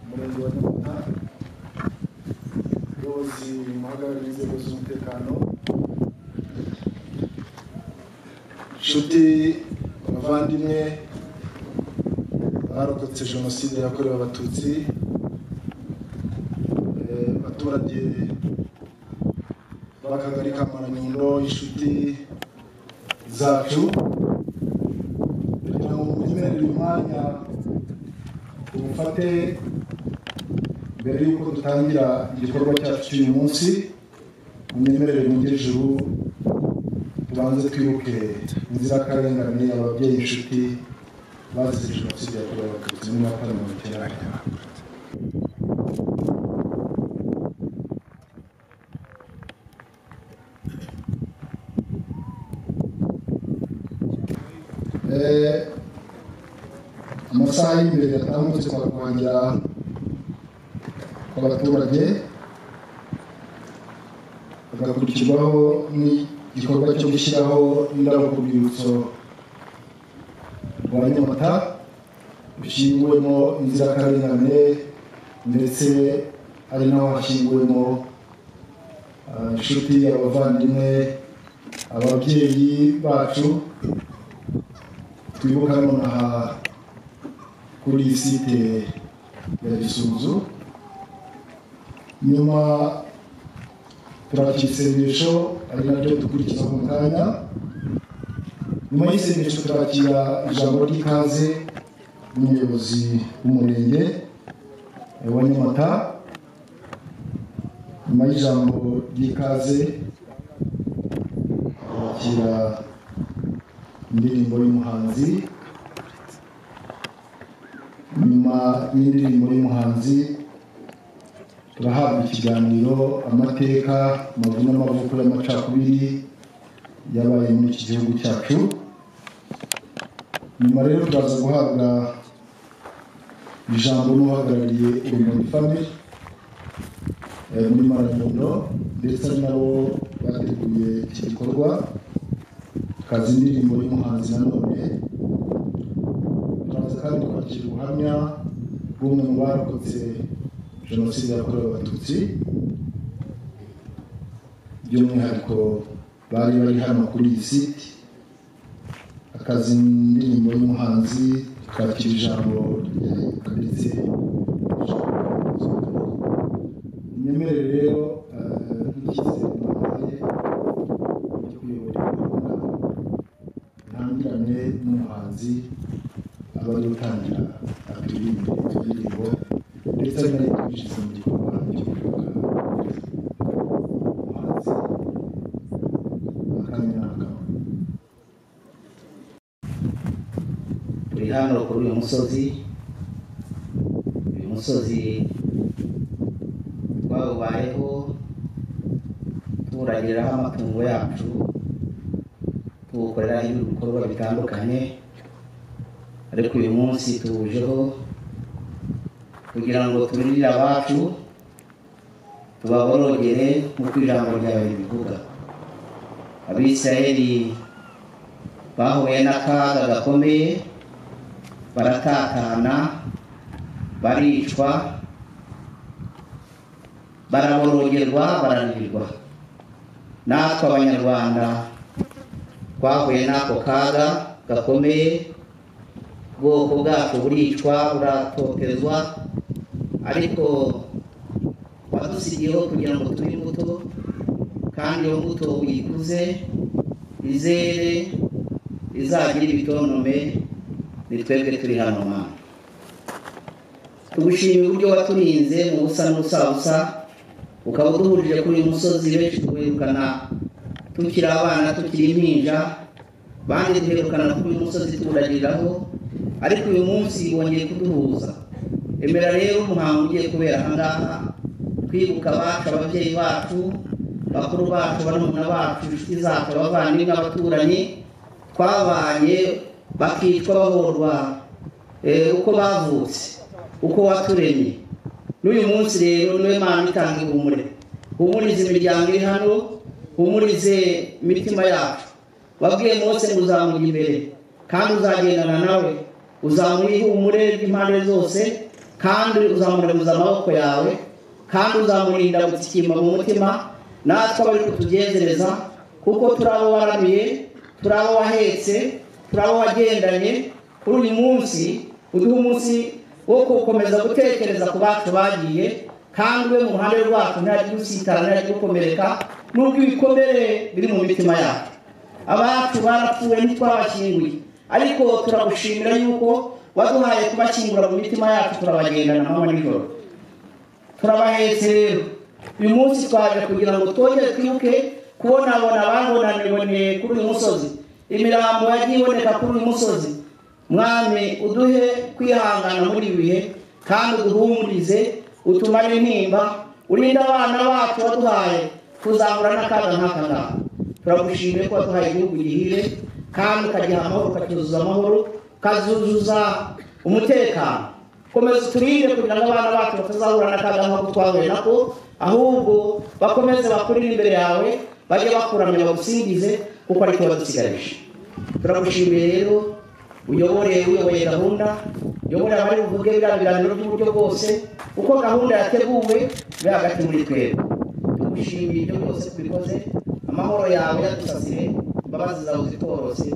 Umurenge wa Nyamata umuyobozi muhagarariye inzego z'umutekano inshuti abavandimwe barokotse jenoside yakorewe abatutsi eh, abaturage b'akagari ka Maranyundo inshuti zacu kugira ngo mumenyere uyu mwanya umufate mbere y'uko dutangira igikorwa cyacu cy'uyu munsi munyemerere mungire ijuru tubanze twibuke inzirakarengane ababyeyi inshuti bazize jenoside yakorewe abatutsi muri nyakatsi mirongo icyenda na kane Eh, amasaha y'imbere yatambutse kwa rwangira abaturage hagakurikirwaho n'igikorwa cyo gushyiraho indabo ku rwibutso rwa nyamata rushyinguwemo inzirakarengane ndetse ari naho hashyinguwemo ah, inshuti abavandimwe ababyeyi bacu twibuka nonaha kuri iyi site ya gisunzu nyuma turakira isengesho ari naryo dukurikiza mu kanya nyuma y'isengesho turakira ijambo ry'ikaze n'umuyobozi w'umurenge eh, wa nyamata nyuma y'ijambo ry'ikaze turakira indirimbo y'umuhanzi nyuma y'indirimbo y'umuhanzi turahabwa ikiganiro amateka amavu n'amavuko y'amacakubiri yabaye muri iki gihugu cyacu nyuma rero turaza guhabwa ijambo n'uhagarariye urumuri family eh, muri maramundo ndetse ari nabo bateguye iki gikorwa kazi indirimbo y'umuhanzi nanone turaza kandi kwakira ubuhamya bw'umwe mu barokotse jenoside yakorewe abatutsi by'umwihariko bari bari hano kuri iyi site akazi indirimbo y'umuhanzi twakira ijambo ryanditse nyemere rero eh, nk'icyizere mbahaye cyo kuyobora gahunda ntangirane n'umuhanzi aba ari gutangira akaririmbe indirimbo ndetse nari kwinjiza mu gikorwa cyo kwibuka umuhanzi akanya n'akaba turi hano kuri uyu musozi uyu musozi twawubayeho turagiraho amatungo yacu tuwukoreraho ibikorwa bitandukanye ariko uyu munsi tuwujeho kugira ngo turinire abacu tubaborogere nk'uko ijambo ryawe ribivuga abisirayeli bahuye n'akaga gakomeye baratatana baricwa baraborogerwa baranirwa natwe abanyarwanda twahuye n'ako kaga gakomeye ubwoko bwacu buricwa buratotezwa ariko wadusigiyeho kugira ngo tube imbuto kandi iyo mbuto uyikuze izere izagire ibitonome ni twebwe turi hano mana tugushimira uburyo waturinze mu busa n'ubusabusa ukaba uduhurije kuri uyu musozi benshi tuwirukana tukiri abana tukiri impinja bandi duherukana kuri uyu musozi tuwuragiriraho ariko uyu munsi wongeye kuduhuza emera rero umuhango ugiye kubera aha ngaha twibuka abacu ababyeyi bacu bakuru bacu barumuna bacu inshuti zacu abavandimwe n'abaturanyi twabanye bakicwa bahorwa eh, uko bavutse uko waturemye n'uyu munsi rero niwe mana itanga ihumure humurize imiryango iri hano humurize imitima yacu wabwiye Mose ngo uzamuye imbere kandi uzagendana nawe uzamuye ihumure ry'impande zose kandi uzamurembuza amaboko yawe kandi uzamurinda gutsikimba mu mutima natwe abari kutugenzereza kuko turi abo waramiye turi abo wahetse turi abo wagendanye kuri uyu munsi uduha umunsi wo gukomeza gutekereza ku bacu bagiye kandi we mu ruhande rwacu ntihagire usitara ntihagire ukomereka n'ubwo ibikomere biri mu mitima yacu abacu barapfuye ntitwabashyinguye ariko turagushimira yuko waduhaye kubashyingura mu mitima yacu turabagendana amanywa nijoro turabahetse rero uyu munsi twaje kugira ngo twongere twibuke kubonabona ababonaniboneye kuri uyu musozi imirambo yagiye iboneka kuri uyu musozi mwami uduhe kwihangana muri ibi bihe kandi uduhumurize utumare intimba urinde abana bacu waduhaye kuzahura n'akaga nk'aka ngaka turagushimiye ko waduhaye igihugu gihire kandi ukagiha amahoro ukacyuzuza amahoro ukazuzuza umutekano komeza uturinde kugira ngo abana bacu batazahura n'akaga nk'ako twahuye nako ahubwo bakomeze bakurire imbere yawe bajye bakuramya bagusingize kuko aricyo badusigarije turagushimiye rero uyobore uyoboye gahunda uyobore abari buvuge biriya biganiro by'uburyo bwose uko gahunda yateguwe biri hagati muri twebwe tugushimiye ibyo byose tubikoze amahoro yawe yadusasire imbabazi zawe zitworose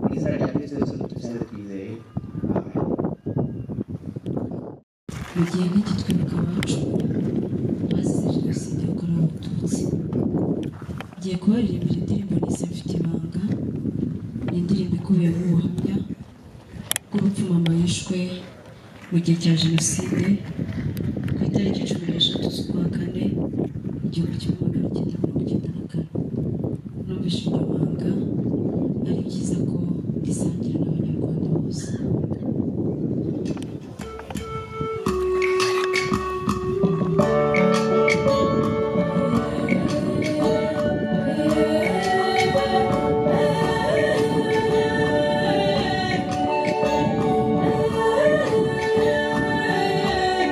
mu izina rya kristo yesu dutusenze twizeye amen mu gihe nk'iki twibuka abacu bazize jenoside yakorewe abatutsi ngiye kubaririmbira indirimbo nise mfite ibanga ni indirimbo ikubiyemo ubuhamya bw'urupfu mama yishwe mu gihe cya jenoside ku itariki cumi n'eshatu z'ukwa kane igihumbi kimwe magana cyenda mirongo icyenda na kane numvise iryo banga ari byiza ko risangira n'abanyarwanda bose Yeah.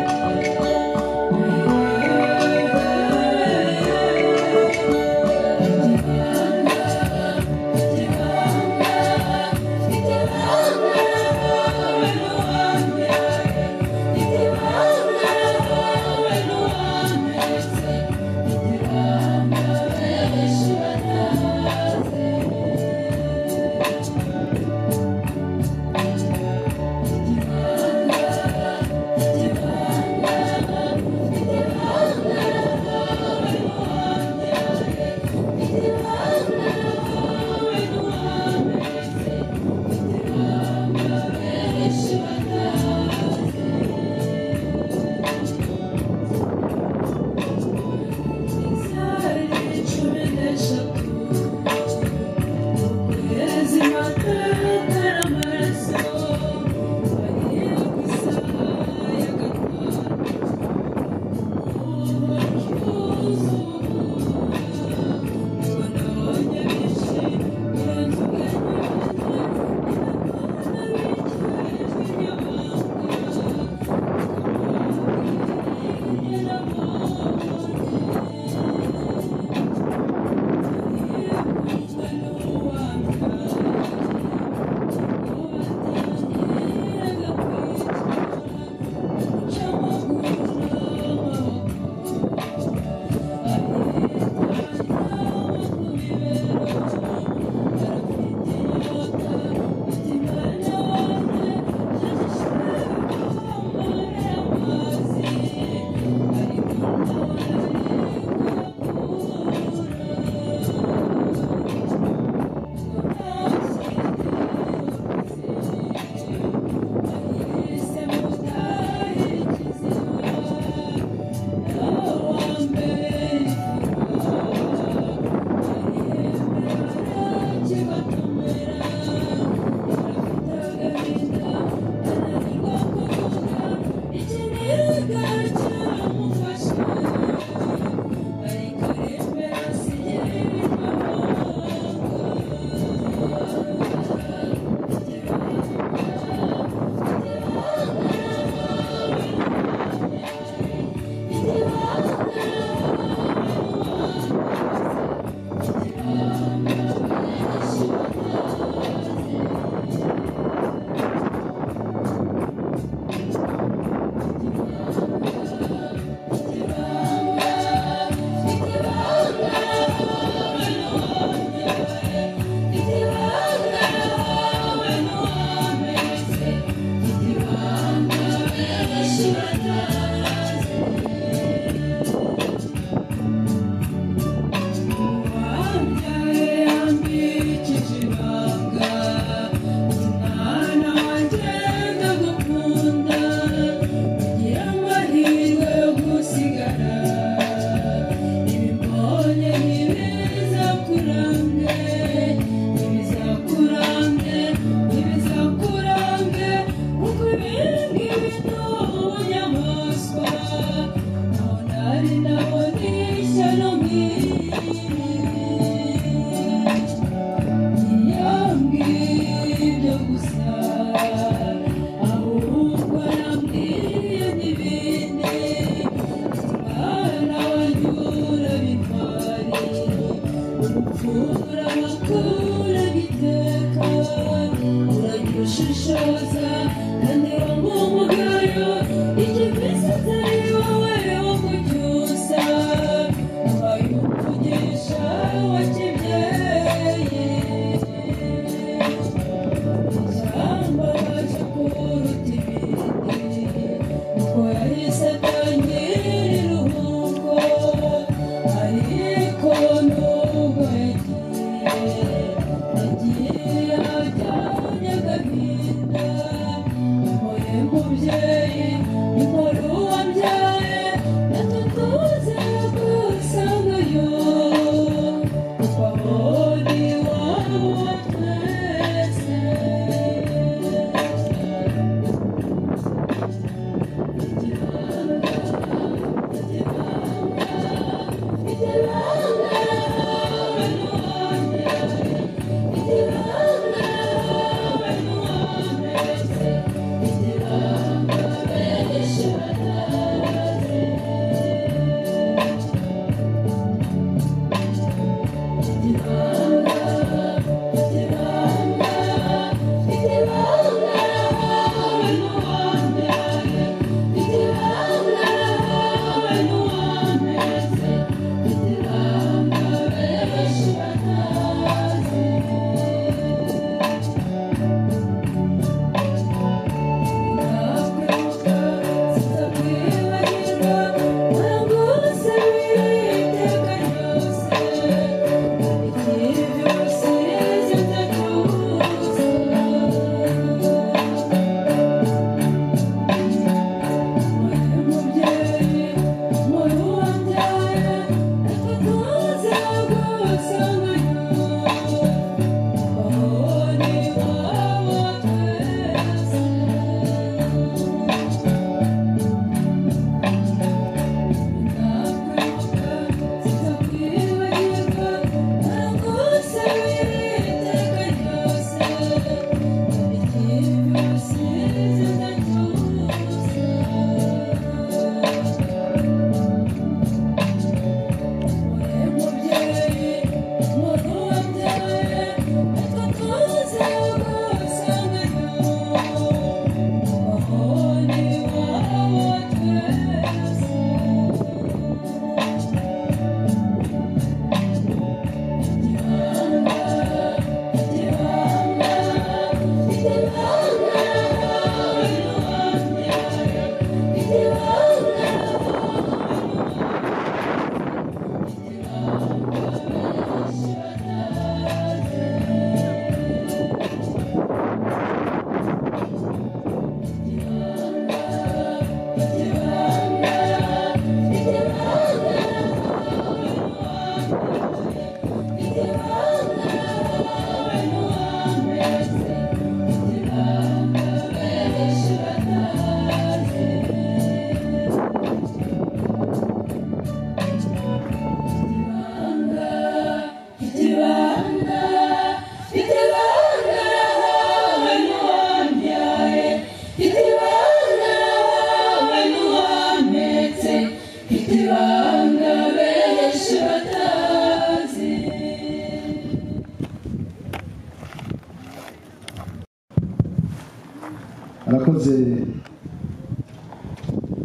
arakoze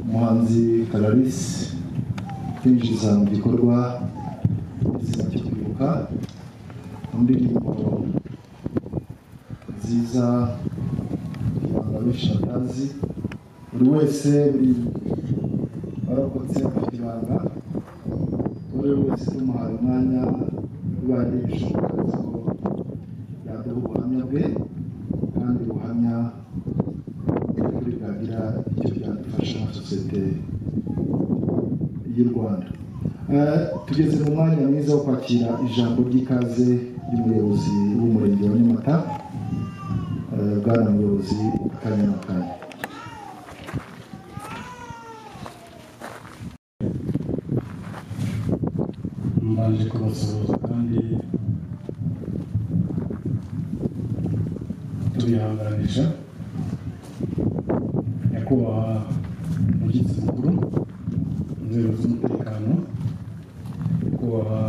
umuhanzi kararisi kwinjiza mu gikorwa izina cyo kwibuka indirimbo nziza ibanga akazi buri wese buri warokotse afite ibanga buri wese tumuhaye umwanya urwaye ibishoboka ko yaduha ubuhamya bwe kandi ubuhamya by'ukuri bwagira icyo byadufasha sosiyete y'u Rwanda Eh, tugeze mu mwanya mwiza wo kwakira ijambo ry'ikaze ry'umuyobozi w'umurenge wa Nyamata eh, bwana muyobozi akanya n'akanya mbanje kubasuhuza kandi tubihanganisha nyakubahwa umushyitsi mukuru inzego z'umutekano nyakubahwa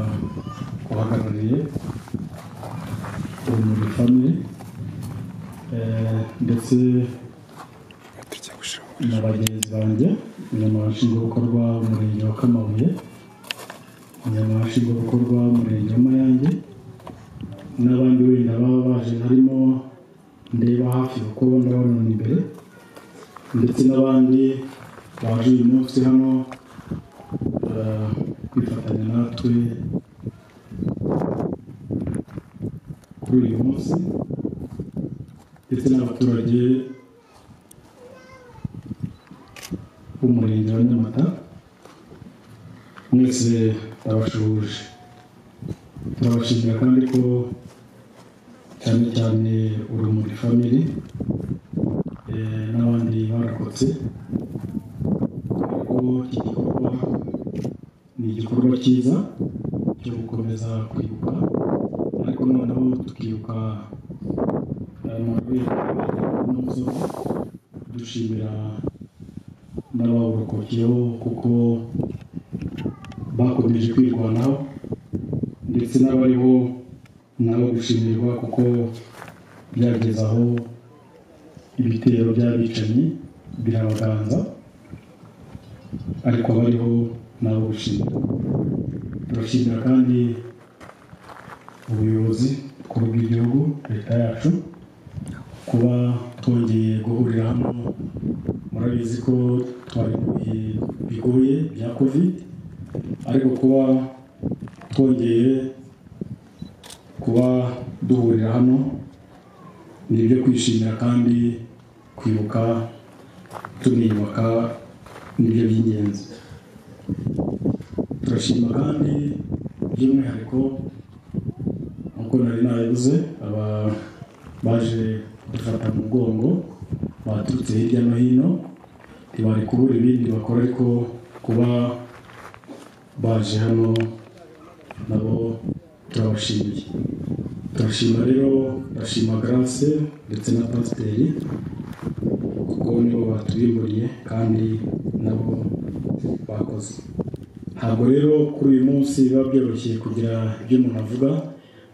uhagarariye urumuri family eh, ndetse na bagenzi banjye umunyamabashingabikorwa w'umurenge wa kamabuye umunyamabashingabikorwa w'umurenge w'amayange n'abandi wenda baba baje harimo ndeba hafi kuko ndababona imbere ndetse n'abandi baje uyu munsi hano eh, kwifatanya natwe kuri uyu munsi ndetse n'abaturage b'umurenge wa nyamata mwese abashuhuje turabashimira kandi ko cyane cyane urumuri family eh, n'abandi barokotse ko iki gikorwa ni igikorwa cyiza cyo gukomeza kwibuka ariko noneho tukibuka umuzo dushimira n'abawurokokeyeho kuko bakomeje kwirwanaho ndetse n'abariho nabo gushimirwa kuko byageze aho ibitero by'abicanyi birabaganza ariko abariho nabo gushimirwa turashimira kandi ubuyobozi bukuru bw'igihugu leta yacu kuba twongeye guhurira hano murabizi ko twari mu bihe bigoye bya kovide ariko kuba twongeye kuba duhurira hano ni ibyo kwishimira kandi kwibuka tuniyubaka nibyo by'ingenzi turashima kandi by'umwihariko nk'uko nari nabivuze aba baje dufata mu mugongo baturutse hirya no hino ntibari kubura ibindi bakora ariko kuba baje hano nabo turabashimiye turashima rero turashima garase ndetse na pasiteri kuko nibo baturimburiye kandi nabo bakoze ntabwo rero kuri uyu munsi biba byoroshye kugira ibyo umuntu avuga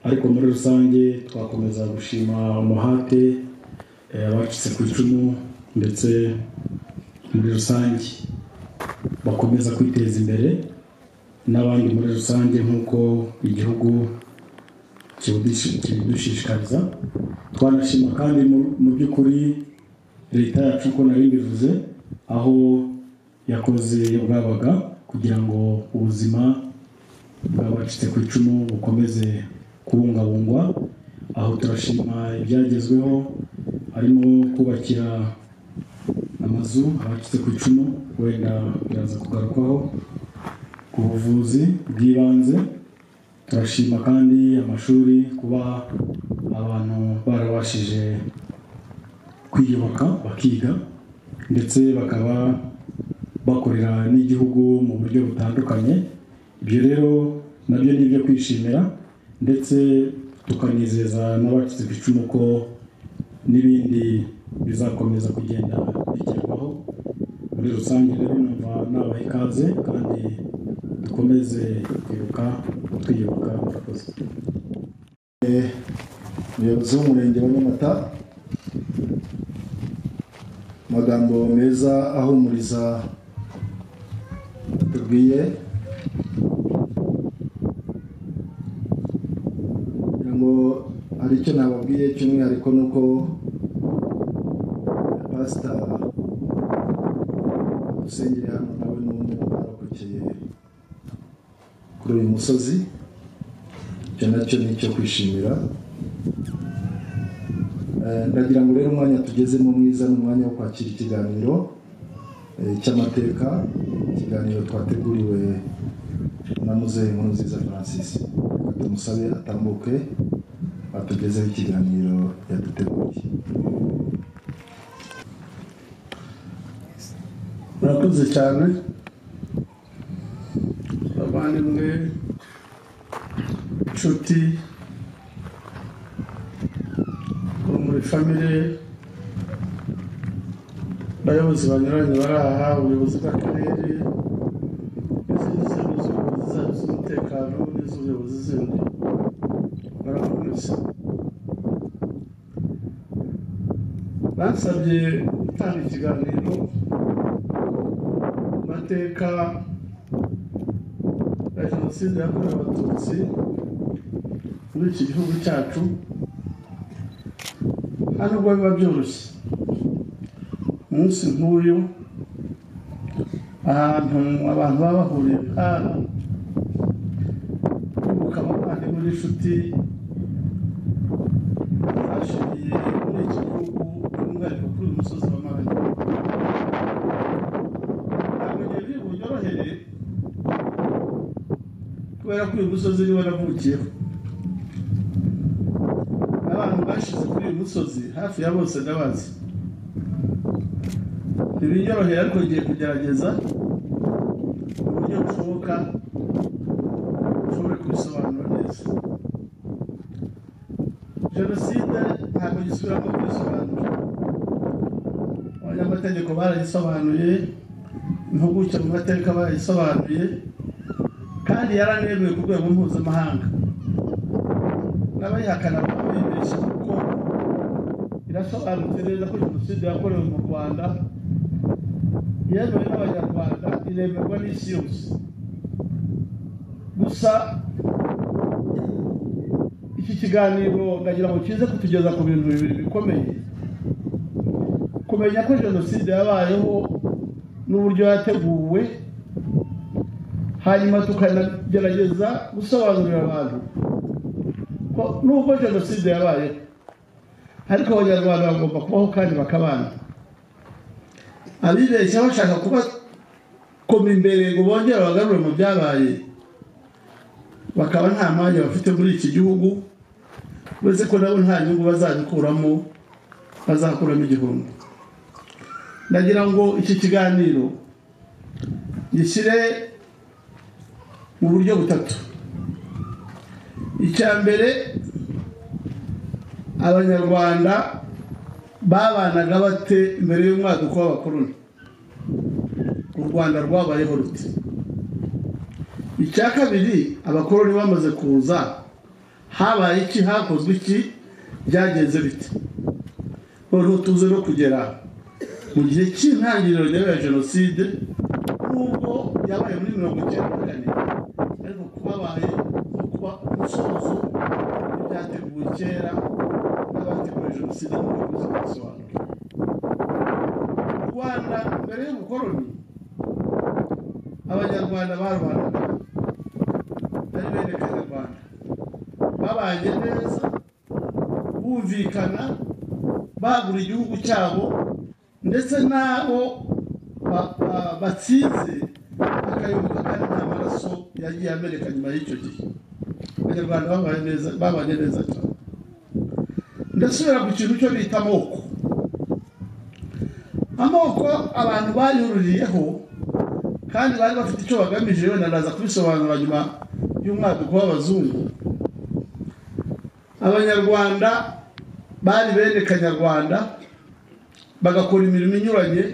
ariko muri rusange twakomeza gushima umuhate eh, abacitse ku icumu ndetse muri rusange bakomeza kwiteza imbere n'abandi muri rusange nk'uko igihugu kibidushi- kibidushishikariza twanashima kandi mu- mu by'ukuri leta yacu uko nari bivuze aho yakoze iyo bwabaga kugira ngo ubuzima bw'abacitse ku icumu bukomeze kubungabungwa aho turashima ibyagezweho harimo kubakira amazu abacitse ku icumu wenda biraza kugarukwaho ku buvuzi bw'ibanze turashima kandi amashuri kuba abantu baraba babashije kwiyubaka bakiga ndetse bakaba bakorera n'igihugu mu buryo butandukanye ibyo rero nabyo ni ibyo kwishimira ndetse tukanizeza n'abacitse ku icumu ko n'ibindi bizakomeza kugenda bigerwaho muri rusange rero numva nabaha ikaze kandi dukomeze kwibuka twiyubaka murakoze umuyobozi w'umurenge wa nyamata amagambo meza ahumuriza atubwiye kugira ngo hari icyo nababwiye cy'umwihariko ni uko pasita dusengere hano nawe n'undi mwarokokeye kuri uyu musozi icyo nacyo ni icyo kwishimira Eh, ndagira ngo rero umwanya tugezemo mwiza ni umwanya wo kwakira ikiganiro eh, cy'amateka ikiganiro twateguriwe na muzehe nkuru nziza francis Reka tumusabe atambuke atugezeho ikiganiro yaduteguriye murakoze cyane abavandimwe inshuti bo muri famire abayobozi banyuranye bari aha ubuyobozi bw'akarere n'izindi nzego z'ubuyobozi zabo z'umutekano n'iz'ubuyobozi zindi barakomeza bansabye gutanga ikiganiro ku mateka ya jenoside yakorewe abatutsi muri iki gihugu cyacu hari ubwo biba byoroshye umunsi nk'uyu ahantu abantu baba bahuriye nk'aha kwibuka abavandimwe n'inshuti bashiriye muri iki gihugu by'umwihariko kuri uyu musozi wa marayi ntabwo igihe biri bunyorohere kubera ko uyu musozi niwo navukiyeho abantu bashize kuri uyu musozi hafi ya bose ndabazi ntibinyoroheye ariko ngiye kugerageza mu buryo bushoboka ushobore kubisobanura neza jenoside ntabwo gisubiramo kubisobanura abanyamategeko baragisobanuye impuguke mu mateka baragisobanuye kandi yaranemewe ku rwego mpuzamahanga n'abayihakana bakabibeshya kuko irasobanutse neza ko jenoside yakorewe mu rwanda yemewe n'abanyarwanda iremerwa n'isi yose gusa iki kiganiro ndagira ngo kize kutugeza ku bintu bibiri bikomeye kumenya ko jenoside yabayeho n'uburyo yateguwe hanyuma tukanagerageza gusobanurira abantu ko nubwo jenoside yabaye ariko abanyarwanda bagomba kubaho kandi bakabana abibeshya bashaka kubakoma imbere ngo bongere bagarure mu byabaye bakaba nta mwanya bafite muri iki gihugu uretse ko nabo nta nyungu bazabikuramo bazakuramo igihombo ndagira ngo iki kiganiro gishyire mu buryo butatu icya mbere abanyarwanda babanaga bate mbere y'umwaduko w'abakoroni u rwanda rwabayeho ruti icya kabiri abakoroni bamaze kuza habaye iki hakozwe iki byagenze bite noneho tuze no kugera mu gihe cy'intangiriro rya jenoside nubwo yabaye muri mirongo icyenda na kane ariko kubabaye no kuba umusozo w'ibyateguwe kera n'abateguye jenoside n'abakozi kubisobanura u rwanda mbere y'ubukoroni abanyarwanda barwanaga bari bene kanyarwanda babanye neza bumvikana bagura igihugu cyabo ndetse n'abo ba- ba- batsinze bakayoboka kandi nta maraso yagiye ameneka nyuma y'icyo gihe abanyarwanda babanye neza babanye neza cyane ndasubira ku kintu cyo bita amoko amoko abantu bayururiyeho kandi bari bafite icyo bagamije wenda ndaza kubisobanura nyuma y'umwaduko w'abazungu abanyarwanda bari bene kanyarwanda bagakora imirimo inyuranye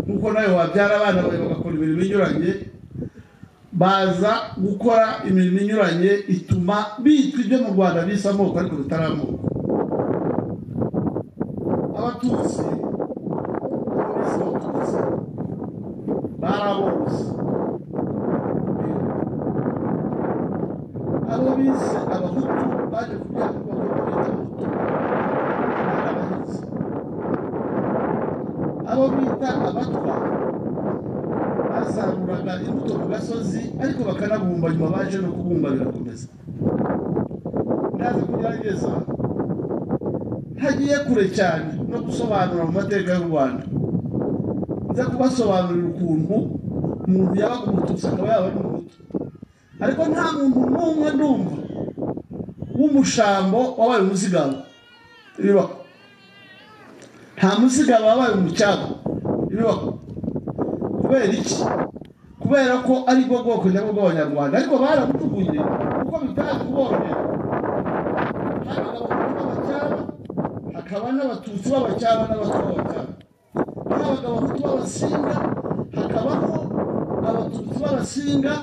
nk'uko nawe wabyara abana bawe bagakora imirimo inyuranye baza gukora imirimo inyuranye ituma bitwa ibyo mu rwanda bisa amoko ariko bitari amoko abatutsi abatutsi abatutsi bari aborozi abo bise abahutu baje kugira ngo bakore bita abahutu bari abahinzi abo bita abatwa basaruraga imbuto ku gasozi ariko bakanabumba nyuma baje no kubumba birakomeza ndaza kugerageza ntagiye kure cyane no gusobanura mu mateka y'u rwanda nza kubasobanurira ukuntu umuntu yabaga umututsi akaba yaba ari umuhutu ariko nta muntu n'umwe ndumva w'umushambo wabaye umuzigaba ibibaho nta muzigaba wabaye umucyago ibibaho kubera iki kubera ko ari bwo bwoko nyabwo bw'abanyarwanda ariko barabutuguye kuko bitazi kuborohera hari abahutu b'abacyaba hakaba n'abatutsi b'abacyaba n'abatwa b'abacyaba habaga abahutu b'abasinga hakabaho abatutsi b'abasinga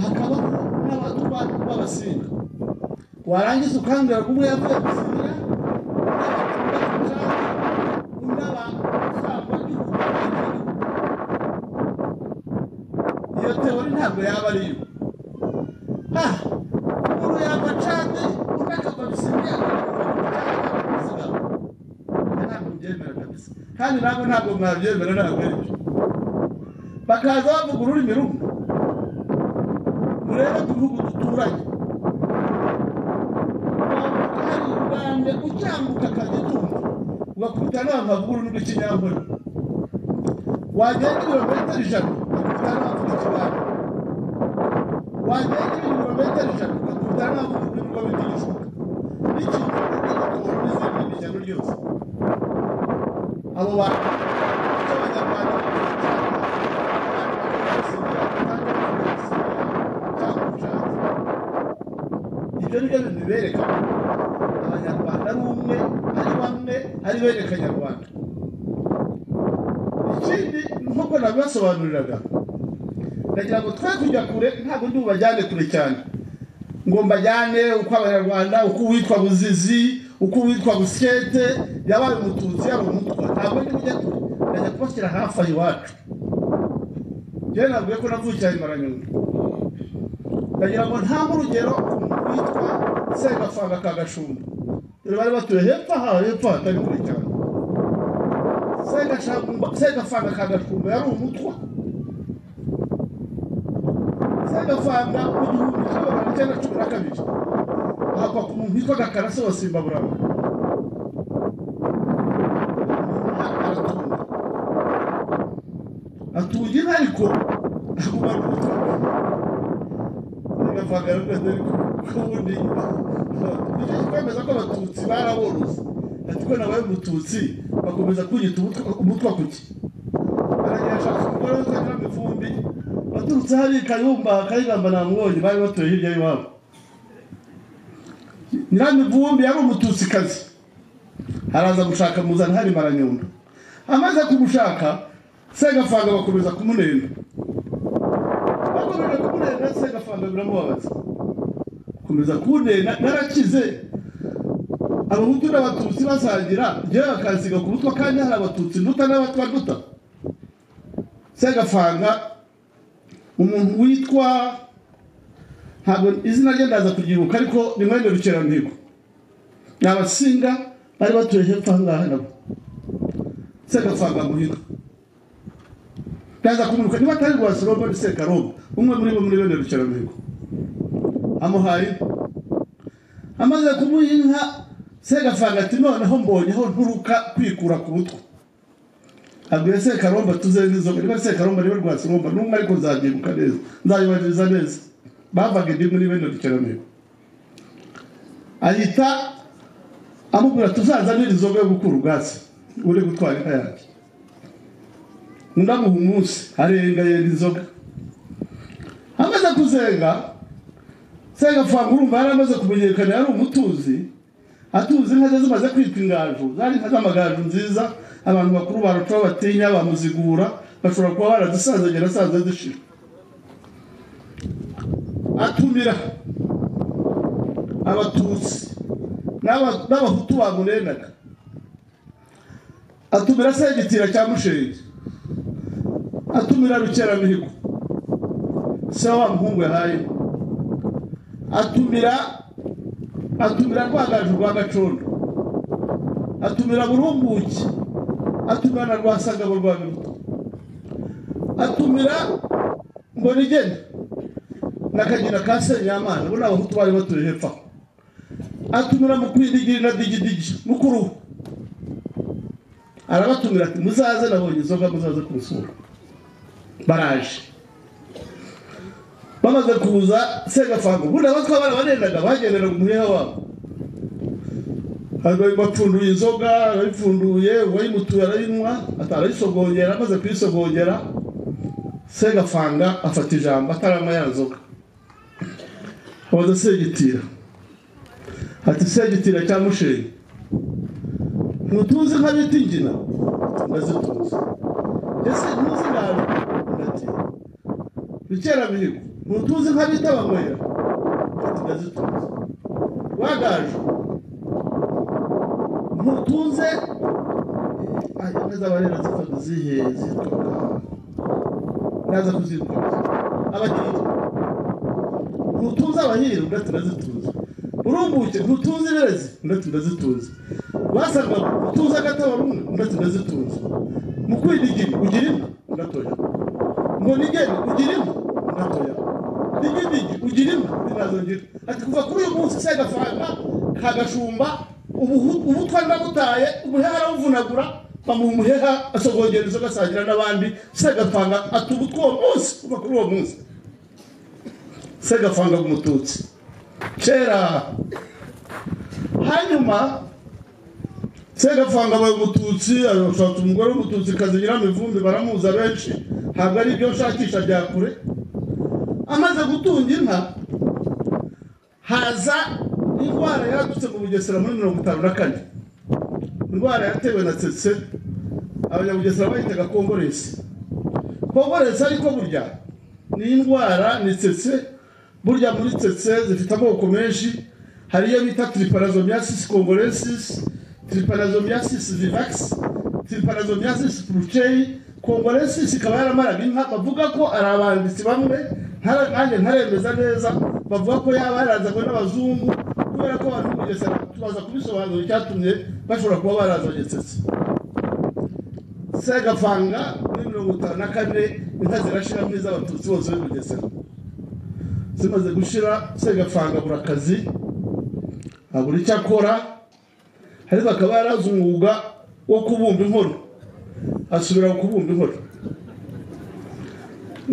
hakabaho n'abatwa b'abasinga warangiza ukambwira ko umwe yavuye gusinga undi aba usanga igihugu iyo teori ntabwo yaba ari yo Ah, umuntu yava candi undi akava bisingiye ntabwo mbyemera kabisa kandi ntabwo ntabwo mwabyemera ntabwo ari byo bakaza bavuga ururimi rumwe murebe ku bihugu duturanye Wavuga hari ubwambwe ucyambuka akagitumba ugakubita n'abantu bavuga ururimi rw'ikinyankore wagenda ibirometero ijana ugakubita n'abavuga ikibanda wagenda ibirometero ijana ugakubita n'abavuga ururimi rw'abitigishuka n'ikinyarwanda n'igikoro n'izindi n'ijyano ryose abo bantu b'abanyarwanda ibyo ni byo bintu bibereka abanyarwanda ari umwe ari bamwe ari bene kanyarwanda ikindi nk'uko nabibasobanuriraga ndagira ngo twe tujya kure ntabwo ndi bubajyane kure cyane ngo mbajyane uko abanyarwanda uko uwitwa buzizi uko uwitwa buskete yabaye umututsi yaba umutwa ntabwo ndi kujya kure ndajya kubashyira hafi aho iwacu njyewe nabwiye ko navukira imaranyungu ndagira ngo ntange urugero ku muntu witwa segafanga ka gashumba dore bari batuye hepfo aha hepfo hatari kure cyane Segashamba- segafanga ka gashumba yari umutwa segafanga mu gihumbi kimwe magana cyenda cumi na kabiri ahakwa ku muntu witwa gakarase wa simbaburama aratunga atunga inka ariko agumana ubutaka segafanga yarukweze ariko ubundi nicyo kikwemeza ko abatutsi baraboroze ati ko nabaye umututsi bakomeza kunyita umutwa- umutwa kuki baragirashaka umugore w'utwagira amivumbi baturutse hariya i kayumba kayigamba na mwonyi bari batuye hirya y'iwabo nyiramivumbi yari umututsikazi araza gushaka muzana hari maranyundo amaze kumushaka segafanga bakomeza kumunenda bakomeje kumunenda segafanga biramubabaza komeza kunena narakize abahutu n'abatutsi basangira njyewe bakansiga ku mutwe kandi hari abatutsi nduta n'abatwa nduta segafanga umuntu witwa ntabwo izina rye ndaza kuryibuka ariko ni mwene rukeramihigo ni abasinga bari batuye hepfo aha ngaha nabo segafanga muhiga ndaza kumwibuka niba atari rwa sirobo ni sekarobo umwe muri bo muri bene rukeramihigo amuhaye inka. amaze kumuha inka segafanga ati noneho mbonyeho nturuka kwikura ku mutwe abwira sekaromba tuze n'inzoga niba sekaromba niwe rwasiromba n'umwe ariko nzabyibuka neza nzayubahiriza neza bavaga indi muri bene rukeramihigo ahita amubwira tuzazanire inzoga yo gukura ubwatsi uri gutwara inka yanjye ndamuha umunsi arenga yenda inzoga amaze kuzenga senga fanga urumva yari amaze kumenyekana yari umutuzi atuzi inka ze zimaze kwitwa ingaju zari inka z'amagaju nziza abantu bakuru barucaho batinya bamuzigura bashobora kuba baradusazanye na saza zishira atumira abatutsi n'aba- n'abahutu bamurengaga atumira segitira cya mushenge atumira rukeramihigo se wa muhungu yahaye atumira atumira rwagaju rwa gacondo atumira burumbuki atumira na rwasangabo rwa biruta atumira mbonigeni n'akagina ka senyamana bo ni abahutu bari batuye hepfo aho atumira mukwidigiri na digidigi mukuru we arabatumira ati muzaze nabonye inzoga muzaze kumusura baraje bamaze kuza segafanga ubundi abatwara barendaga bagenderaga umuheha wabo Hanyuma bapfunduye inzoga arayipfunduye uwayimutuye arayinywa ata- arayisogongera amaze kuyisogongera segafanga afata ijambo ataranywa ya nzoga amaze segitira ati segitira cya mushenyi ntutuzi nka bita ingina ndazituzi ese ntuzi nabi ndatinya rukeramihigo ntutuzi nka bita banywera ati ndazituzi wagaje ntutuze inka z'abarera zifata zihe zituka naza kuzitwaza abakiriya ntutuze abahiri ugati ndazituze urumbuke ntutuze ibirezi ugati ndazituze wasanga utuze agataba rumwe ugati ndazituze mu kwindigiri ugira inka ugatoya ngo nigeni ugira inka ugatoya digidigi ugira inka ntazongera ati kuva kuri uyu munsi se agafanga kagashumba ubuhu- ubutwa ndabutaye umuheha arawuvunagura bamuha umuheha asogongera inzoga asangira n'abandi se agapanga atubutwa uwo munsi kuva kuri uwo munsi segafanga umututsi kera hanyuma segafanga abaye umututsi arashaka umugore w'umututsi kazi nyiramivumbi baramuza benshi ntabwo ari ibyo nshakisha bya kure amaze gutunga inka haza indwara yadutse mu bugesera muri mirongo itanu na kane indwara yatewe na tsetse abanyabugesera bayitaga kongoresi kongoresi ariko burya ni indwara ni tsetse burya muri tsetse zifite amoko menshi hari iyo bita tiriparazomyasis kongorensis tiriparazomyasis vivax tiriparazomyasis brucei kongorensis ikaba yaramaraga inka bavuga ko ari abanditsi bamwe ntara- nanjye ntaremeza neza bavuga ko yaba yarazanywe n'abazungu kubera ko abantu kugeza tubaza kubisobanura icyatumye bashobora kuba barazanye tsetse segafanga muri mirongo itanu na kane inka zirashira muri iz'abatutsi bose bari bugesera zimaze gushira segafanga abura akazi abura icyo akora ariko akaba yarazi umwuga wo kubumba inkono asubira kubumba inkono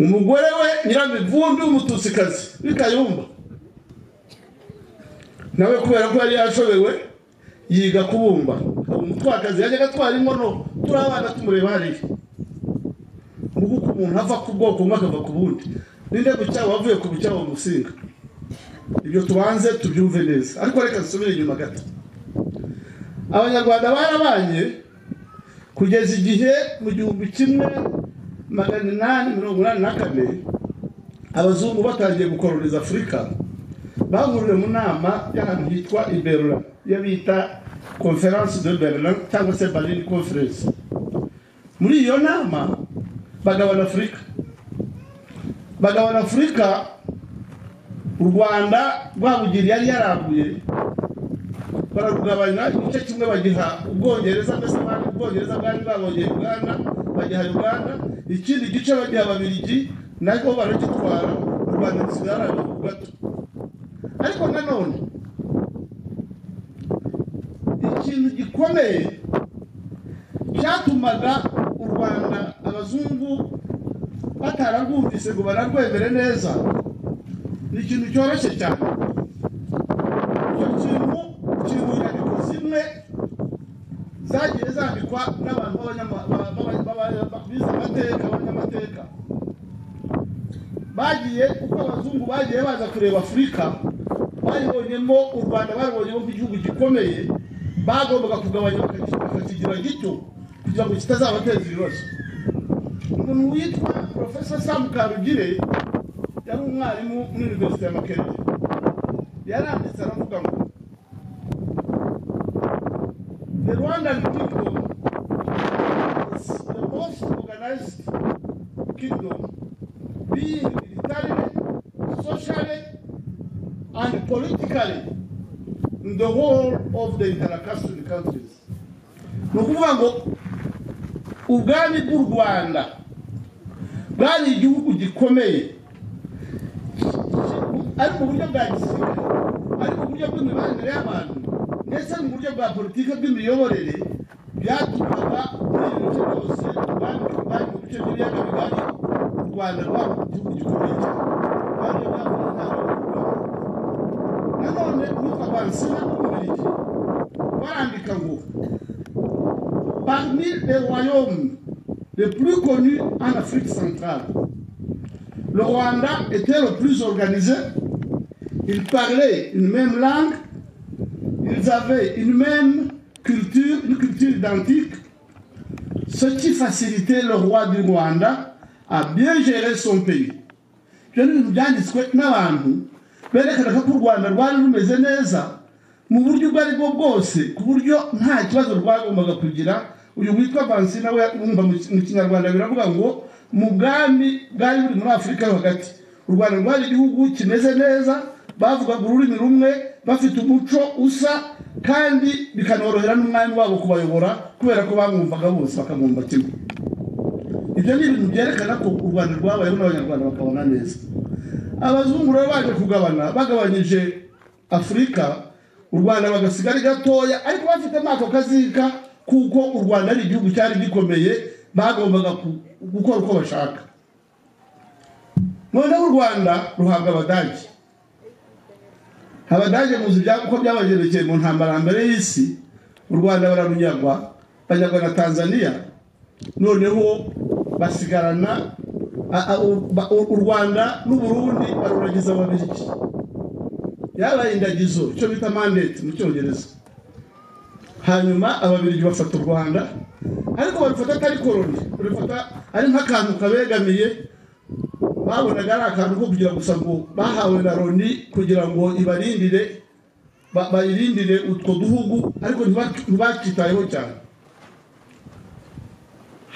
umugore we nyiramivumbi w'umututsikazi w'ikayumba nawe kubera ko yari yashobewe yiga kubumba umutwakazi yajyaga atwara inkono turi abana tumureba hariya ni uko umuntu ava ku bwoko bumwe akava ku bundi ninde bucyaha wavuye ku bucyaha bamusinga ibyo tubanze tubyumve neza ariko reka dusubire inyuma gato abanyarwanda barabanye kugeza igihe mu gihumbi kimwe magana inani mirongo inani na kane abazungu batangiye gukoroniza afurika bahuriye mu nama y'ahantu hitwa iberura iyo bita conference de berlin cyangwa se berlin conference muri iyo nama bagabana afurika bagabana afurika u rwanda rwabugiri yari yarambuye bararugabanya igice kimwe bagiha ubwongereza mbese bari ubwongereza bwari bwabongeye uganda bagiha uganda ikindi gice bagiha ababiligi nako baragitwara u rwanda rusigara gato ariko nanone ikintu gikomeye cyatumaga u rwanda abazungu batararwumvise ngo bararwemere neza ni ikintu cyoroshye cyane icyo kintu kiri mu nyandiko zimwe zagiye zandikwa n'abantu b'abanyama- ba- ba- ba- ba- bize amateka abanyamateka bagiye uko abazungu bagiye baza kureba afurika baribonyemo u rwanda baribonyemo nk'igihugu gikomeye bagombaga kugabanya bakaki- bakakigira gito kugira ngo kitazabateza ibibazo umuntu witwa porofesa samu karugire yari umwarimu muri universite ya makerere yaranditse aravuga ngo The Rwandan kingdom is the most organized kingdom, being militarily, socially, and politically in the whole of the intercaste countries. ni ukuvuga ngo ubwami bw'u rwanda bwari igihugu gikomeye ari mu buryo bwa gisirikare ari mu buryo bw'imibanire y'abantu ndetse mu buryo bwa politiki bw'imiyoborere byatumaga muri ibi bice byose bari bari mu bice by'ibiyaga bigari u rwanda rwaba igihugu gikomeye cyane kandi byavuye nta nanone uwitwa bansina w'umubirigi barandika ngo parmi les royaumes les plus connus en Afrique centrale Le Rwanda était le plus organisé. Ils parlaient une même langue. Ils avaient une même culture, une culture identique. Ce qui facilitait le roi du Rwanda à bien gérer son pays. Byari ibintu byanditswe n'abantu berekanaga ko u rwanda rwari rumeze neza mu buryo ubwo aribwo bwose ku buryo nta kibazo rwagombaga kugira uyu witwa vansi nawe wumva mu mu kinyarwanda biravuga ngo mu bwami bwari buri muri afurika yo hagati u rwanda rwari igihugu kimeze neza bavugaga ururimi rumwe bafite umuco usa kandi bikanorohera n'umwami wabo kubayobora kubera ko bamwumvaga bose bakamwumva kimwe ibyo ni ibintu byerekana ko u rwanda rwabayeho n'abanyarwanda bakabona neza abazungu rero baje kugabana bagabanyije afurika u rwanda bagasiga ari gatoya ariko bafitemo ako kazika kuko u rwanda ari igihugu cyari gikomeye bagombaga ku- gukora uko bashaka noneho u rwanda ruhabwa abadage abadage muzi ibya- uko byabagendekeye mu ntambara ya mbere y'isi u rwanda bararunyagwa banyagwa na tanzania noneho basigarana a- a- u- ba- u u rwanda n'uburundi baruragiza ababirigi yabaye indagizo icyo bita mandate mu cyongereza hanyuma ababirigi bafata u rwanda ariko barufata atari koroni barufata ari nk'akantu kabegamiye babonaga ari akantu ko kugira gusa ngo bahawe na loni kugira ngo ibarindire ba- bayirindire utwo duhugu ariko ntibak- ntibakitayeho cyane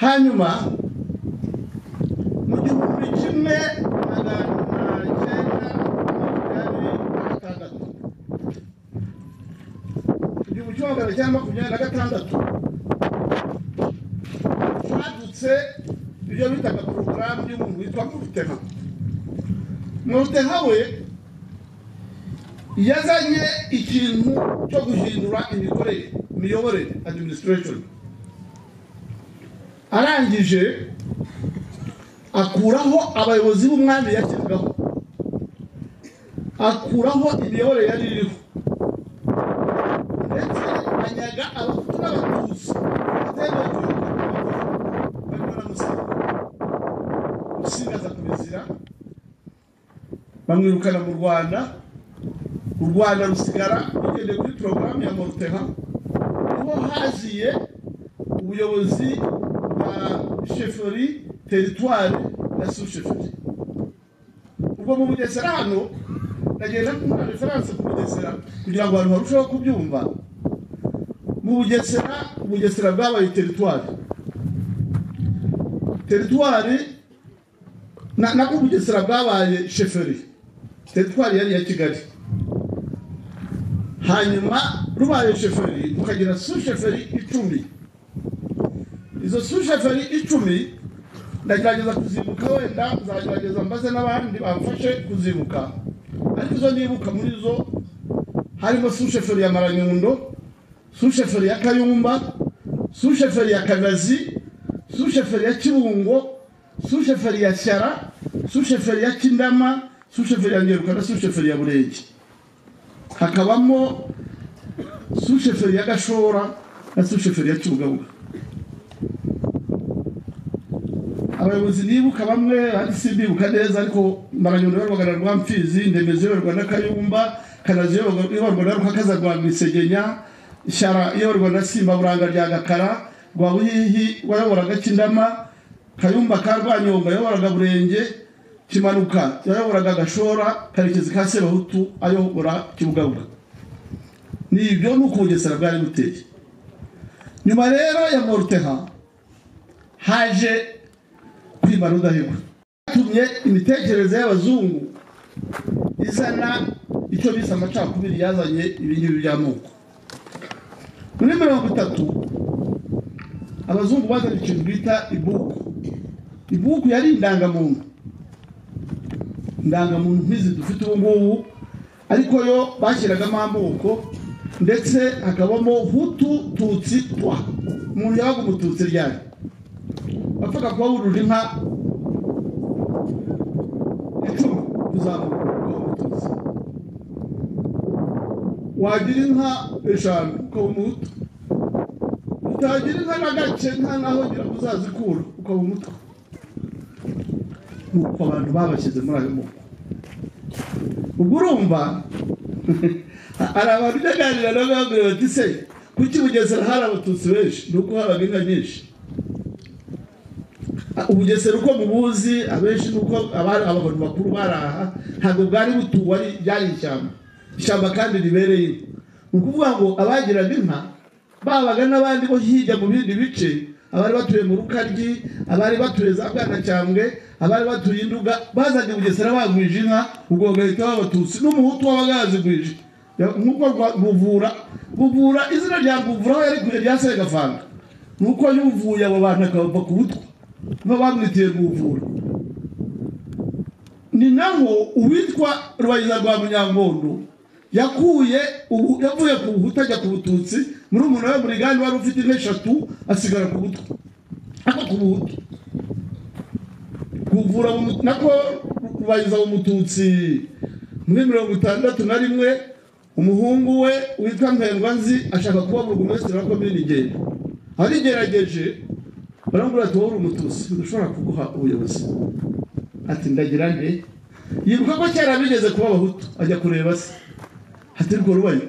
hanyuma mu gihumbi kimwe magana cyenda makumyabiri na gatandatu igihumbi kimwe magana cyenda makumyabiri na gatandatu hadutse ibyo bitaga porogaramu y'umuntu witwa murutema murutema we yazanye ikintu cyo guhindura imikorere imiyoborere adiminisitirashoni arangije akuraho abayobozi b'umwami yashyizweho akuraho imiyoborere yari iriho ndetse anyaga abahutu n'abatutsi batemewe barimo n'amusiga musinga aza kubizira bamwirukana mu rwanda u rwanda rusigara rugendeye kuri porogaramu ya moruteha niho haziye ubuyobozi bwa sheferi teritwari ya susheferi ubwo mu bugesera hano ndagenda kumva referanse ku bugesera kugira ngo abantu barusheho kubyumva mu bugesera ubugesera bwabaye teritwari teritwari na- nabwo ubugesera bwabaye sheferi teritwari yari iya kigali hanyuma rubaye sheferi rukagira susheferi icumi izo susheferi icumi ndagerageza kuzibuka wenda nzagerageza mbaze n'abandi bamfashe kuzibuka ariko izo nibuka muri zo harimo susheferi ya maranyundo susheferi ya kayumba susheferi ya kagazi susheferi ya kibungo susheferi ya shyara susheferi ya kindama susheferi ya ngeruka na susheferi ya burenge hakabamo susheferi ya gashora ese umushoferi yacyugabuga abayobozi nibuka bamwe ariko simbibuka neza ariko maranyoni ibarwaga na rwamfizi ndemezi ibarwa na kayumba kanazi ibarwa na rukakaza rwa misegenya shyara ibarwa na simba buranga rya gakara rwa buhihi wayoboraga kindama kayumba ka rwanyonga yayoboraga burenge kimanuka yayoboraga gashora karekezi ka sebahutu ayobora kibugabuga ni ibyo ni ukubugesera bwari buteye nyuma rero ya moruteha haje kwimara udahigwa yatumye imitekerereze y'abazungu izana icyo bise amacakubiri yazanye ibingibi by'amoko muri mirongo itatu abazungu bazanye ikintu bita ibuku ibuku yari indangamuntu indangamuntu nk'izi dufite ubu ngubu ariko yo bashyiragamo amoko ndetse hakabamo hutu tutsi twa umuntu yabaga umututsi ryari bapfaga kuba burura inka icumi kuzamuka umutuzi wagira inka eshanu ukaba umuhutu utagira inka na gace nta naho ngira ngo uzazikura ukaba umutwa nuko abantu babashyize muri ayo moko ubwo urumva hari abantu udaganira nabo bambwira bati se kuki bugesera hari abatutsi benshi ni uko habaga inka nyinshi ubugesera uko mubuzi abenshi nuko abari abantu bakuru baraha ntabwo bwari butuwe ari byari ishyamba ishyamba kandi ribereye ni ukuvuga ngo abagiraga inka babaga n'abandi bo hirya mu bindi bice abari batuye mu rukaryi abari batuye za bwanacyambwe abari batuye induga bazanye bugesera bagwije inka ubwo bagahita babatutsi n'umuhutu wabaga yazigwije nk'uko buvura buvura izina rya buvura aho yari kure rya segafanga ni uko yuvuye abo bantu akabava ku butwe baba bamwitiye kuvura ni naho uwitwa rubayiza rwa munyangondo yakuye yavuye ku buhutu ajya ku bututsi muri umuntu we muri gani wari ufite inka eshatu asigara ku butwe ako ku buhutu kuvura nako rubayiza umututsi muri mirongo itandatu na rimwe umuhungu we witwa nzi ashaka kuba buri wese wa komini ngendo arigerageje barambwira ati wowe uri umutusi udashobora kuguha ubuyobozi ati ndagira nte yibuka ko kera bigeze kuba abahutu ajya kureba se ati rwo rubaye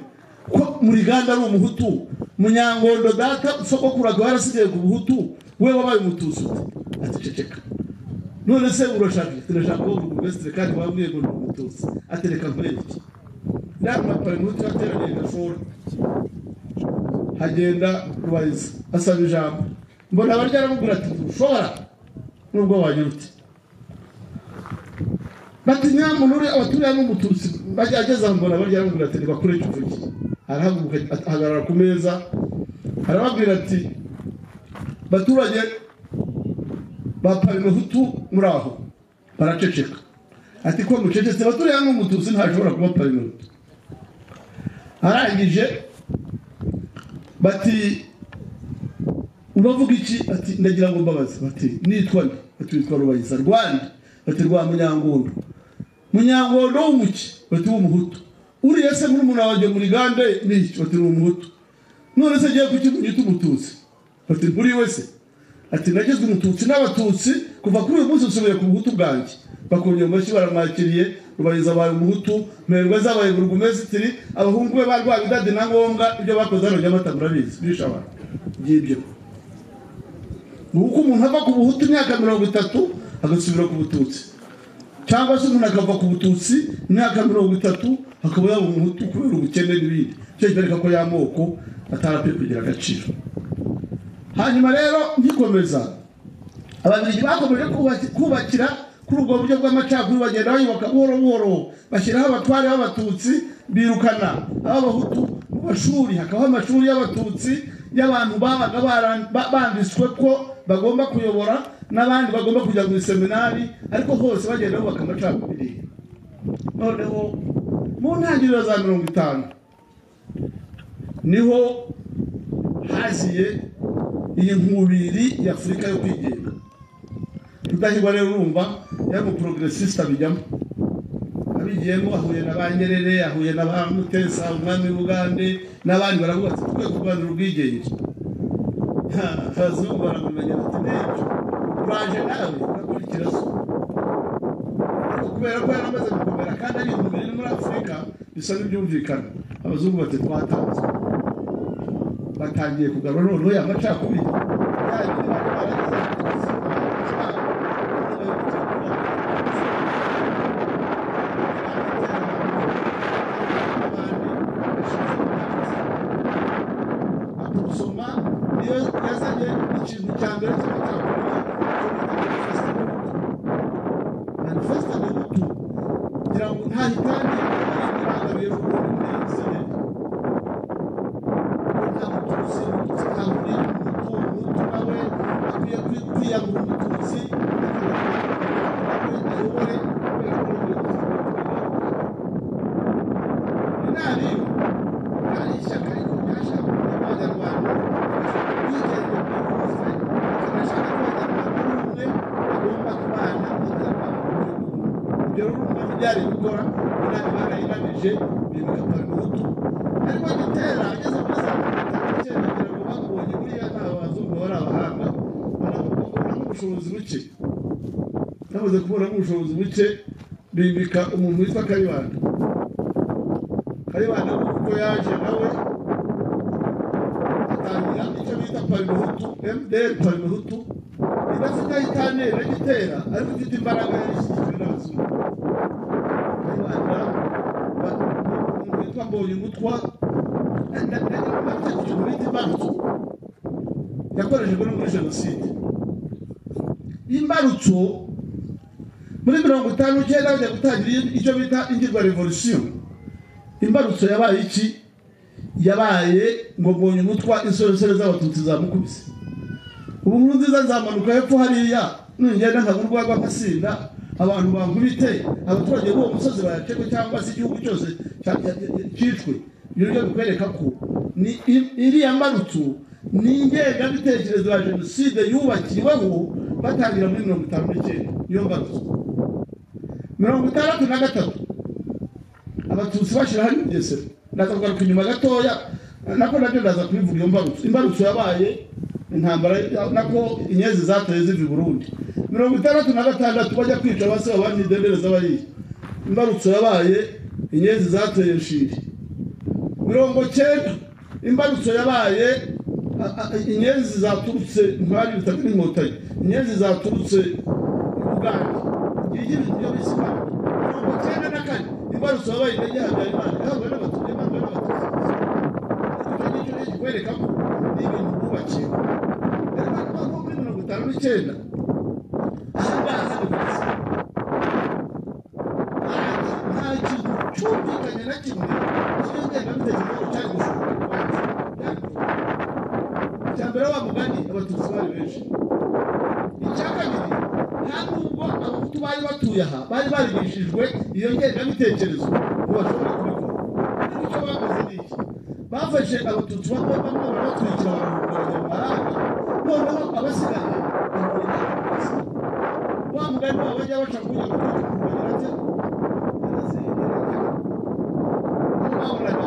ko muri ganda ari umuhutu munyangondo data sogokuraga warasigaye ku buhutu we wabaye umutusi ati ceceka none se urashaka ati ndashaka wowe uri umwesitiri kandi wabwiye ngo ni umutusi ati reka nkureke ndabona pari umuhutu yateraniye gashora hagenda rubariza asaba ijambo mbona abarya aramubwira ati ntushobora nubwo wanyurutse bati nyamuntu uri abatuye hano umututsi ageze aho mbona abarya aramubwira ati ntibakure cy'uvuge arahaguruka ahagarara ku meza arababwira ati baturage ba parimehutu muri aho baraceceka ati ko mucecetse baturiye hano umututsi ntashobora kuba parimehutu arangije bati ubavuga iki ati ndagira ngo mbabaze bati nitwa nde bati witwa rubayiza rwanda bati rwa munyangondo munyangondo w'umuki bati w'umuhutu uriya se muri umuntu wanjye muri gande n'iki bati ni umuhutu none se agiye kuki nyita umututsi bati nturi we se ati nagizwe umututsi n'abatutsi kuva kuri uyu munsi nsubiye ku buhutu bwanjye bakongera amashyi baramwakiriye rubariza abaye umuhutu merwa zabaye burugumesitiri abahungu be barwaga idadi na ngombwa ibyo bakoze hano jya batamurabizi bishe abantu by'ibyo ni uko umuntu ava ku buhutu imyaka mirongo itatu agasubira ku bututsi cyangwa se umuntu akava ku bututsi imyaka mirongo itatu akaba yaba umuhutu kubera ubukene n'ibindi icyo cyereka ko y'amoko atarapfe kugira agaciro hanyuma rero ngikomeza ababiligi bakomeje kubakira kuri ubwo buryo bw'amacakubiri bagenda bayubaka buhoro buhoro bashyiraho abatware b'abatutsi birukana ab'abahutu mu mashuri hakabaho amashuri y'abatutsi y'abantu babaga banditswe ko bagomba kuyobora n'abandi bagomba kujya mu iseminari ariko hose bagenda bubaka amacakubiri noneho mu ntangiriro za mirongo itanu niho haziye iyi nkubiri y'afurika yo kwigenga rudahigwa rero urumva yari umuporogresisita bijyamo abigiyemo ahuye na ba nyerere ahuye na ba mutesa umwami w'ubugande n'abandi baravuga ati twe kurwanira ubwigenge abazungu baramumenya bati n'ibyo uraje nawe urakurikira so ariko kubera ko yaramaze gukomera kandi ari intumire no muri afurika bisa n'ibyumvikana abazungu bati twatanze batangiye kugarura noneho ya macakubiri yagiri bari barageze ku buzima bwabo, bari kugira ngo gusoma niyo yazanye ikintu cya mbere cyo gutangura manifesite y'umutu kugira ngo ntahitange imana y'ubu neza nta mutuzi nta muri mutu mutu nawe akwiye kwiyagura umutuzi ayobore kubera ko inama iyo hari ishyaka ariko ryashaka kugira abanyarwanda bigenga byihuse bakanashaka ko abanyarwanda buri umwe agomba kubana n'abanyarwanda mu gihugu ibyo rero umuntu byari gukora inama ibara inamije ibintu bigapfa n'utu ariko gitera ageze muri saa kumi n'itanu cyenda kugira ngo bakubonye buriya nta bazungu bari abahanga banakubona n'ubushobozi buke bamaze kubona n'ubushobozi buke bimika umuntu witwa kayibanda kayibanda kuko yaje nawe atangira icyo bita parimuhutu mdr parimuhutu idafite aho itanera igitera ariko ifite imbaraga yashyizwe n'abazungu kayibanda umuntu witwa mbonye umutwa afite ikintu bita imbarutso yakoreshejwe no muri jenoside imbarutso muri mirongo itanu icyenda bajya gutangira icyo bita ingirwa revolution imbarutso yabaye iki yabaye ngo mbonye umutwa insoresore z'abatutsi zamukubise ubu nkuru nziza nzamanuka hepfo hariya nugenda nkagura urwagwa nkasinda abantu bankubite abaturage b'uwo musozi bayacekwe cyangwa se igihugu cyose cya- cya- cya- cyicwe ibyo byo bikwereka ko ni i- iriya mbarutso ni ingengabitekerezo ya jenoside yubakiweho batangira muri mirongo itanu n'icyenda niyo mbarutso mirongo itandatu na gatatu abatutsi bashyiraho imigesero ndaza kugaruka inyuma gatoya nako nabyo ndaza kubivuga iyo mbarutso imbarutso yabaye intambara ya- nako inyezi zatoye ziva i burundi mirongo itandatu na gatandatu bajya kwica abasi abandi dendereza bariya imbarutso yabaye inyezi zateye nshiri mirongo cyenda imbarutso yabaye a- a- inyezi zaturutse ntwari bitatu n'inkotanyi inyezi zaturutse i bugande iyi ibyo bisima mirongo cyenda na kane imbarutso yabaye intege habyarimana yahabwa n'abatutsi yahabwa n'abatutsi icyo ngicyo ni ikikwereka ko ni ibintu bubakiwe rero bavuga ko muri mirongo itanu n'icyenda aha ngaha ni ku isi nta kintu cyumvikanye na kimwe kiriho ingengabitekerezo cyari gushobora kubanza icya mbere wa mugani abatutsi bari benshi icya kabiri nta nubwo abahutu bari batuye aha bari barigishijwe iyo ngengabitekerezo ngo bashobore kubikora ariko icyo bakoze ni iki bafashe abatutsi bamwe bamwe barabatwikira barahungabanya mu mahanga noneho abasigaye bahurira mu buzima wa mugani wabo bajya baca kugira ngo bagira ati babonaga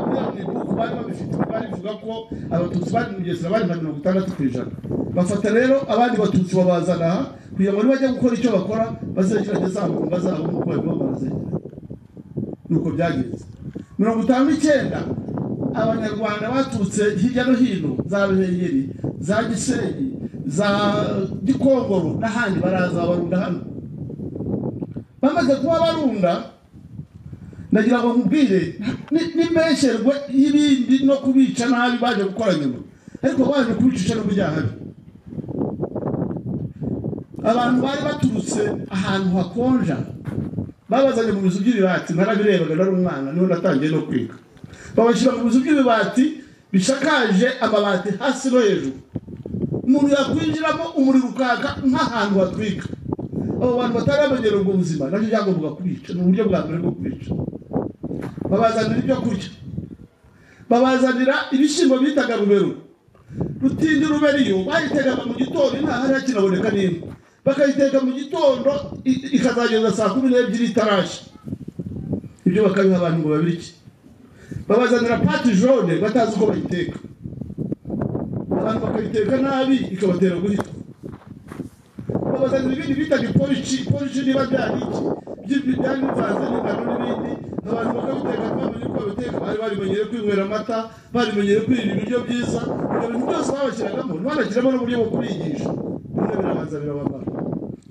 kugira ngo ibihugu bari babifite bari bivuga ko abatutsi bari mu Bugesera bari nka mirongo itandatu ku ijana bafata rero abandi batutsi babazana aha kugira ngo nibajya gukora icyo bakora bazagirane za ngomba zabo nk'uko barimo barazegera nuko byagenze mirongo itanu n'icyenda abanyarwanda baturutse hirya no hino za ruhengeri za gisenyi za gikongoro n'ahandi baraza barunda hano bamaze kuba barunda nagira ngo nkubwire ni- n'impesherwe y'ibindi no kubica nabi baje gukora nyuma ariko baje kubicisha no byahari abantu bari baturutse ahantu hakonja babazanye mu bizu by'ibibati narabirebaga nari umwana niho natangiye no kwiga babashyira mu bizu by'ibibati bishakaje amabati hasi no hejuru umuntu yakwinjiramo umuriro ukaka nk'ahantu hatwika abo bantu batari bamenyera ubwo buzima nabyo byagombaga kubica ni uburyo bwa mbere bwo kubica babazanira ibyo kurya babazanira ibishyimbo bitaga rubero rutindi ruberiyo bayitegaga mu gitondo intahari hakinaboneka n'imwe bakayiteka mu gitondo i- ikazageza saa kumi n'ebyiri itarashya ibyo bakabiha abantu ngo babirye babazanira pati jone batazi uko bayiteka abantu bakabiteka nabi bikabatera guhita babazanira ibindi bitaga iporici iporici niba byari iki byari bivanze n'ingano n'ibindi abantu bakabiteka bamenye ko babiteka bari barimenyere kwinywera amata barimenyere kwirira ibiryo byiza ibyo bintu byose babashyiragamo ntibanashyiramo n'uburyo bwo kubigisha bimwe birabanza birababara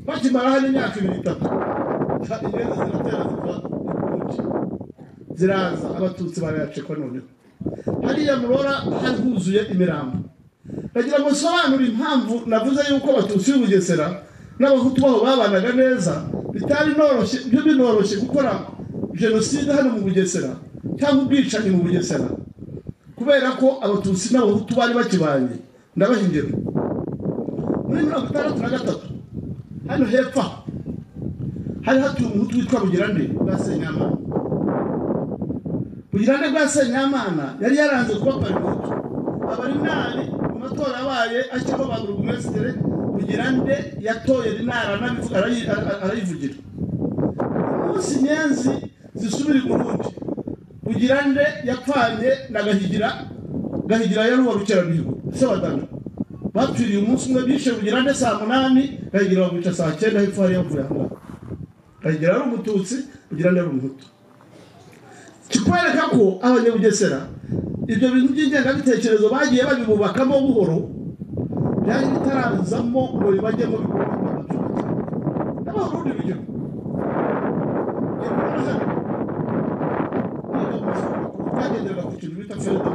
bakimara hano imyaka ibiri itatu hari ingendo ziratera ziva inkongi ziraza abatutsi barayacekwa noneho hariya murora hari huzuye imirambo bagira ngo nsobanure impamvu navuze yuko abatutsi b'i bugesera n'abahutu baho babanaga neza bitari noroshye byo binoroshye gukora jenoside hano mu bugesera cyangwa ubwicanyi mu bugesera kubera ko abatutsi n'abahutu bari bakibanye ndabahingiro muri mirongo itandatu na gatatu hano hepfo aha, hari hatuye umuhutu witwa bugirande bwa senyamana bugirande bwa senyamana yari yaranze kuba parimutu abarinari mu matora yabaye ashyirwaho ba buri burugumesitire bugirande yatoye rinari anabivu- arayi- ara- arayivugira umunsi nyenzi zisubira i burundi bugirande yapfanye na gahigira gahigira yari uwa rukeramihigo se wa dana bapfiriye umunsi umwe bishe bugirande saa munani gahigira bamwica saa cyenda hepfo hari yavuye aha ngaha gahigira ari umututsi bugirande ari umuhutu kikwereka ko abanyabugesera ibyo bintu by'ingengabitekerezo bagiye babibubakamo buhoro byari bitarazamo ngo bibajyemo bikorwa n'abaturage n'abarundi bigira byagenderaga ku kintu bita ferida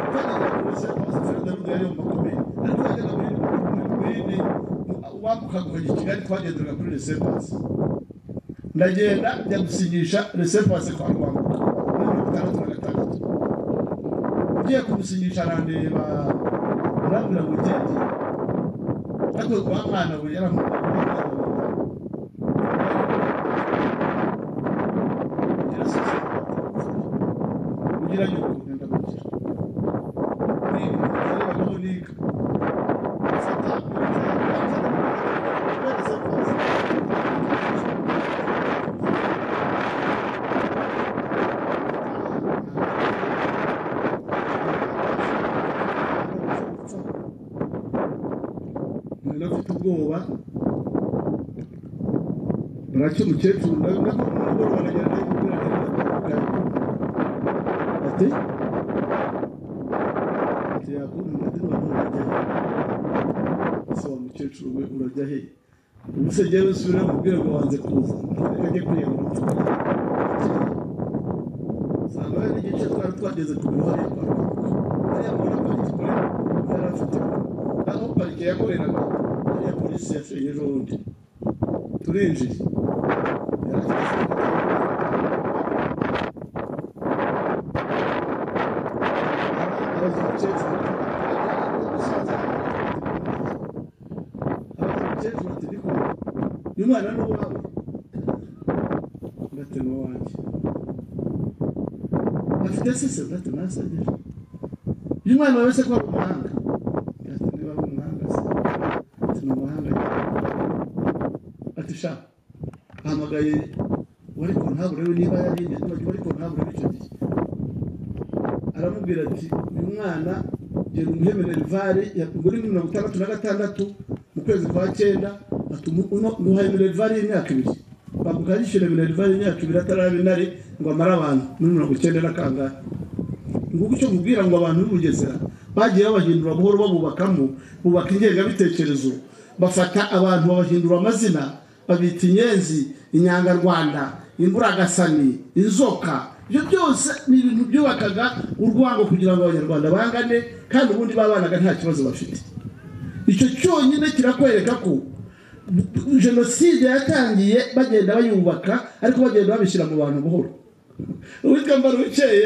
byagenderaga ku buzima bwa ferida yari mu makomeye ariko yagendaga ku yindi wambukaga ukajya i kigali twagenderaga kuri resembanse ndagenda njya gusinyisha resepasi kwa rwanda muri mirongo itandatu na gatandatu ugiye kumusinyisha arandeba arambwira ngo ugende ariko kwa mwana we yaramubwira kugira ngo ugenda gukira nigaho niga mfata nari afite ubwoba buracyo umukecuru ndabona aragenda ati ati yakunda ati none urajya he se wa mukecuru we urajya he ubu se njyewe nsubira mu rwego wanze kuza ajya kwiyahura usanga hari n'igice twari twageze ku biro hariya kwa muganga hariya muri parike ikorera yari afite aho parike yakoreraga hariya polisi yashenye ejo bundi turinjiye yari afite umwana ni uwawe ndatema wanjye afite sise ndatema yasagera uyu mwana wawe se ko ari umuhanga ati niba ari umuhanga se ati ni umuhanga ati sha hamagaye wari ku ntabure niba yari ingenzi wari ku ntabure icyo gihe aramubwira ati uyu mwana genda umuhemerere vare muri mirongo itandatu na gatandatu mu kwezi kwa cyenda atuma uno muhaye minervari y'imyaka ibiri bavuga yishyura minervari y'imyaka ibiri ataraba inare ngo amare abantu muri mirongo icyenda na kangahe nguko icyo mubwira ngo abantu b'ubugesera bagiye babahindura buhoro babubakamo bubaka ingengabitekerezo bafata abantu babahindura amazina babita inyenzi inyangarwanda imburagasani inzoka ibyo byose ni ibintu byubakaga urwango kugira ngo abanyarwanda bangane kandi ubundi babanaga nta kibazo bafite icyo cyonyine kirakwereka ko jenoside yatangiye bagenda bayubaka ariko bagenda babishyira mu bantu buhoro uwitwa mbarubukeye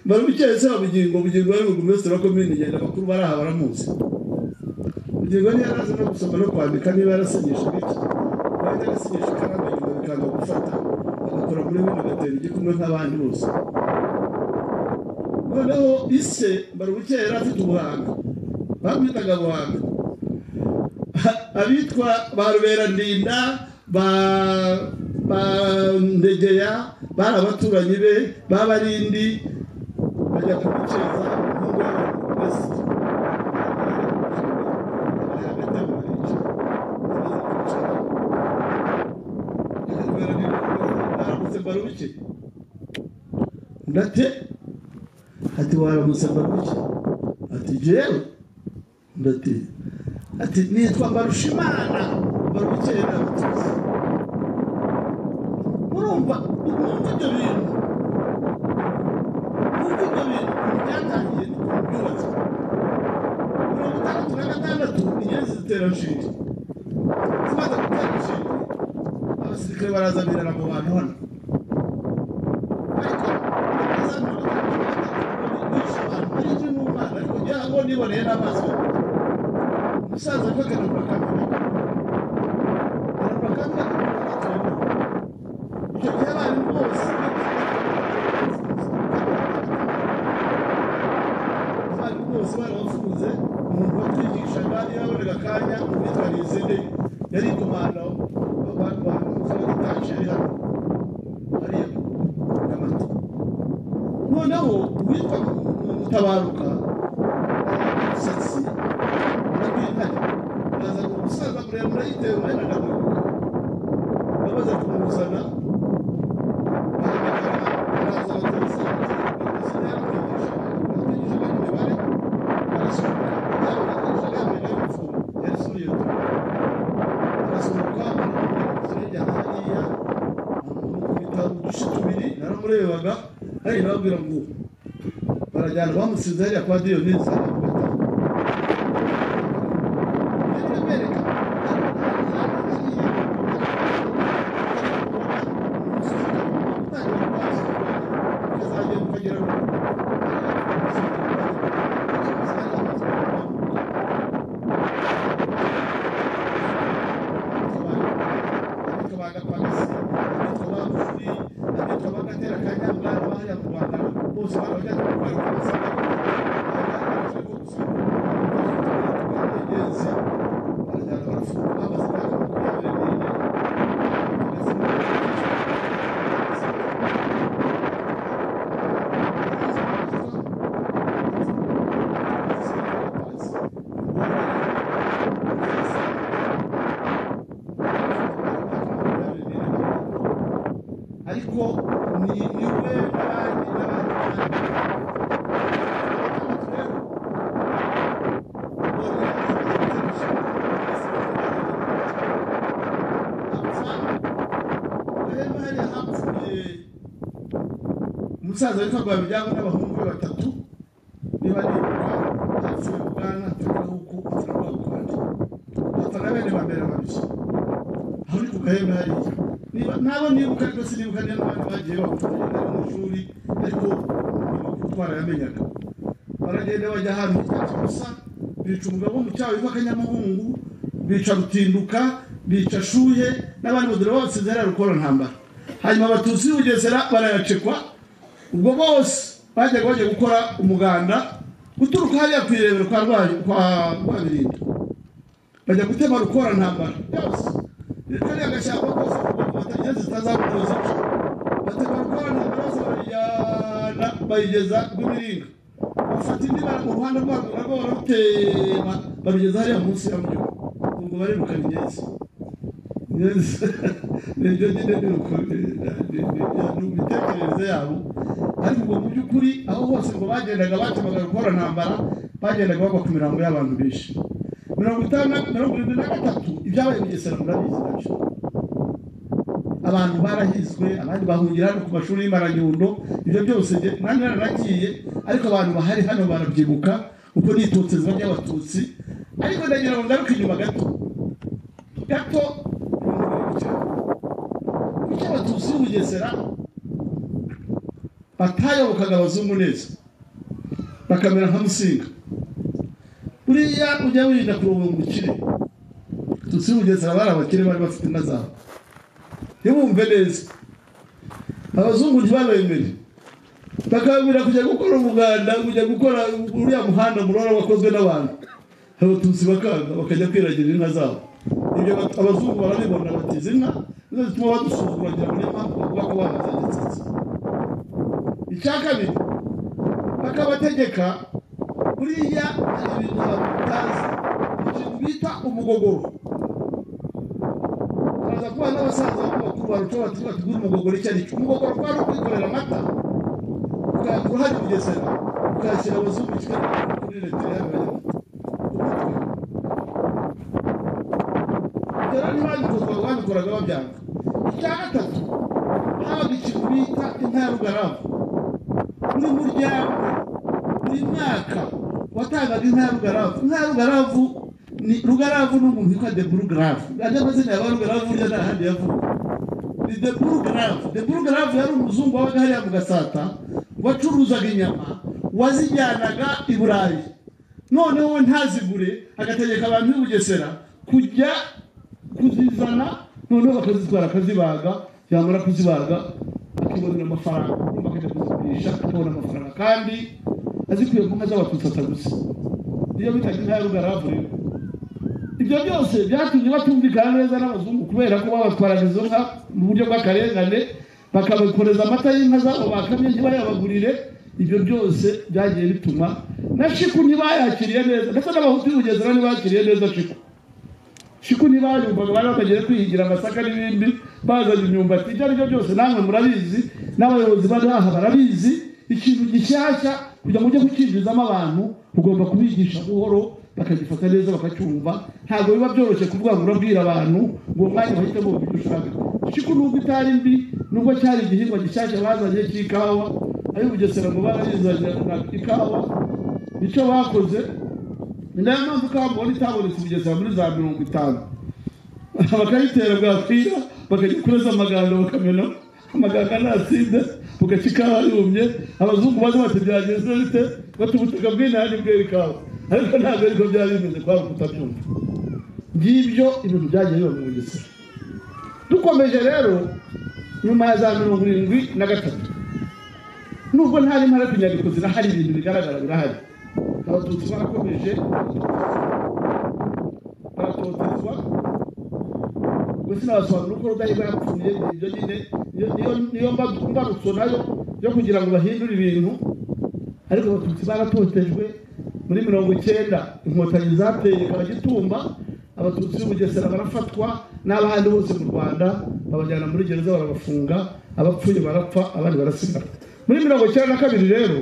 mbarubukeye se wa bugingo bugingo yari umugumisitiri wa komini ngenda abakuru bari aha baramuzi bugingo niyo yarazi no gusoma no kwandika niba yarasinyisha gake wajya agasinyisha ikaramu inyuma bikanga gufata agakora muri bimwe agatera igikumwe nk'abandi bose noneho ise mbarubukeye yari afite ubuhanga bamwitaga buhanga abitwa ba ruberandinda ba ba ndegeya bari abaturanyi be babarindi bajya kumukeza nk'ubwo basi gate ati waramutse mbarushya ati jewe ndati ati nitwa mbarushimana mbarukeye n'abatuzi murumva murumva ibyo bintu murumva ibyo bintu byatangiye byubatse mirongo itandatu na gatandatu inyenzi zitera nshinge zimaze gutera nshinge abasirikare baraza birara mu bantu hano ariko baraza mirongo itandatu na gatandatu bigisha abantu bari kuri mu mwana ariko ngira ngo niboneye n'amaso umusaza afite na pakamera na pakamera icyo gihe abantu bose abarimu bose barabafunze umuntu watwigishaga iyo yabonaga akanya mu myitwarire izindi yari komando abantu b'abagitaje hano hariya nyamata noneho uwitwa mutabaruka umusatsi urabwihari uraza ngo umusaza muremure yitewe umwenda ndamwibuka babaza kumuzana naramurebaga ari nababwira ngo barajyana bamusize hariya kwa diyoni zanamufata umusaza witwa rwabijyamo n'abahungu be batatu niba nibuka apfuye bwana atagahuku atarabwakandi apfa na bene bambera babiri aho uri ku gahembe hariya niba nabo nibuka ariko sinibuka niba n'abandi bagiye bakugenda mu ishuri ariko twarayamenyaga baragenda bajya ahantu hitwa gusa bica umugabo mu cyaha witwa akanyamuhungu bica rutinduka bica shuhe n'abandi bazira bose zera rukora ntambara hanyuma abatutsi b'ubugesera barayacekwa ubwo bose bajyaga bajya gukora umuganda guturuka hariya ku irebero kwa rwayo kwa rwabirinda bajya gutema rukora ntambara byose rero kariya gashyamba kose batagiye zitazakuruza batema rukora ntambara bose barayijyana bayigeza kuri miringa bafata indi bara mu ruhande rwarwo narwo barutema barugeza hariya munsi ya mujyi ubwo barirukana inyenzi nibyo nyine ni imitekerereze yabo ariko ubwo mu by'ukuri aho hose ngo bagendaga bakemuka gukora ntambara bagendaga bagwa ku mirambo y'abantu benshi mirongo itanu mirongo irindwi na gatatu ibyabaye mu gisera murabizi nabyo abantu barahizwe abandi bahungira hano ku mashuri y'imaranyundo ibyo byose nanjye naranagiye ariko abantu bahari hano barabyibuka kuko nitutse ziba ry'abatutsi ariko ndagira ngo ngaruke inyuma gato gato kuko abatutsi b'ubugesera batayobokaga abazungu neza bakamera nka musinga buriya ujya wirinda kuroba umukire abatutsi b'ubugesera bari abakire bari bafite inka zabo ntibumve neza abazungu ntibabemere bakababwira kujya gukora umuganda kujya gukora uriya muhanda murora wakozwe n'abantu abatutsi bakanga bakajya kwiragira inka zabo ibyo abazungu barabibona batiza inka nizo zituma badusuzugura kugira ngo niba bavuga ko banazagitsitse icya kabiri bakabategeka buriya hari ibintu batazi ikintu bita umugogoro baraza kuba n'abasaza bakuru baruca batugura umugogoro icyo ari cyo umugogoro kwari ukwikorera amata kuhagegesera ukakira abazungu kigali kuri leta y'abanyamaguru rero ntibabikoraga babikoraga babyanga icya gatatu habaga ikintu bita intarugaravu buri muryango buri mwaka watangaga intarugaravu intarugaravu ni rugaravu ni umuntu witwa deburugaravu andi amazina yaba rugaravu burya nta handi yavuga ni deburugaravu deburugaravu yari umuzungu wabaga hariya mu gasata wacuruzaga inyama wazijyanaga i burayi noneho ntazigure agategeka abantu b'i bugesera kujya kuzizana noneho bakazitwara akazibaga yamara kuzibaga akibonera amafaranga urumva akajya kuzigurisha akabona amafaranga kandi azikuye ku nka z'abatutsi gusa niyo bitaga intarugaravu rero ibyo byose byatumye batumvikana neza n'abazungu kubera ko babatwaraga izo nka mu buryo bw'akarengane bakabakoreza amata y'inka zabo bakamye ntibayabagurire ibyo byose byagiye bituma na shiku ntibayakiriye neza ndetse n'abahutu b'ubugesera ntibakiriye neza shiku shiku ntibayumvaga bari batagiye kwihigira amasaka n'ibindi bazanye imyumbati ibyo ari byo byose namwe murabizi n'abayobozi bari aha barabizi ikintu gishyashya kugira ngo ujye kucyinjizamo abantu ugomba kubigisha buhoro bakagifata neza bakacyumva ntabwo biba byoroshye kuvuga ngo urabwira abantu ngo umwanya bahite bumva ibyo ushaka shiku nubwo itari mbi nubwo cyari igihingwa gishyashya bazanye cy'ikawa ayo bugesera ngo barazizanira ikawa icyo bakoze ni nayo mpamvu ikawa mubona itabonetse bugesera muri za mirongo itanu bakayitera bwakwira bakajya kureza amaganga bakamena amaganga ntasinde bugaca ikawa yumye abazungu baza bati byagenze bite bati ubutaka bw'inani bwera ikawa ariko ntabwo ariko byari bimeze kubera kutabyumva ngibyo ibintu byagiye biba mu bugesera dukomeje rero nyuma ya za mirongo irindwi na gatatu nubwo nta ntara kunyandiko zirahari ibintu bigaragara birahari abatutsi barakomeje baratotezwa gusa nabasobanura uko rudahigwa yapfuye ibyo nyine niyo niyo mbarutso nayo yo kugira ngo bahindure ibintu ariko abatutsi baratotejwe muri mirongo icyenda inkotanyi zateye abagitumba abatutsi b'ubugesera barafatwa n'abahandi bose mu rwanda babajyana muri gereza barabafunga abapfuye barapfa abandi barasigara muri mirongo icyenda na kabiri rero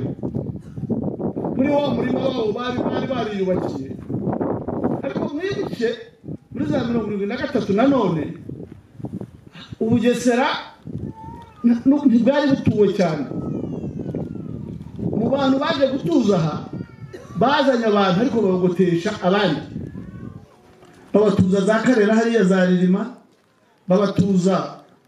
muri wa murima wabo bari bari bariyubakiye ariko mwibuke muri za mirongo irindwi na gatatu nanone ubugesera ntibwari butuwe cyane mu bantu baje gutuza aha bazanye abantu ariko babagotesha abandi babatuza za karera hariya za ririma babatuza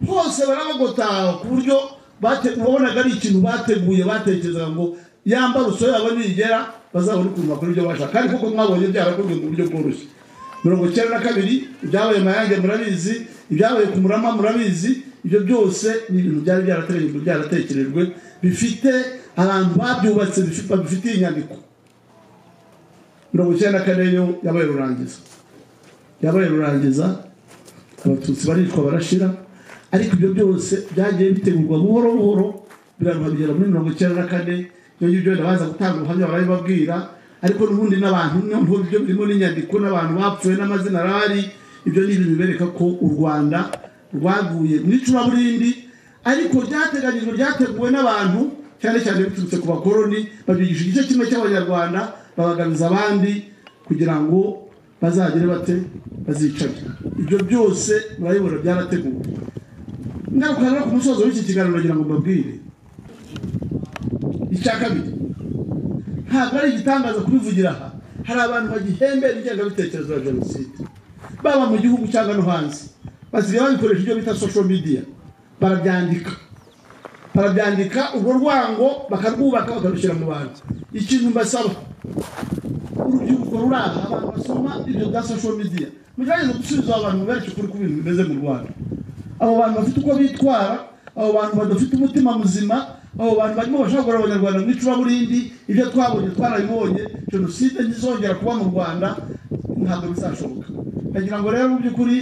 hose barabagotaha ku buryo wabonaga ari ikintu bateguye batekerezaga ngo yambara uso yabo nigera bazabona ukuntu bakora ibyo bashaka ariko ko mwabonye byarakozwe mu buryo bworoshye mirongo icyenda na kabiri ibyabaye mayange murabizi ibyabaye ku murama murabizi ibyo byose ni ibintu byari byarateganyijwe byaratekerejwe bifite abantu babyubatse bifitiye inyandiko mirongo icyenda na kane yo yabaye rurangiza yabaye rurangiza abatutsi baricwa barashira ariko ibyo byose byagiye bitegurwa buhoro buhoro biraruhabigera muri mirongo icyenda na kane ibyo ngibyo wenda baza gutanga ubuhamya barabibabwira ariko n'ubundi n'abantu noneho ibyo birimo n'inyandiko n'abantu bapfuye n'amazina arahari ibyo ni ibintu bibereka ko u rwanda rwaguye mu icuraburindi ariko byateganyijwe byateguwe n'abantu cyane cyane biturutse ku bakoroni babigisha igice kimwe cy'abanyarwanda babagabiza abandi kugira ngo bazagere bate bazicare ibyo byose murabibona byarateguwe ngaruka rero ku musozo w'iki kiganiro nagira ngo mbabwire icya kabiri ntabwo ari igitangaza kubivugira aha hari abantu bagihembera ingengabitekerezo ya jenoside baba mu gihugu cyangwa no hanze basigaye babikoresha ibyo bita social media barabyandika barabyandika urwo rwango bakarwubaka bakarushyira mu bantu ikintu mbasaba urubyiruko ruri aha abantu basoma ibyo bya social media mugerageze gusubiza abantu mubereke ukuri ku bintu bimeze mu rwanda abo bantu bafite uko bitwara abo bantu badafite umutima muzima abo bantu barimo bashobora abanyarwanda mu icuraburindi ibyo twabonye twarabibonye jenoside ntizongera kuba mu rwanda ntabwo bizashoboka ndagira ngo rero mu by'ukuri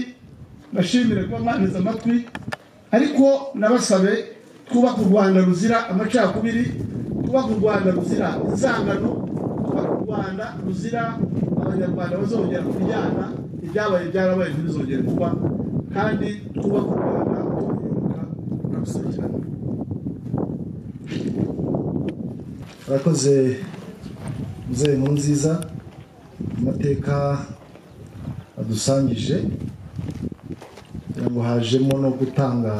bashimire kuba mwaneze amatwi ariko nabasabe twubaka u rwanda ruzira amacakubiri twubaka u rwanda ruzira inzangano twubaka u rwanda ruzira abanyarwanda bazongera kuryana ibyabaye byarabaye ntibizongere kuba kandi twubaka u rwanda tubiyoboka tukarusohokera murakoze muzehe mu nziza amateka adusangije kugira ngo hajemo no gutanga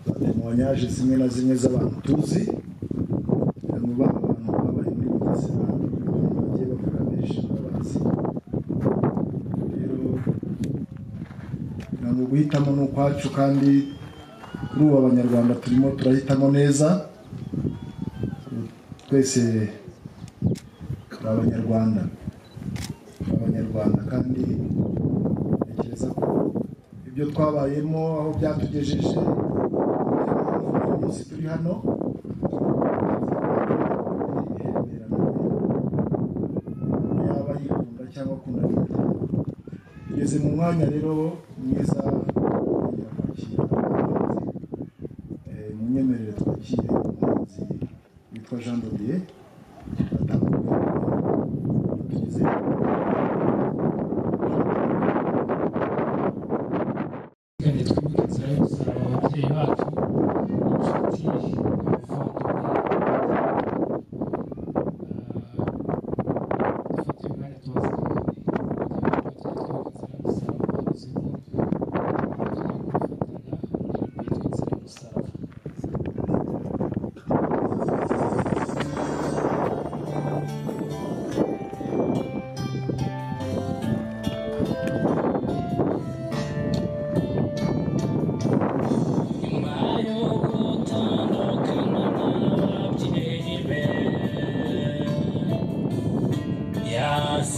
za temoyanyaje zimwe na zimwe z'abantu tuzi kugira ngo ba bantu babaye muri buzima bagiye bakora benshi babazi rero kugira ngo guhitamo ni ukwacu kandi kuri ubu abanyarwanda turimo turahitamo neza twese turi abanyarwanda turi abanyarwanda kandi ntekereza ko ibyo twabayemo aho byatugejeje uyu munsi turi hano yaba yikunda cyangwa akunda tugeze mu mwanya rero mwiza kugira kwakira mu nyemerere twakire umuhanzi witwa jean dodier atangageze kandi twimike inzira y'ubuzima ababyeyi bacu inshuti abavandimwe dufate umwanya tubazirikane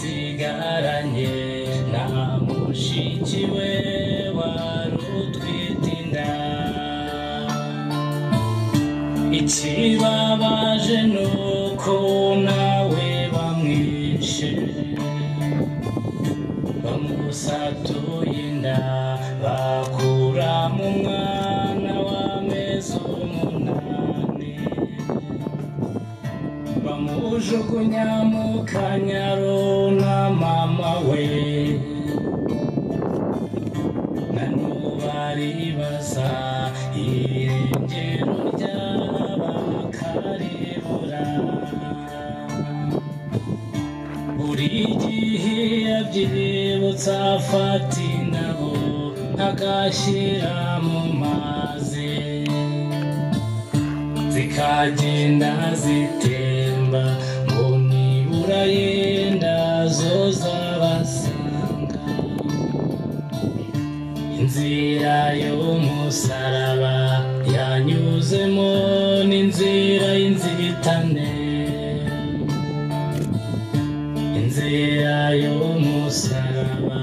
yasigaranye na mushiki we wari utwite inda ikibabaje ni uko nawe bamwishe bamusatuye inda bakura mu mwana w'amezi umunani bamujugunya mu kanyaro na mama we nanubaribaza irengero ry'abakarebura buri gihe yabyibutsa afata indabo agashyira mu mazi zikagenda zitemba ngo nibura yenda zo zabasanga inzira y'umusaraba yanyuzemo n'inzira y'inzitane inzira y'umusaraba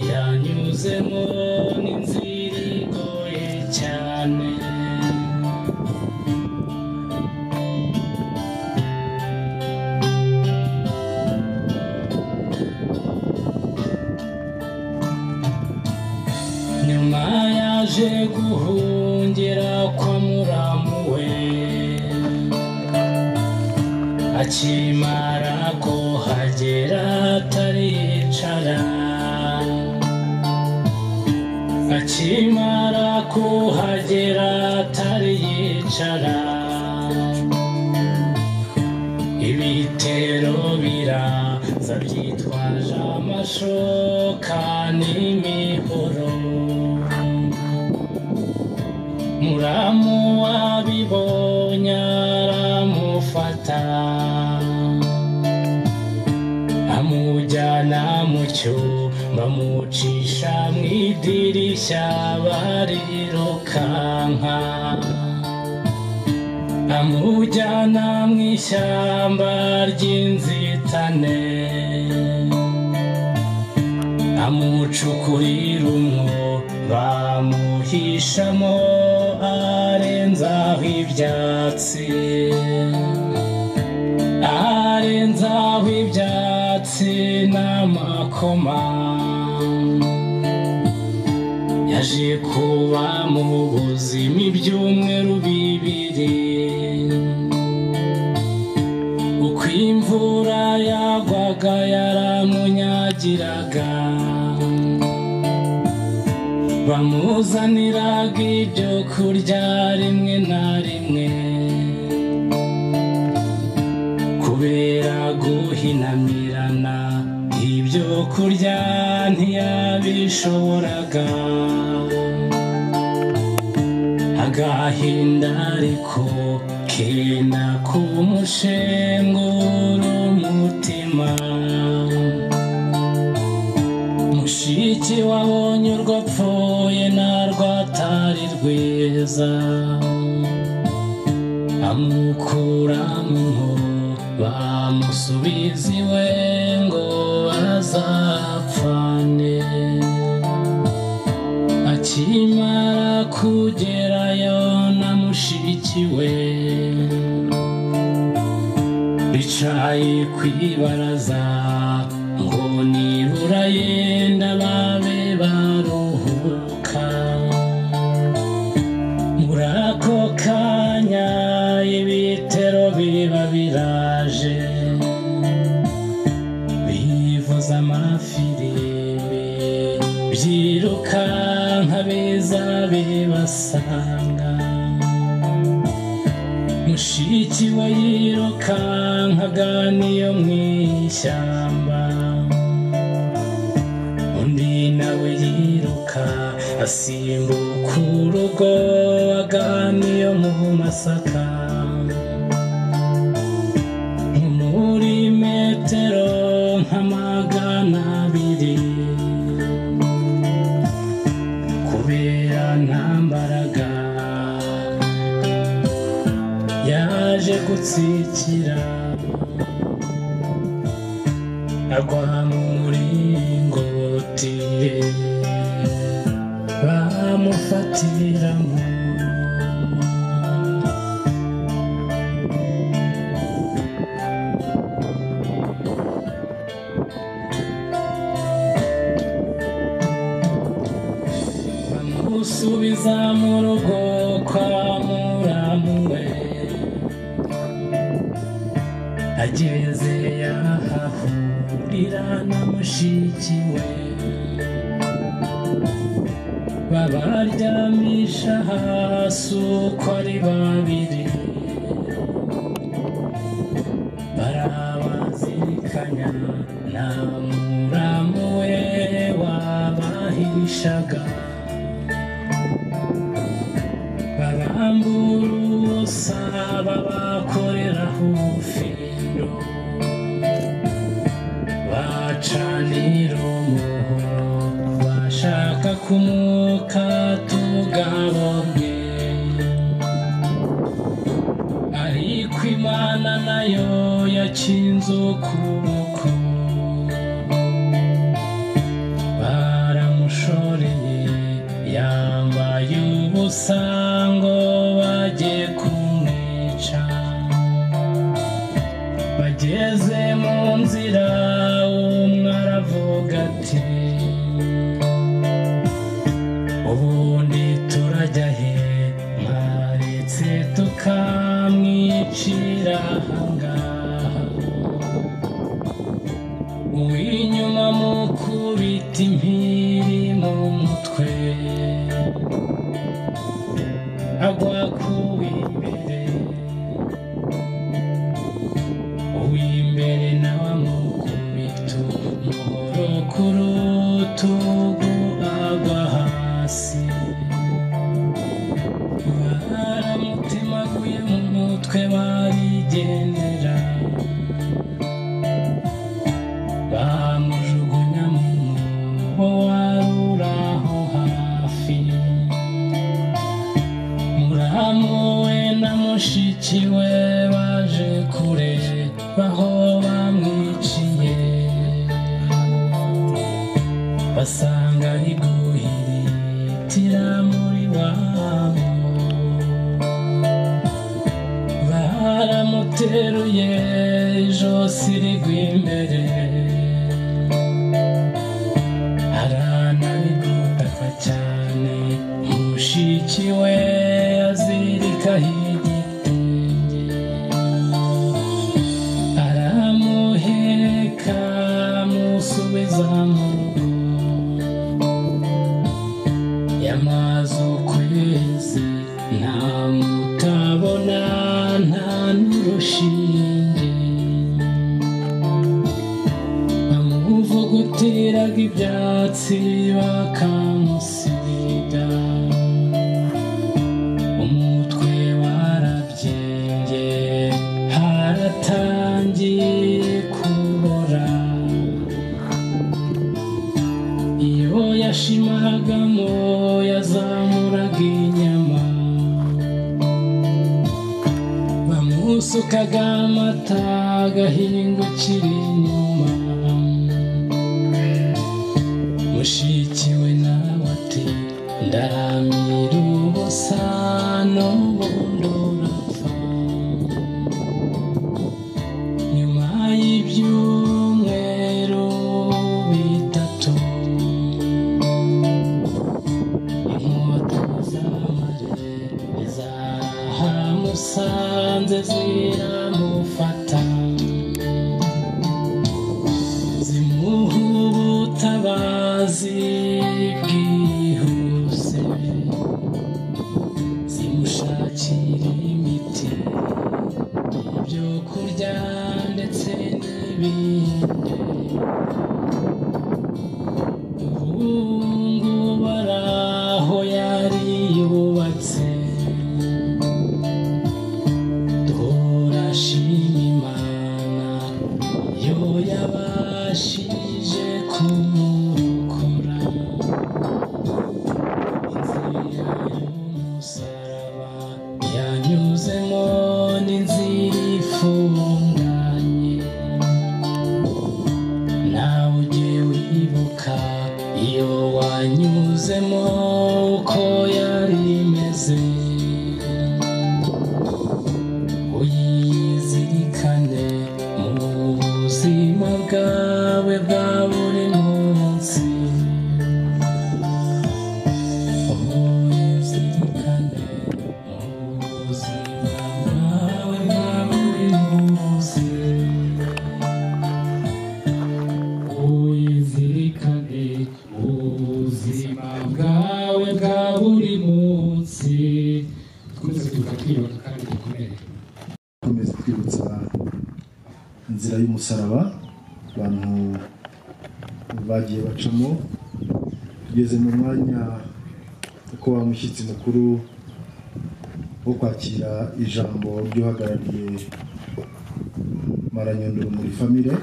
yanyuzemo n'inzira igoye cyane nyuma yaje guhungira kwa muramu we akimara kuhagera ataricara akimara kuhagera atariyicara ibitero biraza byitwaje amashoka n'imihoro muramu wabibonye aramufata amujyana mu cyumba amucisha mu idirishya barirukanka amujyana mu ishyamba ry'inzitane amucukurira umwo bamuhishamo arenzaho ibyatsi arenzaho ibyatsi n'amakoma yaje kuba mu buzima ibyumweru bibiri uko imvura yagwaga yaramunyagiraga bamuzaniraga ibyo kurya rimwe na rimwe kubera guhinamirana ibyo kurya ntiyabishoboraga agahinda ariko kenda kumushengura umutima mushiki wabonye urwo apfuye narwo atari rwiza amukura mu mwobo bamusubiza iwe ngo bazapfane akimara kugerayo na mushiki we bicaye ku ibaraza ngo nibura yenda babe baruhuka muri ako kanya ibitero biba biraje bivuza amafirimbi byirukanka biza bibasanga mushiki we yirukankaga niyo mu ishyamba undi nawe yiruka asimbuka urugo aganiyo mu masaka Nko muri metero nk'amagana abiri kubera nta mbaraga yaje gutsikira agwa mu muringoti bamufatiramo bamusubiza mu rugo kwa muramu we ageze yahahurira na mushiki we babaryamisha hasi uko ari babiri barabazirikanya nta muramu we wabahishaga babambura ubusa babakoreraho ubufindo bacanira umuhoro bashaka kumukatugabo bwe ariko imana nayo yakinze ukuboko baramushoreye yambaye ubusa ngo bagiye kumwica bageze mu nzira umwe aravuga ati ubundi turajya he mwaretse tukamwicira ahangaha uw'inyuma mukubita impiri mu mutwe agwa ku w'imbere uw'imbere nawe amukubita umuhoro ku rutugu agwa hasi baramutemaguje mu mutwe barigendera bamujugunya mu mwobo wari uri aho hafi muramu we na mushiki we baje kurebaho bamwiciye basanga ari guhiritira muri wabo baramuteruye ijosi rigwa imbere aranabigutaka cyane mushiki we azirikaho igitenge aramuheka amusubiza mu rugo yamaze ukwezi nta mutabona nta n'urushinge bateraga ibyatsi bakamusiga umutwe warabyimbye haratangiye kubora iyo yashimagamo yazamuraga inyama bamusukaga amata agahingukira inyuma mushiki we nawe ati ndaramira ubusa n'ubundi urapfa nyuma y'ibyumweru bitatu inkota z'amare zahamusanze ziramufata zimuha ubutabazi bwihuse zimushakira imiti ibyo kurya ndetse n'ibindi ubungu bari aho yari yubatse duhora ashima imana yo yabashije kumurokora inzira y'umusaraba yanyuzemo n'inzira ifunganye nawe ujye wibuka iyo wanyuzemo uko yari imeze uyizirikane mu buzima bwawe bwa buri munsi uyizirikane mu buzima bwawe bwa buri munsi wizirikane ubuzima bwawe bwa buri munsi twese tuba twiyubaka kandi dukomere dukomeza twibutsa inzira y'umusaraba abantu bagiye bacamo tugeze mu mwanya wo kuba umushyitsi mukuru wo kwakira ijambo ry'uhagarariye maranyondoro muri famire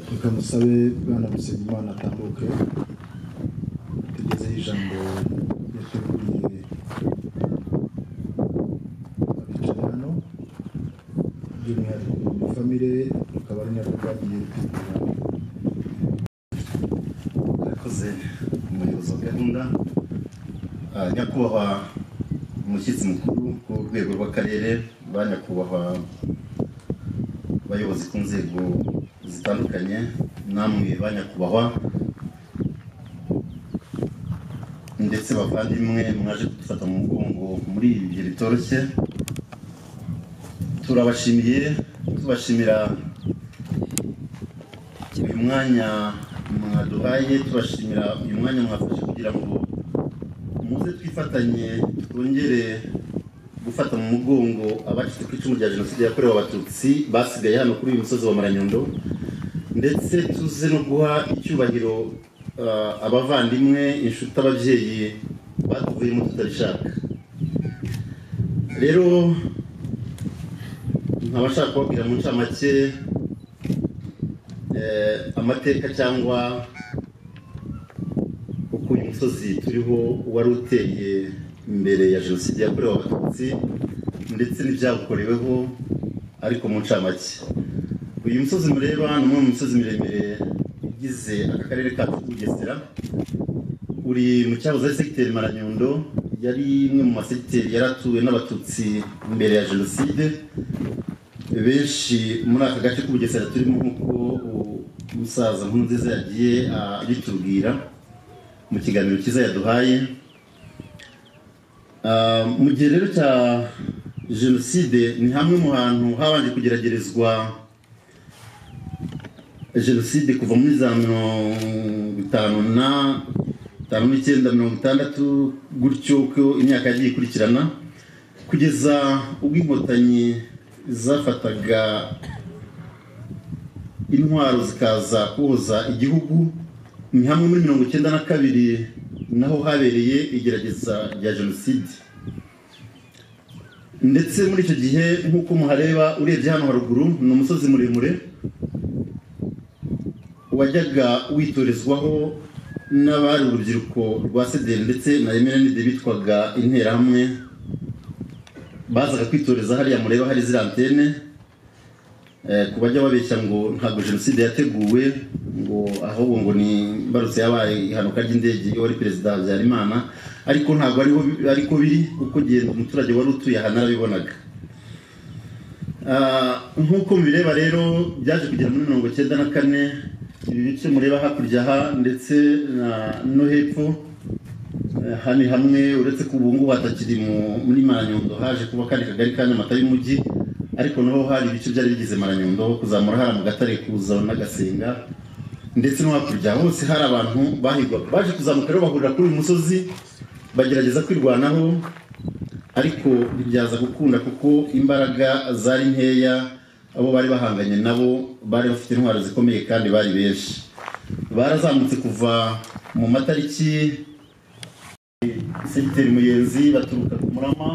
reka musabe bwana musenyimana atambuke tugezeho ijambo yateguriye abicaye hano by'umwihariko mu famire rukaba ari narwo rwagiye rutegura yakoze umuyobozi wa gahunda Ah, nyakubahwa umushyitsi mukuru ku rwego rw'akarere ba nyakubahwa abayobozi ku nzego zitandukanye namwe ba nyakubahwa ndetse bavandimwe mwaje kudufata mu mugongo muri ibi bihe bitoroshye turabashimiye tubashimira uyu mwanya mwaduhaye tubashimira uyu mwanya mwafashe kugira ngo muze twifatanye twongere gufata mu mugongo abacitse ku icumu rya jenoside yakorewe abatutsi basigaye hano kuri uyu musozi wa maranyondo ndetse tuze no guha icyubahiro ah, abavandimwe inshuti ababyeyi batuvuyemo tutabishaka rero nkabashaka kubabwira mu ncamake eh, amateka cyangwa uko uyu musozi turiho wari uteye imbere ya jenoside yakorewe abatutsi ndetse n'ibyawukoreweho ariko mu ncamake uyu musozi mureba ni umwe mu misozi miremire igize aka karere kacu k'ubugesera uri mu cyahoze ari segiteri maranyundo yari imwe mu masegiteri yari atuwe n'abatutsi mbere ya jenoside benshi muri aka gace k'ubugesera turimo nk'uko u- umusaza nkunziza yagiye ah, abitubwira mu kiganiro cyiza yaduhaye Ah, mu gihe rero cya jenoside ni hamwe mu hantu habanje kugeragerezwa jenoside kuva muri za mirongo itanu na itanu n'icyenda mirongo itandatu gutyo uko imyaka yagiye ikurikirana kugeza ubwo inkotanyi zafataga intwaro zikaza kubuza igihugu ni hamwe muri mirongo icyenda na kabiri naho habereye igerageza rya jenoside ndetse muri icyo gihe nk'uko muhareba urebye hano haruguru ni umusozi muremure wajyaga witorezwaho n'abari urubyiruko rwa sederi ndetse na emerenide bitwaga interahamwe bazaga kwitoreza hariya mureba hari ziriya antene ku bajya babeshya ngo ntabwo jenoside yateguwe ngo ahubwo ngo ni imbarutso yabaye ihanuka ry'indege iyo wari perezida habyarimana ariko ntabwo ariho ariko biri kuko genda umuturage wari utuye aha narabibonaga nk'uko mubireba rero byaje kugera muri mirongo icyenda na kane ibi bice mureba hakurya aha ndetse no hepfo aha ni hamwe uretse ko ubu ngubu hatakiri muri maranyondo haje kuba akandi kagari ka nyamata y'umujyi ariko naho hari ibice byari bigize maranyondo kuzamura hariya mu gatare kuza n'agasenga ndetse no hakurya hose hari abantu bahigwaga baje kuzamuka rero bahurira kuri uyu musozi bagerageza kwirwanaho ariko ntibyaza gukunda kuko imbaraga zari nkeya abo bari bahanganye nabo bari bafite intwaro zikomeye kandi bari benshi barazamutse kuva mu matariki segiteri muyenzi baturuka ku murama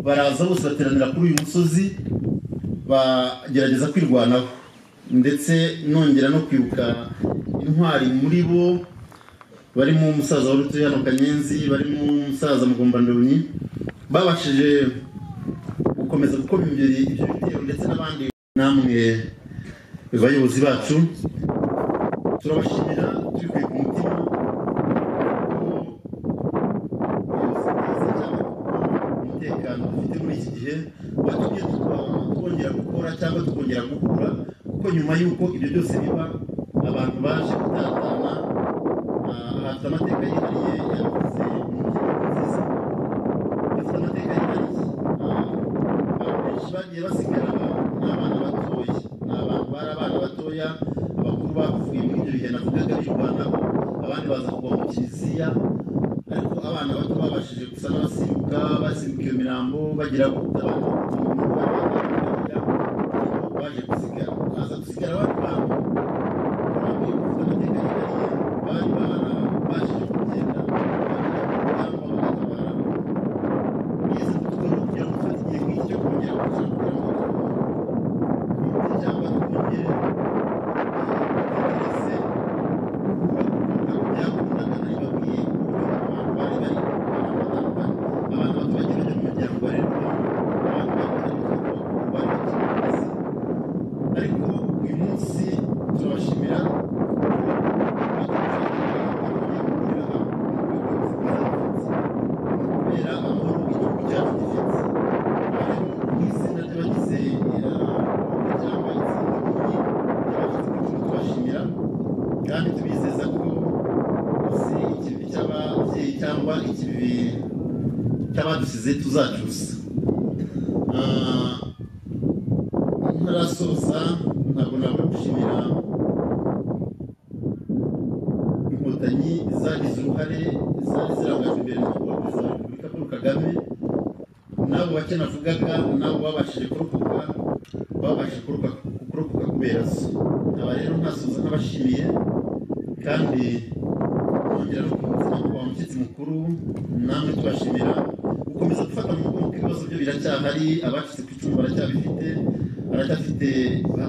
baraza bose bateranira kuri uyu musozi bagerageza kwirwanaho ndetse nongera no kwibuka intwari muri bo barimo umusaza wari utuye hano kanyenzi barimo umusaza mugombandonyi babashije gukomeza gukoma imbere ibyo bitero ndetse n'abandi namwe bayobozi bacu turabashimira tubikuye ku mutima umutekano dufite muri iki gihe watumye twongera gukora cyangwa tukongera gukura kuko nyuma y'uko ibyo byose biba abantu baje gutatana bafite amateka yihariye yavuze bafite amateka yihariye abantu benshi bagiye basigara ni abana batoya ni abantu bari abana batoya abakuru bavuye muri ibyo bihe navugaga birwanaho abandi baza kugwa mu kiliziya ariko abana bato babashije gusa n'abasimbuka basimbuka iyo mirambo bagira gutanga baje gusigara baza gusigara bari bantu bambaye gufite amateka yihariye bari bana baje kugenda tuze tuzacuza ntarasoza ntabwo nabura gushimira inkotanyi zagize uruhare zari zirangajwe imbere na perezida wa repubulika paul kagame n'abo bake navugaga n'abo babashije kurokoka babashije kurokoka kubera zo aba rero ntasoza ntabashimiye kandi nongera no kubuzima kuba umushyitsi mukuru namwe tubashimira gukomeza gufata mu mugongo ibibazo byo biracyahari abacitse ku icumu baracyabifite baracyafite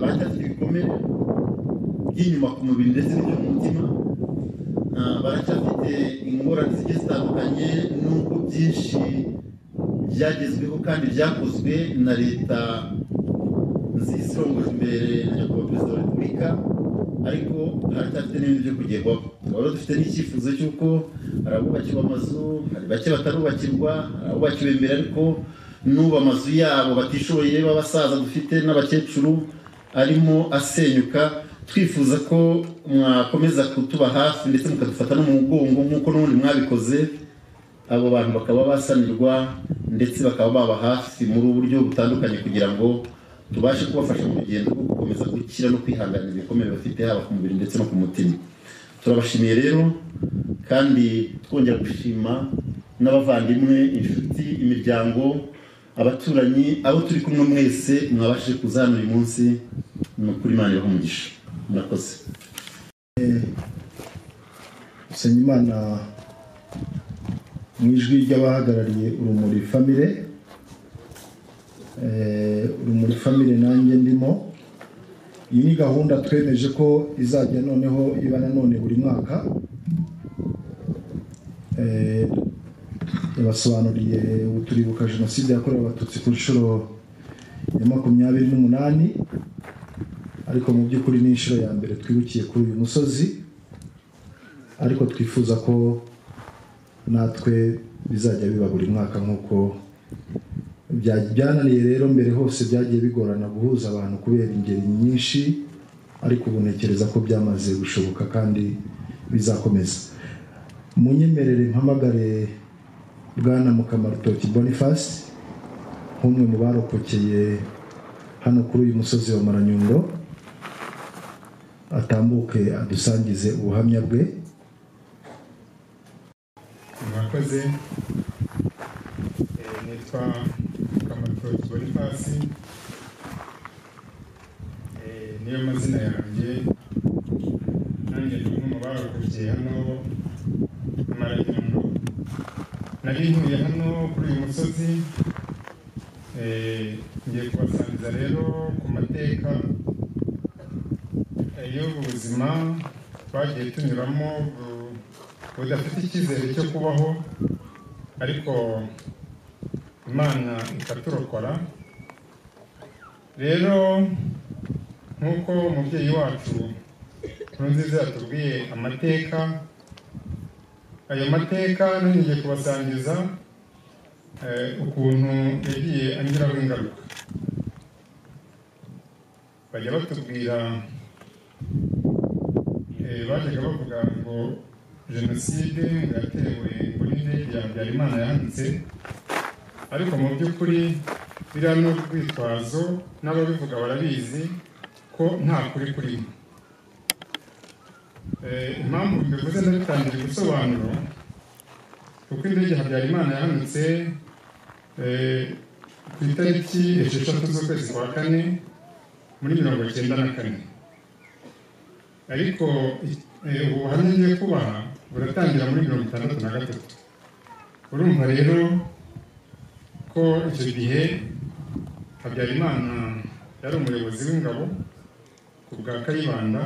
baracyafite ibikomere by'inyuma ku mubiri ndetse n'ibyo mu mutima baracyafite ingorane zigiye zitandukanye n'ubwo byinshi byagezweho kandi byakozwe na leta zisorongoje imbere na nyakubahwa perezida wa repubulika ariko haracyafite n'ibintu byo kugerwaho twaba dufite n'icyifuzo cy'uko hari abubakirwa amazu hari bake batarubakirwa hari abubakiwe imbere ariko n'ubu amazu yabo batishoboye b'abasaza dufite n'abakecuru arimo asenyuka twifuza ko mwakomeza kutuba hafi ndetse mukadufata no mu mugongo nk'uko n'ubundi mwabikoze abo bantu bakaba basanirwa ndetse bakaba baba hafi muri uburyo butandukanye kugira ngo tubashe kubafasha mu rugendo rwo gukomeza gukira no kwihanganira ibikomere bafite haba ku mubiri ndetse no ku mutima turabashimiye rero kandi twongera gushima n'abavandimwe inshuti imiryango abaturanyi abo turi kumwe mwese mwabashije kuza hano uyu munsi ni ukuri imana umugisha murakoze Usengimana mu ijwi ry'abahagarariye urumuri famire Eh, urumuri famire nanjye ndimo iyi ni gahunda twemeje ko izajya noneho iba nanone buri mwaka Eh, yabasobanuriye ubu turibuka jenoside yakorewe abatutsi ku nshuro ya makumyabiri n'umunani ariko mu by'ukuri ni inshuro ya mbere twibukiye kuri uyu musozi ariko twifuza ko natwe bizajya biba buri mwaka nk'uko bya- byananiye rero mbere hose byagiye bigorana guhuza abantu kubera ingeri nyinshi ariko ubu ntekereza ko byamaze gushoboka kandi bizakomeza munyemerere mpamagare bwana mukamarutoki boniface nk'umwe mu barokokeye hano kuri uyu musozi wa maranyundo atambuke adusangize ubuhamya bwe mwakoze Eh, nitwa kamarutoki bonifasi Eh, niyo mazina yanjye nanjye ni umwe mu barokokeye hano maranyundo nari ntuye hano kuri uyu musozi Eh, ngiye kubasangiza rero ku mateka eh, y'ubu buzima twagiye tunyuramo bu- budafite icyizere cyo kubaho ariko imana ikaturokora rero nk'uko umubyeyi wacu nkurunziza yatubwiye amateka ayo mateka nongeye kubasangiza eh, ukuntu yagiye anyuraho ingaruka bajya batubwira eh, bajyaga bavuga ngo jenoside yatewe muri ndege ya habyarimana yanditse ariko mu by'ukuri biriya ni urwitwazo n'ababivuga barabizi ko nta kuri kurimo Eh, impamvu mbivuze ndabitangiye gusobanuro kuko indege ya habyarimana yahanutse eh, ku itariki esheshatu z'ukwezi kwa kane muri mirongo icyenda na kane ariko eh, ubu buhamya ngiye kubaha buratangira muri mirongo itandatu na gatatu urumva rero ko icyo gihe habyarimana yari umuyobozi w'ingabo ku bwa kayibanda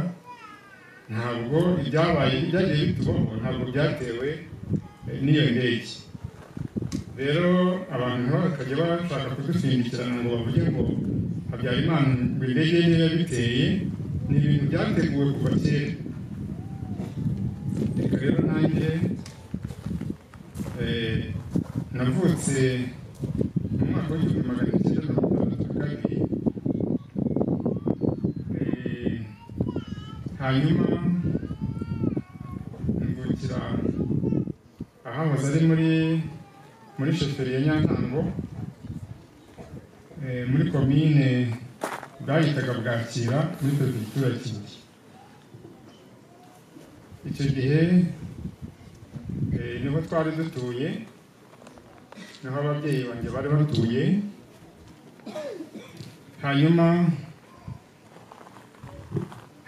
ntabwo ibyabaye byagiye bitubaho ntabwo byatewe eh, n'iyo ndege rero abantu bakajya bashaka kudusindikirana ngo bavuge ngo habyarimana ngo indege ye niyo yabiteye ni ibintu byateguwe kuva kera reka rero nanjye eh, navutse mu mwaka w'igihumbi magana cyenda mirongo itandatu na kabiri Eh, hanyuma mvukira ahahoze ari muri muri shoferi ya nyantango eh, muri komine bwahitaga bwakira muri perefegitura ya kibuye icyo gihe eh, niho twari dutuye niho ababyeyi banjye bari batuye hanyuma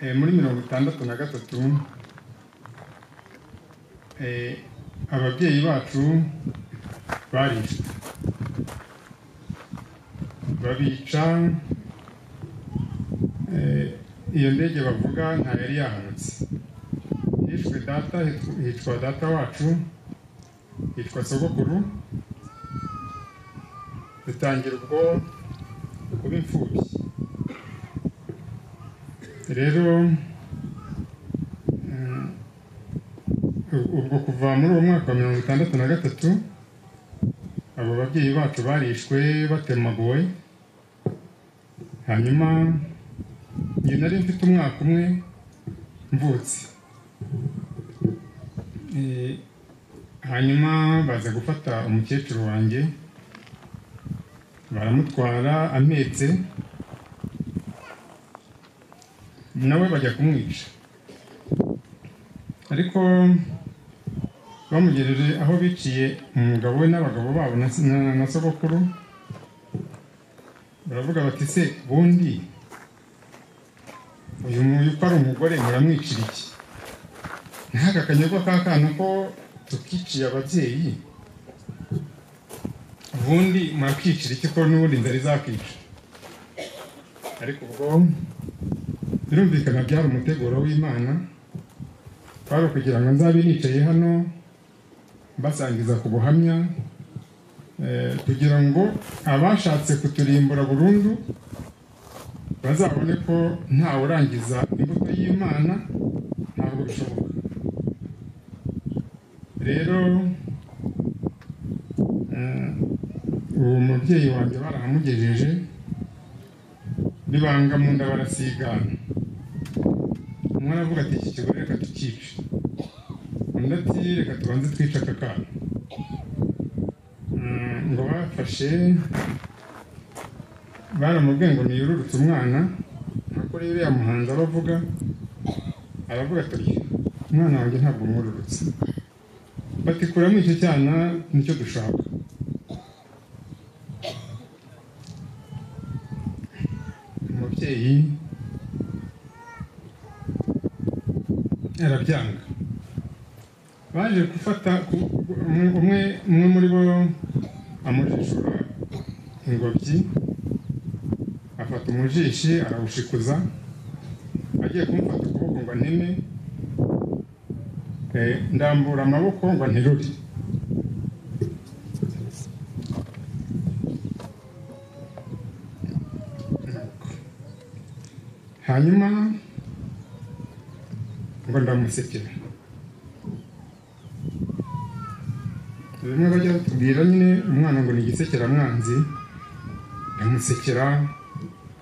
eh, muri mirongo itandatu na gatatu eh, ababyeyi bacu barishwe babica eh, iyo ndege bavuga nta yari yahanutse hishwe data hitwa- hitwa data wacu hitwa sogokuru dutangira ubwo kuba imfubyi rero mm, u- ubwo kuva muri uwo mwaka wa mirongo itandatu na gatatu abo babyeyi bacu barishwe batemaguwe hanyuma njye nari mfite umwaka umwe mvutse Eh, hanyuma baza gufata umukecuru wanjye baramutwara ametse nawe bajya kumwica ariko bamugejeje aho biciye umugabo we n'abagabo babo na, na, na sogokuru baravuga bati se ubundi uyu nguyu ko ari umugore muramwicira iki nk'aka kanyagwa k'akana ko tukiciye ababyeyi ubundi murakicira iki ko n'ubundi inzara izakica ariko ubwo birumvikana byari umuteguro w'imana kwari ukugira ngo nzabe nicaye hano mbasangiza ku buhamya eh, kugira ngo abashatse kuturimbura burundu bazabone ko ntawe urangiza imbuto y'imana ntabwo bishoboka rero eh, uwo mubyeyi wanjye baramugejeje bibanga mu nda barasigana umwe aravuga ati iki kigore reka tukice undi ati reka tubanze twice aka kana Mm, ngo bafashe baramubwiye ngo niyururutse umwana nako rero yamuhanze abavuga aravuga ati "Oya, umwana wanjye ntabwo mwururutse batikuramo icyo cyana nicyo dushaka umubyeyi arabyanga baje gufata ku- umwe umwe muri bo amujishura ingobyi afata umujishi arawushikuza agiye kumufata ukuboko ngo aneme Eh, ndambura amaboko ngo nterure hanyuma ngo ndamusekera bimwe bajya batubwira nyine umwana ngo ni igisekeramwanzi ndamusekera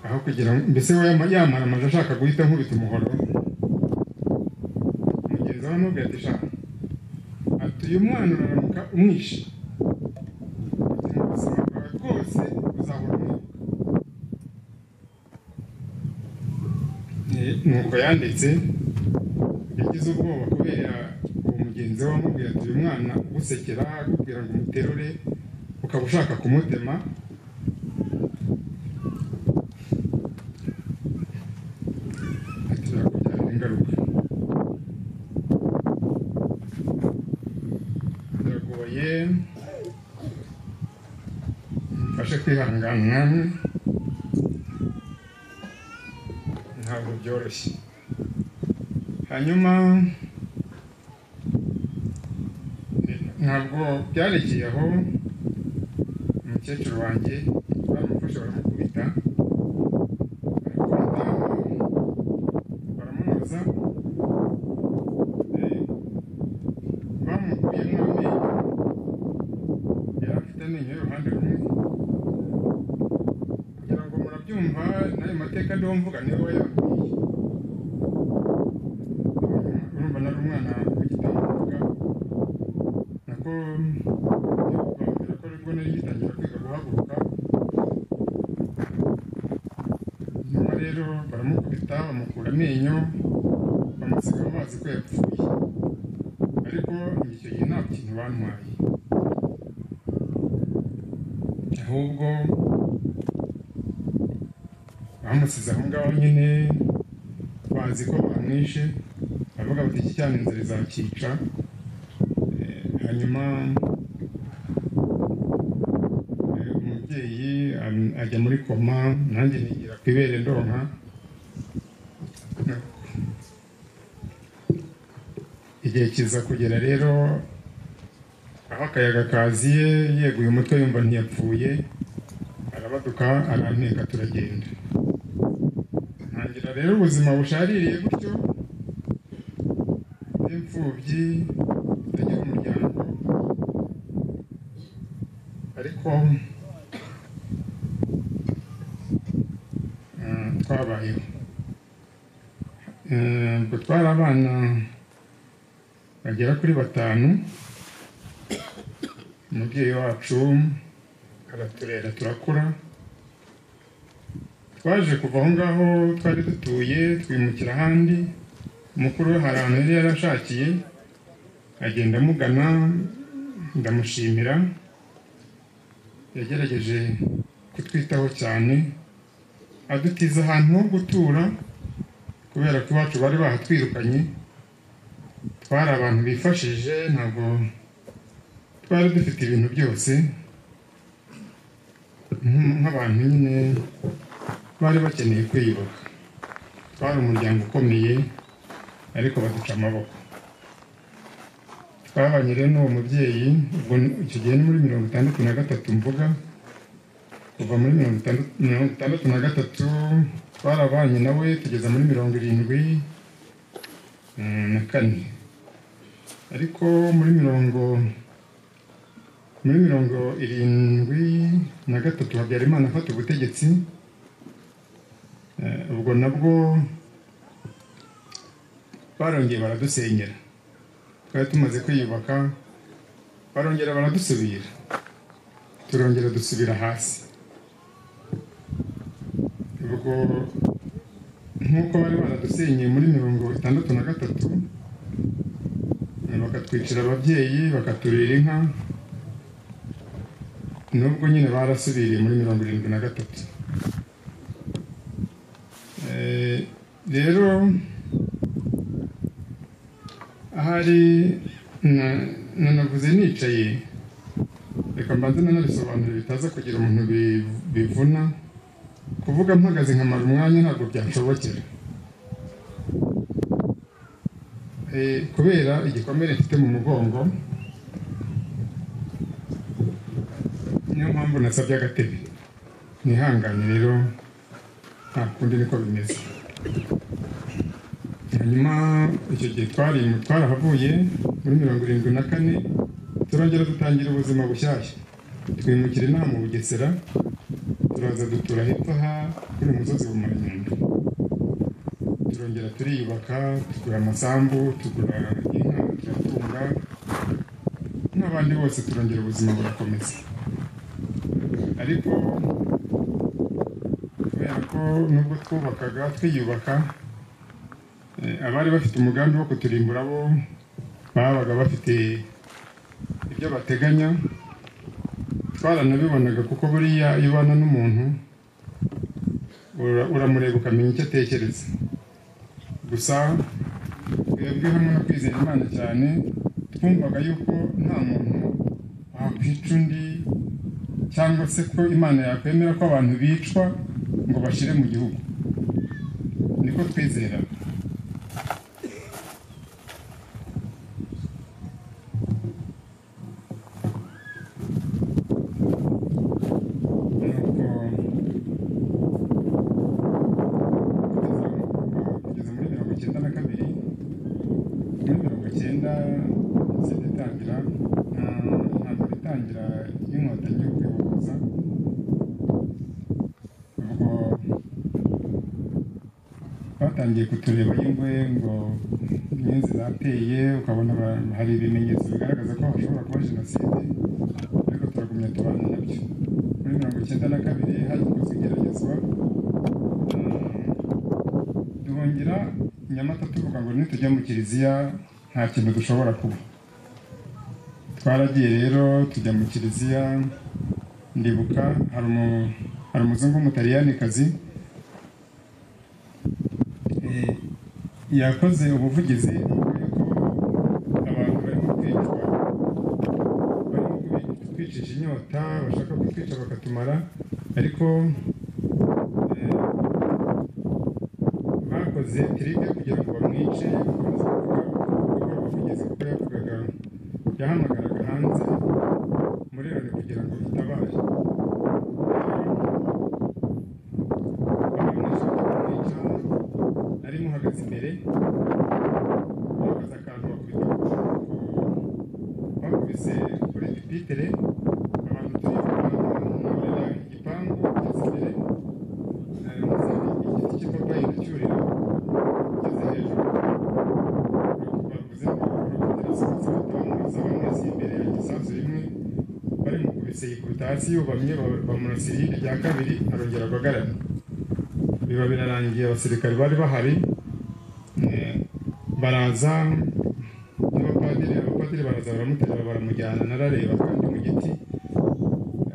aho kugira ngo mbese we yama- yamara amazi ashaka guhita nkubita umuhoro mugenzi we amubwira ati shaka ati uyu mwana uraramuka umwishe Ati, "Mu buzima bwawe bwose uzahora umwibuka." Eh, nuko yanditse yagize ubwoba kubera uwo mugenzi we wamubwira ati uyu mwana ugusekera akubwira ngo umuterure ukaba ushaka kumutema ati birakubyarira ingaruka biragoye mfashe kwihangana namwe ntabwo byoroshye hanyuma eh, ntabwo byarekeye aho umukecuru wanjye baramufashe baramukubita baramukubita baramunoza eh, bamukuyemo amenyo yari afite amenyo y'uruhande rumwe kugira ngo murabyumva n'ayo mateka ndiho mvuga niwe wayambwiye urumva nari umwana w'igitambambuga nako bakubwira ko aribwo nari gitangira kwiga guhaguruka nyuma rero baramukubita bamukura amenyo bamusiga amazi ko yapfuye ariko icyo gihe nta kintu bantwaye ahubwo bamusize aho ngaho nyine bazi ko bamwishe baravuga bati iki cyane inzira izakica Eh, hanyuma eh, umubyeyi am- ajya muri koma nanjye nigira ku ibere ndonka igihe kiza kugera rero aho akayaga kaziye yeguye umutwe yumva ntiyapfuye arabaduka aranteka turagenda ntangira rero ubuzima bushaririye gutyo bw'imfubyi butagira umuryango ariko eh, twabayeho Eh, ubwo twari abana bagera kuri batanu umubyeyi wacu araturera turakura twaje kuva aho ngaho twari dutuye twimukira ahandi umukuru we hari ahantu yari yarashakiye agenda amugana ndamushimira yagerageje kutwitaho cyane adutiza ahantu ho gutura ku kubera ko iwacu bari bahatwirukanye twari abantu bifashije ntabwo twari dufite ibintu byose nk'u- nk'abantu nyine bari bakeneye kwiyubaka twari umuryango ukomeye ariko baduca amaboko twabanye rero n'uwo mubyeyi ubwo ni- icyo gihe ni muri mirongo itandatu na gatatu mvuga kuva muri mirongo itandatu mirongo itandatu na gatatu twarabanye nawe tugeza muri mirongo irindwi mm, na kane ariko muri mirongo muri mirongo irindwi na gatatu habyarimana afata ubutegetsi Eh, ubwo nabwo barongeye baradusenyera twari tumaze kwiyubaka barongera baradusubira turongera dusubira hasi ubwo nk'uko bari baradusenyeye muri mirongo itandatu na gatatu eh, bakatwicira ababyeyi bakaturira inka nubwo nyine barasubiriye muri mirongo irindwi na gatatu Eh, rero ahari na- nanavuze nicaye reka mbanze nanabisobanure bitaza kugira umuntu bi- bivuna kuvuga mpagaze nkamara umwanya ntabwo byanshobokera Eh, kubera igikomere mfite mu mugongo niyo mpamvu nasabye agatebe nihanganye rero nta kundi niko bimeze hanyuma icyo gihe twari twarahavuye muri mirongo irindwi na kane turongera dutangira ubuzima bushyashya twimukira inama mu bugesera turaza dutura hepfo aha kuri musozi wa Manyundo turongera turiyubaka tugura amasambu tugura inka turatunga n'abandi bose turongera ubuzima burakomeza ariko kubera ko nubwo twubakaga twiyubaka eh, abari bafite umugambi wo kuturimbura bo babaga bafite ibyo bateganya twaranabibonaga kuko buriya iyo ubana n'umuntu ura- uramureba ukamenya icyo atekereza gusa twebwe hamwe no kwizera imana cyane twumvaga yuko nta muntu wakwica undi cyangwa se ko imana yakwemera ko abantu bicwa ngo bashire mu gihugu niko twizera kugeza muri mirongo icyenda na kabiri muri mirongo icyenda izindi itangira intambara itangira y'inkotanyi yo kwibohoza ubwo batangiye kutureba y'ingwe ngo inyenzi zateye ukabona ba- hari ibimenyetso bigaragaza ko hashobora kuba jenoside ariko turagumya tubana nabyo muri mirongo icyenda na kabiri hagikozwe igeragezwa duhungira nyamata tuvuga ngo nitujya mu kiliziya nta kintu dushobora kuba twaragiye rero tujya mu kiliziya ndibuka hari umu- hari umuzungu w'umutaliyani Eh, yakoze ubuvugizi avuga yuko abantu barimo kwicwa barimo kutwicisha inyota bashaka kutwica bakatumara ariko eh, bakoze tirike kugira ngo bamwice bakomeza kuvuga kuko ubuvugizi kuko yavugaga yahamagaraga hanze muri loni kugira ngo itabare arimo uhagaze imbere bakoze akantu bakubita bakubise kuri pipitere abantu turi kubarira igipangu kugeza imbere Eh, igiti cy'ipapayi ndacyurira kugeza hejuru bavuze ko bakongera sohotse batamubuza bamwese imbere ya gisasu rimwe barimukubise yikubita hasi yubamye ba- bamurasa irindi rya kabiri arongera aguhagarara biba birarangiye abasirikare bari bahari eh, baraza n'abapadiri abapadiri baraza baramuterura baramujyana narareba kandi mu giti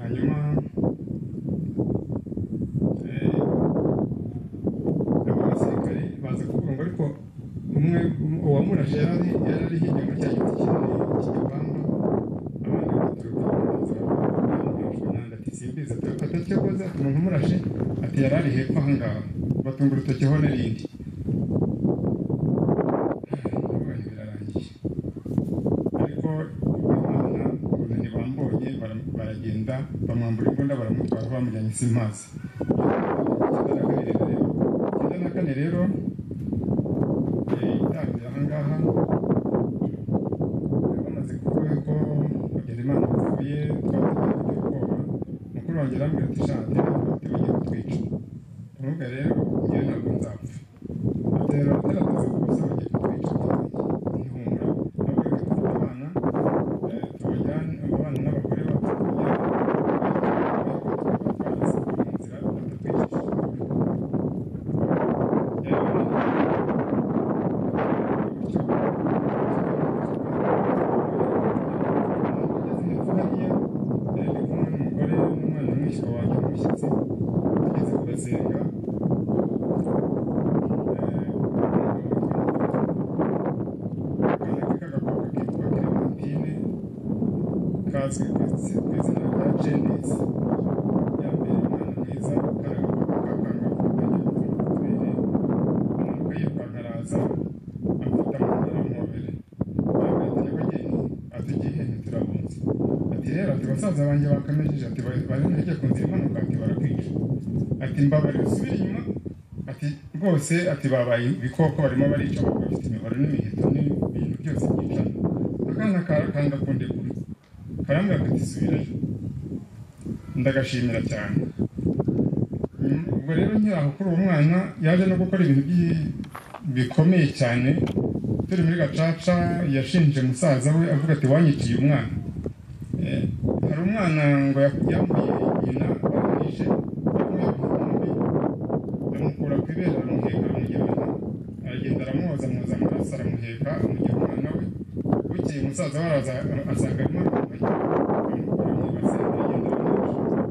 hanyuma eh, abo basirikare baza kuvuga ngo umuntu umurashe ati yari ari hepfo aha ngaha batunga urutokiho n'irindi ububanyi birarangiye ariko Imana ukuntu ntibambonye bara- baragenda bamwambura imbunda baramutwara bamujyanye simazi icyenda na kane rero eh, itangiye aha ngaha bamaze kuvuga ko Habyarimana yapfuye twatangiye kugira ubwoba mukuru wanjye arambwira ati shanti ati bagiye kutwica tumuvuga rero njyewe ntabwo nzapfa atera agaragaza ko gusa bagiye kutwica ntihumura ntabwo reka dufite abana eh, tubajyane abana n'abagore bacu kugira ngo batware mu nzira batatwicisha kazwi ku izina rya jenesi yambaye umwana mwiza karagapapa kakangavu kajya gupfuka utubere umutwe yirukanka araza amfata mu nda aramwobere yambaye ati nyabageni ati igihe ntiturabunze ati rero ati basaza banjye bakamejeje ati bari bari ntege ku nzira imanuka ati barakwica ati mbabare usubire inyuma ati rwose ati babaye ibikoko barimo barica abantu bafite imihoro n'imiheto n'ibintu byose byicana akana karakanda ku ndegura karambwira ati subirayo ndagashimira cyane Mm, ubwo rero nkiri aho kuri uwo mwana yaje no gukora ibintu bi- bikomeye cyane turi muri gacaca yashinje musaza we avuga ati wanyiciye umwana Eh, hari umwana ngo yak- yambuye nyina baramwishe bamuha igikombe amukura ku ibere aramuheka amujyana aragenda aramwoza mwoza amaraso aramuheka amujyana umwana we bukeye umusaza we araza asanga arimo aramufasha amukura mu ibase aragenda aramwica rero umwana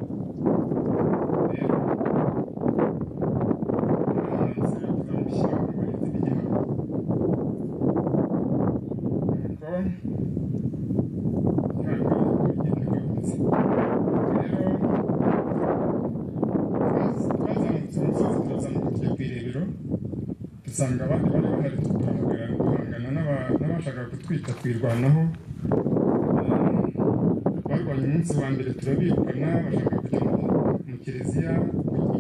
nzira tuzamushyira mu burezi bw'igihugu nuko ntabwo bigenda bihubutse rero twazamutse umusozi turazamuka tujya ku irebero dusanga abandi bari bahari turahagarara guhangana n'aba- n'abashakaga kutwica twirwanaho Eh, barwanye umunsi wa mbere turabirukana bashaka kujya mu- mu kiliziya ku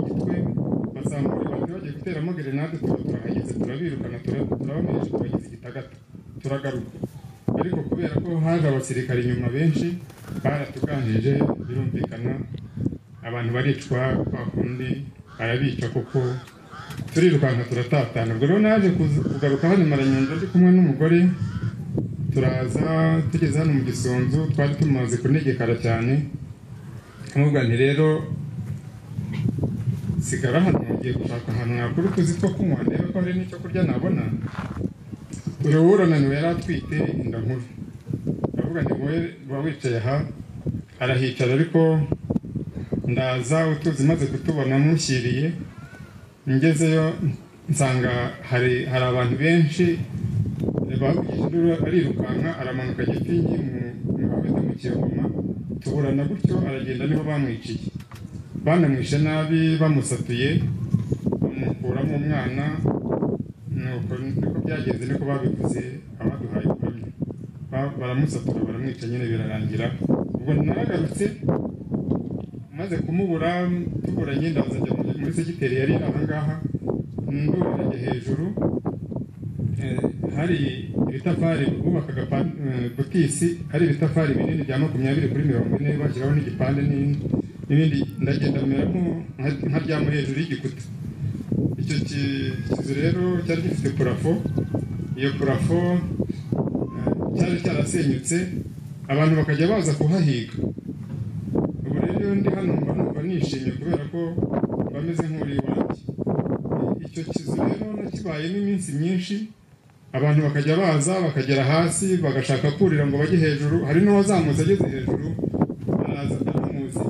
gitwe bazamura bati bagiye guteramo gerenade tuba turahageze turabirukana tura- turabamereje tubageza igitagata turagaruka ariko kubera ko haje abasirikare inyuma benshi baratuganije birumvikana abantu baricwa kwa kundi barabica kuko turirukanka turatatana ubwo rero naje kuza- kugaruka hano maranyanja ndi kumwe n'umugore turaza tugeze hano mu gisunzu twari tumaze kunegekara cyane amubwa nti rero sigara hano ugiye gushaka ahantu nakora utuzi two kunywa ndebe ko hari n'icyo kurya nabona uyu urananiwe yari atwite inda nkuru aravuga ngo wowe uba wicaye aha arahicara ariko ndaza utuzi maze kutubona mushyiriye ngezeyo nsanga hari hari abantu benshi bagukije induru arirukanka aramanuka gipingi mu mabete mu kiyogoma tuburana gutyo aragenda niho bamwiciye banamwishe nabi bamusatuye bamukuramo umwana nuko niko byagenze niko babivuze abaduhaye kuramya Ba- baramusatura baramwica nyine birarangira ubwo naragarutse maze kumubura tuburanye ndaza njya muri- muri segiteri yari aha ngaha ndurage hejuru Eh, hari ibitafari bubakaga pa- eh, butisi hari ibitafari binini bya makumyabiri kuri mirongo ine bashyiraho n'igipande n'ibindi n'ibindi ndagenda meramo nkaryama hejuru y'igikuta icyo ki- kizu rero cyari gifite purafo iyo purafo eh, cyari cyarasenyutse abantu bakajya baza kuhahiga ubu rero iyo ndi hano mba numva nishimye kubera ko mba meze nk'uri iwanjye icyo kizu rero nakibayemo iminsi myinshi abantu bakajya baza bakagera hasi bagashaka kurira ngo bajye hejuru hari n'uwazamutse ageze hejuru araza atamuzi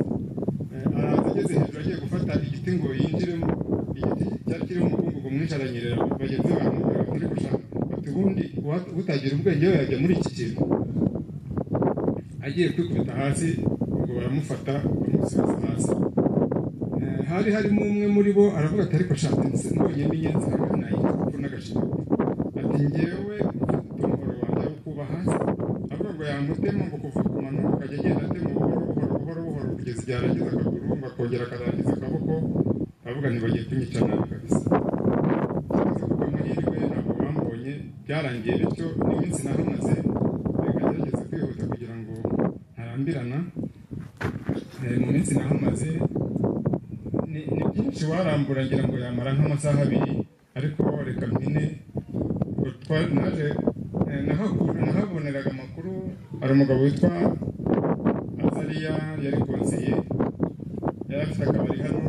Eh, araza ageze hejuru agiye gufata igiti ngo yinjiremo igiti cyari kirimo umukungugu mwinshi aranyerera bagenzi be baramubwira bati uri gushaka ati ubundi uwa- utagira ubwenge we yajya muri iki kintu agiye kwikubita hasi ubwo baramufata bamusubiza hasi Eh, hari harimo umwe muri bo aravuga ati ariko shaka nabonye n'inyenzi hagati na yitwa n'agashinyaguro ati ngewe umutungo wanjye wo kubaha avuga ngo yamutemo ngo kuva ku mano akajya agenda atema buhoro buhoro buhoro buhoro kugeza igihe arangiza akaguru ngo akongera akarangiza akaboko aravuga ntibagiye kunyica nabi kabisa aza kuva amahirwe ntabwo bambonye byarangiye bityo iminsi naramaze ngerageza kwihuta kugira ngo ntarambirana Eh, mu minsi nahamaze ni ni byinshi warambura ngira ngo yamara nk'amasaha abiri ariko reka mpine ubwo twa- naje eh, nahagu- nahaboneraga amakuru hari umugabo witwa azariya yari konsiye yari afite akabari hano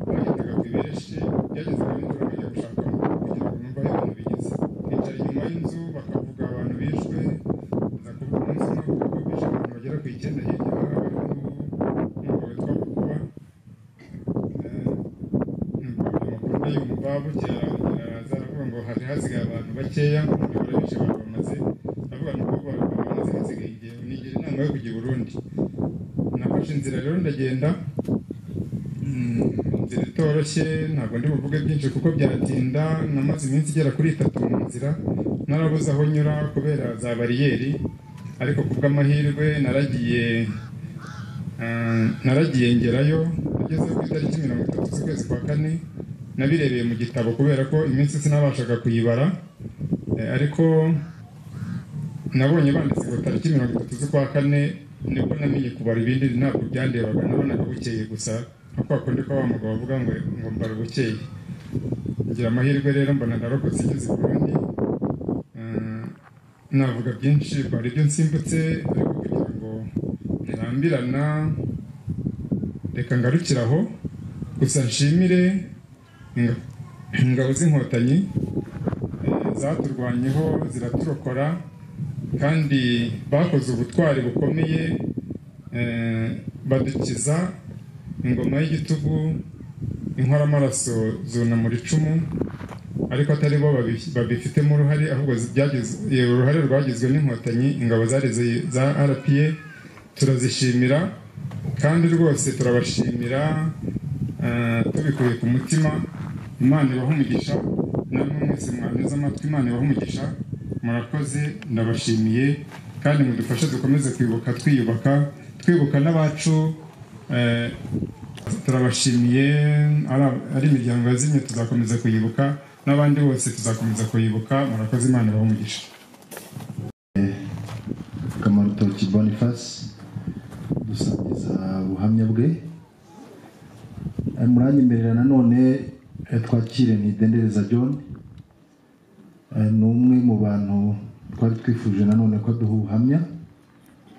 bagendaga ku ibereshi yagezaga nijoro bajya gushaka kugira ngo numva aho abantu bigeze bicara inyuma y'inzu bakavuga abantu bishwe za kuvuga umunsi umwe bavuga ko bishe abantu bagera ku icyenda hirya aha hariho n'umugabo witwa bukuba amakuru ndayumva bukera araza aravuga ngo hari hasigaye abantu bakeya ntabwo barabishe abantu bamaze aravuga ngo kuko abantu bamaze hasigaye igihe nigira inama yo kujya i burundi nafashe inzira rero ndagenda inzira itoroshye ntabwo ndi buvuge byinshi kuko byatinda namaze iminsi igera kuri itatu mu nzira narabuze aho nyura kubera za bariyeri ariko ku bw'amahirwe naragiye ah, naragiye ngerayo ageze ku itariki mirongo itatu z'ukwezi kwa kane nabirebeye mu gitabo kubera ko iminsi sinabashaga kuyibara Eh, ariko nabonye banditse ku tariki mirongo itatu z'ukwa kane nibwo namenye kubara ibindi ntabwo byandebaga nabonaga bukeye gusa nka kwa kundi ko wa mugabo avuga ngo ngo mbara bukeye ngira amahirwe rero mbona narokotse igeze i burundi Eh, navuga byinshi mbara ibyo nsimbutse ariko kugira ngo ntirambirana reka ngarukire aho gusa nshimire inga- ingabo z'inkotanyi eh, zaturwanyeho ziraturokora kandi bakoze ubutwari bukomeye eh, badukiza ingoma y'igitugu inkoramaraso zunamura icumu ariko atari bo babi- babifitemo uruhare ahubwo byagize- eh, uruhare rwagizwe n'inkotanyi ingabo zari zi- za rpa turazishimira kandi rwose turabashimira eh, tubikuye ku mutima imana ibaha umugisha namwe mwese mwanteze amatwi imana ibaha umugisha murakoze ndabashimiye kandi mudufashe dukomeze kwibuka twiyubaka twibuka n'abacu eh, turabashimiye ari- ari imiryango yazimye tuzakomeza kuyibuka n'abandi bose tuzakomeza kuyibuka murakoze imana ibaha umugisha kamarutoki boniface dusangiza ubuhamya bwe Eh, muranyemerera nanone eh, twakire ntidendereza john Eh, ni umwe mu bantu twari twifuje nanone ko aduha ubuhamya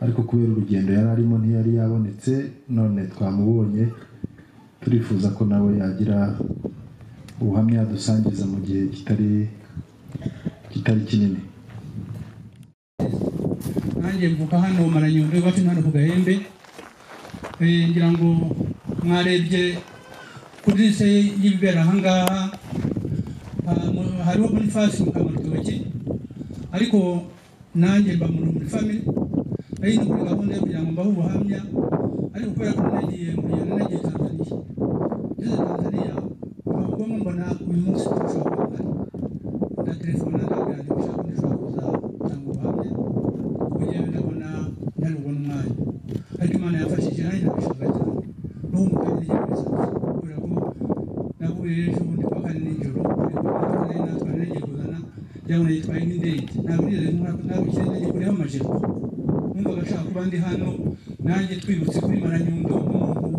ariko kubera urugendo yari arimo ntiyari yabonetse none twamubonye turifuza ko nawe yagira ubuhamya dusangiza mu gihe kitari kitari kinini nanjye mvuka hano maranyundo iwacu hano ku gahembe Eh, ngira ngo mwarebye kuri lise y'ibibera ahangaha ah, mu- hariho bonifasi mu kamarutoki ariko nanjye mba mu- muri famili ari no muri gahunda yo kugira ngo mbahe ubuhamya ariko kubera ko nagiye muri yana nagiye tanzaniya ngeze tanzaniya ntabwo mbona uyu munsi turashobora kuba na telefone ndabyandikisha ko ndashobora kuza gutanga ubuhamya kuko njyewe ndabona ntari bubone umwanya ariko imana yamfashije nanjye ndabishaka cyane n'ubu mukanya rya bisanzwe kubera ko nahuye ejo bundi kuwa kane nijoro ariko natwaye natwaye nagiye kuzana yabona yitwaye nk'indege ntabwo nigeze nkora ntabwo ikintu nagiye kureho amajipo numvaga ashaka kuba ndi hano nanjye twibutse kuri maranyundo nk'umuntu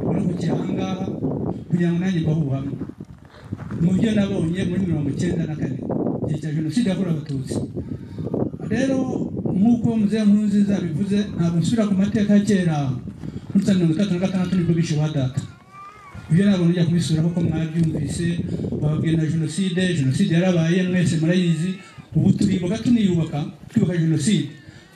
waruhukiye aha ngaha kugira ngo nanjye mbahe ubuhamya mu byo nabonye muri mirongo icyenda na kane igihe cya jenoside yakorewe abatutsi rero nk'uko muzehe nkurunziza bivuze ntabwo nsubira ku mateka ya kera muri za mirongo itatu na gatandatu nibwo bishe ba data ibyo ntabwo nujya kubisura kuko mwabyumvise bababwiye na jenoside jenoside yarabaye mwese murayizi ubu turibuka tuniyubaka twibuka jenoside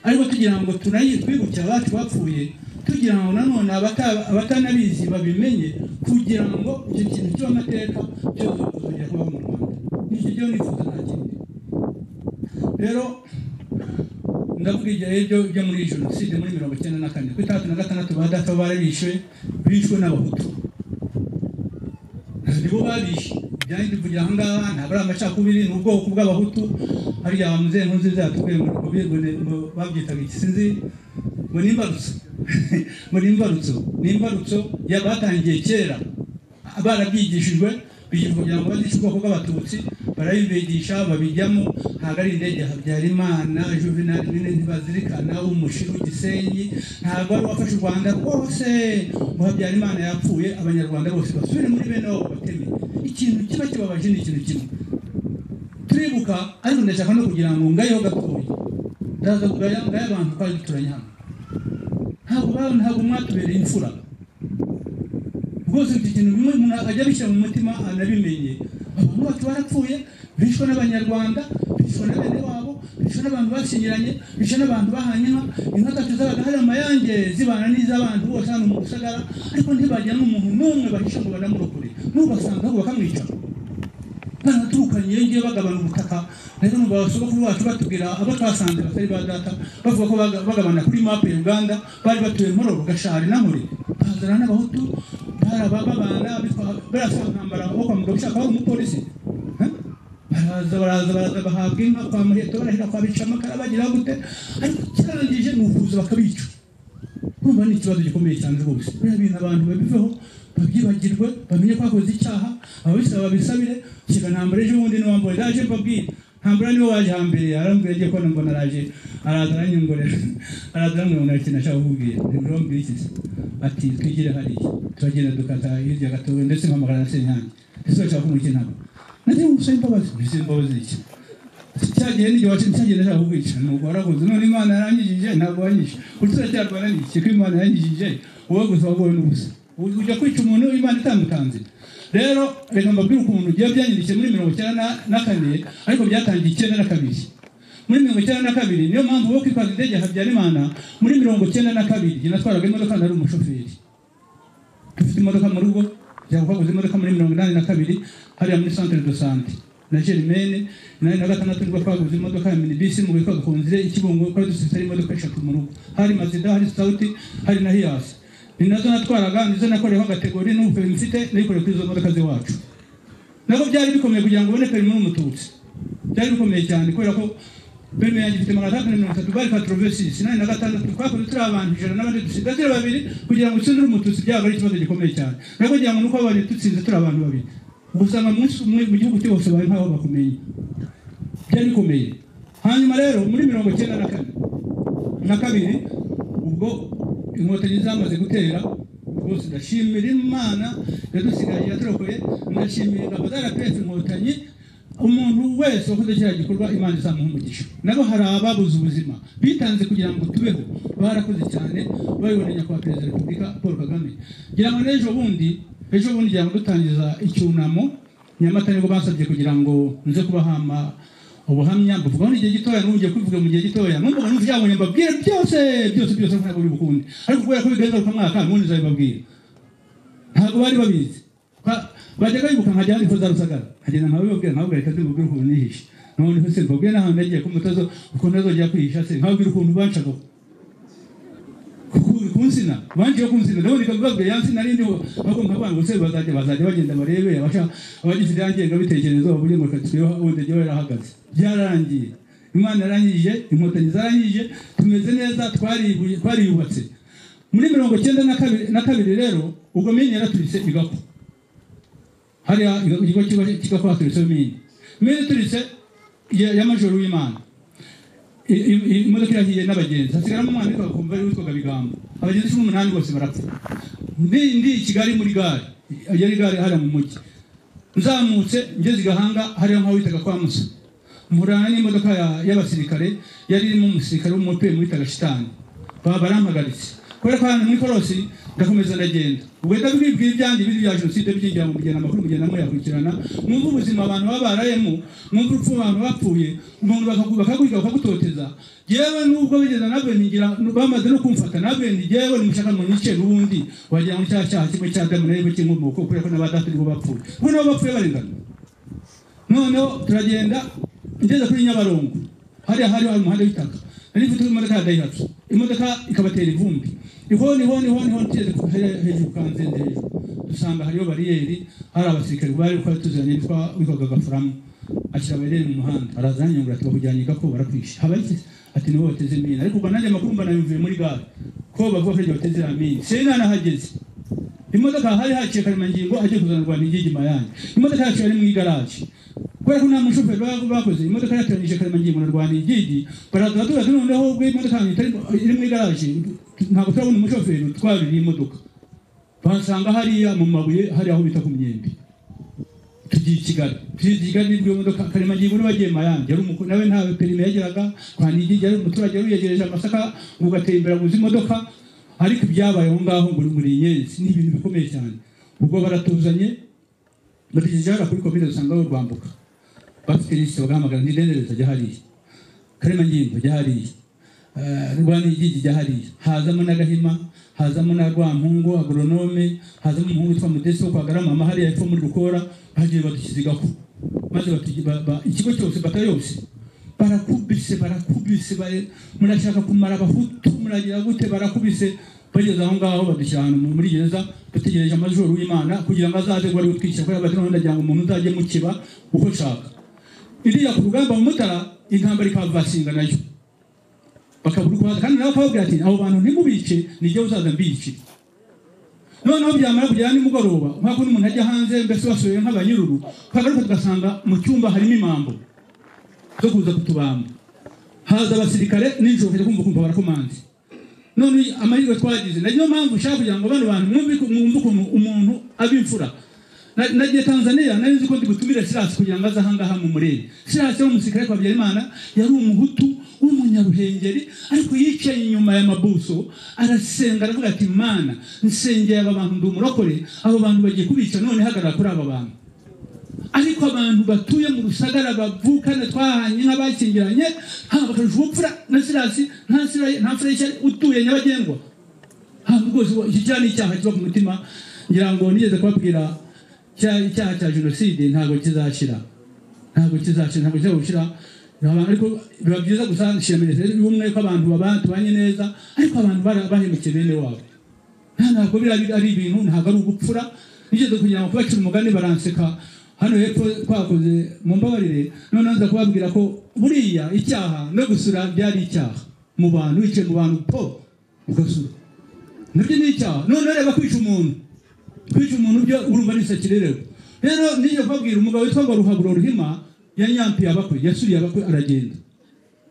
ariko tugira ngo tunayi- twibuke abacu bapfuye tugira ngo nanone abata- abatanabizi babimenye kugira ngo icyo kintu cy'amateka cyose kuzongera kubaho mu rwanda nicyo cyo nifuza nta kindi rero ndavuga igihe ibyo byo muri jenoside muri mirongo icyenda na kane ku itandatu na gatandatu ba data barabishwe bishwe n'abahutu nibo babishe ibyanjye ndi kugira aha ngaha ntabwo ari amacakubiri ni ubwoko bw'abahutu hariya ba muzehe nkunze yatubwiye ngo ni ngo ni- ngo babyitaga iki sinzi ngo ni imbarutso ngo ni imbarutso ni imbarutso ya- batangiye kera barabyigishijwe bigira kugira ngo bazice ubwoko bw'abatutsi barabibigisha babijyamo ntabwo ari indege ya habyarimana juvenal nini ntibazirikana umushira w'igisenyi ntabwo ari uwafashe u rwanda rwose ngo habyarimana yapfuye abanyarwanda bose basubire muri bene wabo bateme ikintu kiba kibabaje ni ikintu kimwe turibuka ariko ndashaka no kugira ngo ngayeho gatoya ndaza kugaya ngaye abantu twari duturanye hano ntabwo ba- ntabwo mwatubereye imfura rwose iki kintu bimwe umuntu ajya bishyira mu mutima anabimenye abantu bacu barapfuye bishwe n'abanyarwanda bishwe na bene wabo bishwe n'abantu bashyingiranye bishwe n'abantu bahanye inka inka gatatu zabaga hari amayange zibana n'iz'abantu bose hano mu rusagara ariko ntibajya n'umuntu n'umwe bahisha ngo banamurokore n'ubasangaho bakamwica baraturukanye ngiye bagabana ubutaka rero numva abasogokuru bacu batubwira abo twasanze batari ba data bavuga ko baga- bagabana kuri mapu ya uganda bari batuye muroro gashari na muri bahazana n'abahutu baraba babana bitwa- barasa ntambara amaboko mu mugabo ushaka aho umupolisi Eh? baraza baraza baraza bahabwa inka kwa muheto barahira kwa bicamakara bagira gute ariko kirangije ni ubuvuzi bakabica kumva ni ikibazo gikomeye cyane rwose biriya bintu abantu babiveho babyibagirwe bamenye ko bakoze icyaha ababisaba babisabire kika ntambara ejo bundi niwambaye ndaje mbabwira ntambara niwe waje hambere arambwira agiye kubona mbona araje araza aranyongorera araza arambwira ikintu ashaka kukubwira ntibirambwira iki se ati twigire hariya turagenda dukata hirya gatoya ndetse mpamagara na senyange ese bashaka kumukina nagiye umusore imbabazi mbese imbabazi iki cyagiye n'igihe wacyo cyagiye ndashaka kukwica nuko warakoze none imana yaranyijije ntabwo wanyishe urutura cyarwana n'iki ko imana yanyijije wowe gusa wowe n'ubusa U- ujya kwica umuntu imana itamutanze rero reka mbabwire ukuntu byaba byanyandikishije muri mirongo icyenda na- na kane ariko byatangiye icyenda na kabiri muri mirongo icyenda na kabiri niyo mpamvu wo kwitwaza indege ya habyarimana muri mirongo icyenda na kabiri njye natwaraga imodoka nari umushoferi dufite imodoka mu rugo yaguhaguze imodoka muri mirongo inani na kabiri hariya muri centre de sante na germaine inani na gatandatu nibwo twaguze imodoka ya minibisi mu bikwa dukunzire ikibungo kuko dusitse ari imodoka eshatu mu rugo hari mazida hari sauti hari na hiyasi ni nazo natwaraga nizo nakoreyeho agategori n'ubuferi mfite nayikoreye kuri izo modoka z'iwacu nabwo byari bikomeye kugira ngo ubone perimi n'umututsi byari bikomeye cyane kubera ko perimi yanjye ifite magana atandatu na mirongo itatu bari katrovesisi nani na gatandatu twakoze turi abantu ijana n'abandi dusigatira babiri kugira ngo utsindire umututsi byaba ari ikibazo gikomeye cyane nabwo kugira ngo nuko abantu dutsinze turi abantu babiri usanga umunsi umwe mu gihugu cyose bari nkaho bakumenye byari bikomeye hanyuma rero muri mirongo icyenda na kane na kabiri ubwo inkotanyi zamaze gutera rwose ndashimira imana yadusigaye yaturokoye ndashimira ingabo za rpf inkotanyi umuntu wese wakoze kiriya gikorwa imana izamuha umugisha nabo hari ababuze ubuzima bitanze kugira ngo tubeho barakoze cyane babiboneye nyakubahwa perezida wa repubulika paul kagame ngira ngo n'ejo bundi ejo bundi ngira ngo dutangiza icyunamo nyamata nibwo basabye kugira ngo nze kubahama ubuhamya mbuvugaho n'igihe gitoya n'ugiye kubivuga mu gihe gitoya numva ngo numva byabonye mbabwire byose byose byose ntabwo biri bukunde ariko kubera ko bigaragara ko mwaka ubundi nzabibabwira ntabwo bari babizi Ba- bajyaga bibuka nkajya hano za rusagara nkagenda nkabibabwira nkababwira reka mbibabwire ukuntu nihishe noneho se mbabwire n'ahantu nagiye ko umutozo ukuntu azongera kwihisha se nkababwira ukuntu banshagaho ku- ku nsina banjiye ku nsina ndabona ikabibabwiye ya nsina rindiho ahubwo nkabana gusa bazajya bazajya bagenda barebe abasha abagize irya ngengabitekerezo bavuge ngo katweho ubundi jyewe yarahagaze byararangiye imana yarangije inkotanyi zarangije tumeze neza twaribuye- twariyubatse muri mirongo icyenda na kabiri- na kabiri rero ubwo mine yaraturitse igapfa hariya ikigo kiba- kigapfa haturitseho mine mine ituritse ya- ya majoro w'imana I- i- imodoka irahiye n'abagenzi hasigaramo umwana ariko bakumva ari witwaga bigambo abagenzi cumi n'umunani bose barapfa ndi ndi i kigali muri gare yari gare hariya mu mujyi nzamutse ngeze i gahanga hariya nk'aho witaga kwa musa murana n'imodoka ya- y'abasirikare yari irimo umusirikare w'umupemu witaga shitani baba barampagaritse kubera ko ahantu muri korosi ndakomeza ndagenda ubwo ndabibwira ibyanjye biri bya jenoside byinjira mu kugenda amakuru mugenda muyakurikirana mwumve ubuzima abantu baba barayemo mwumve urupfu abantu bapfuye umuntu bakagu- bakagwiga bakagutoteza yewe nubwo bigeza na bene ngira bamaze no kumfata na bene yewe nimushaka ngo nyice n'ubundi wagira ngo cya cyaha kimwe cya damu na eva cy'inkomoko kubera ko n'abadata nibo bapfuye ubwo nabo bapfuye barengana noneho turagenda ngeze kuri nyabarongo hariya hari hari umuhanda w'itaka nari mfite imodoka ya dayihatsu imodoka ikabatera ivumbi ihoni ihoni ihoni ihoni tugeze ku- hariya hejuru kanzenze hejuru dusanga hariyo bariyeri hari abasirikare bari ko tuzanye witwa witwaga gafuramu ashyira bariyeri mu muhanda araza yanyongera ati bakujyanye ko barakwishe haba iki ati nibo bateze imina ariko ubwo nanjye amakuru mbona yumviye muri gare ko bavuga ko iryo bateze iriya mina singa nahageze imodoka hari haciye karemangingo agiye kuzanirwa n'igigima yanjye imodoka yacu yari mu igaraje kubera ko nta mushoferi baba bakoze imodoka yatoranyije karemangingo na rwanigigi baraza tuba noneho ubwo imodoka yanjye itari iri mu igaraje ntabwo turabona umushoferi utwarira iyi modoka tuhasanga hariya mu mabuye hari aho bita ku myembe tugiye i kigali tugiye i kigali nibwo iyo modoka karemangingo niba agiye mayange yari umukuru nawe nta perime yageraga rwanigigi yari umuturage yari wiyegereje amasaka ngo ugatembera guza imodoka ariko ibyabaye aho ngaho ngo muri inyenzi ni ibintu bikomeye cyane ubwo baratuzanye batugeza kuri komine dusanga aho rwambuka bafite lisite bagahamagara n'idendereza ajya hariya karemangingo ajya hariya rwanigigi ajya hariya hazamo n'agahima hazamo na rwampungu agoronome hazamo umuhungu witwa mudesi wo kwa garama hariya epfo muri rukora bagiye badushyize igafu maze batugi- ba- ba- ikigo cyose bata yose barakubise barakubise bare- murashaka kumara abahutu muragira gute barakubise bageze aho ngaho badushyira ahantu mu- muri gereza dutegereje amajoro w'imana kugira ngo azaze ngo ari utwica kubera bati noneho ndagira ngo umuntu uzajye mu kiba uko ushaka iriya ku rugamba mu mutara intambara ikavasinga nayo bakabura uko baza. kandi nawe akababwira ati abo bantu ntimubice nijye uzaza mbicira noneho byamara kugera nimugoroba nk'uko n'umuntu ajya hanze mbese wasuye nk'abanyururu twagaruka tugasanga mu cyumba harimo imambo zo kuza kutubamba haza abasirikare nijoro ukajya kumva kumva barakomanze none amahirwe twagize na niyo mpamvu ushaka kugira ngo bano bantu mwumve uko- mwumve ukuntu umuntu aba imfura Na- nagiye tanzania nari nzi ko ndi butumire sirasi kugira ngo aze ahangaha mu murenge sirasi wo umusirikare kwa habyarimana yari umuhutu w'umunyaruhengeri ariko yicaye inyuma y'amabuso arasenga aravuga ati mana nsengeye aba bantu ndi umurokore abo bantu bagiye kubica none hagarara kuri aba bantu ariko abantu batuye mu rusagara bavukana twahanye nk'abakingiranye haba akarusha ubupfura na sirasi nta sira- nta mfura y'ishyari utuye nyabagendwa haba rwose uwo- iki cyaha ni icyaha kiba ku mutima ngira ngo nigeze kubabwira cya- icyaha cya jenoside ntabwo kizashira ntabwo kizashira ntabwo kizajya gushira Abantu- ariko biba byiza gusa nshira minisiteri y'ubumwe ko abantu baba- tubanye neza ariko abantu bara- bahemukiye bene wabo nta ntabwo biriya biri- ari ibintu ntabwo ari ubupfura nigeze kugira ngo kubacira umugani baranseka hano hepfo twakoze mumbabarire noneho nza kubabwira ko buriya icyaha no gusura byari icyaha mu bantu wicaye mu bantu po ugasura nabyo ni icyaha noneho reba kwica umuntu kwica umuntu byo urumva ni sakirerewe rero nijye kubabwira umugabo witwa ngo ruhaburo ruhima yanyampiye abakwe yasuriye abakwe aragenda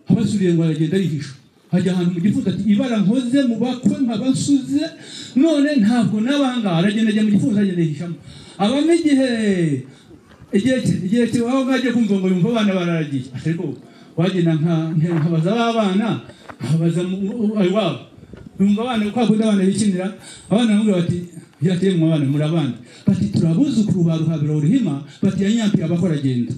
abasuriye ngo aragenda arihisha hajya ahantu mu gifunzo ati ibara nkoze mu bakwe nkabasuze none ntabwo n'abangaha aragenda ajya mu gifunzo agenda yihishamo abamo igihe igihe ki- igihe ki- aho ngaho agiye kumva ngo yumva abana bararagiye ariko wagenda nka- nka- nkabaza b'abana nkabaza mu- u- ayo wabo yumva abana kwa kundi abana bikinira abana bamubwira bati yateye mu abana muri abana bati turabuzukuru ba ruhabiro ruhima bati yanyampiye abakora agenda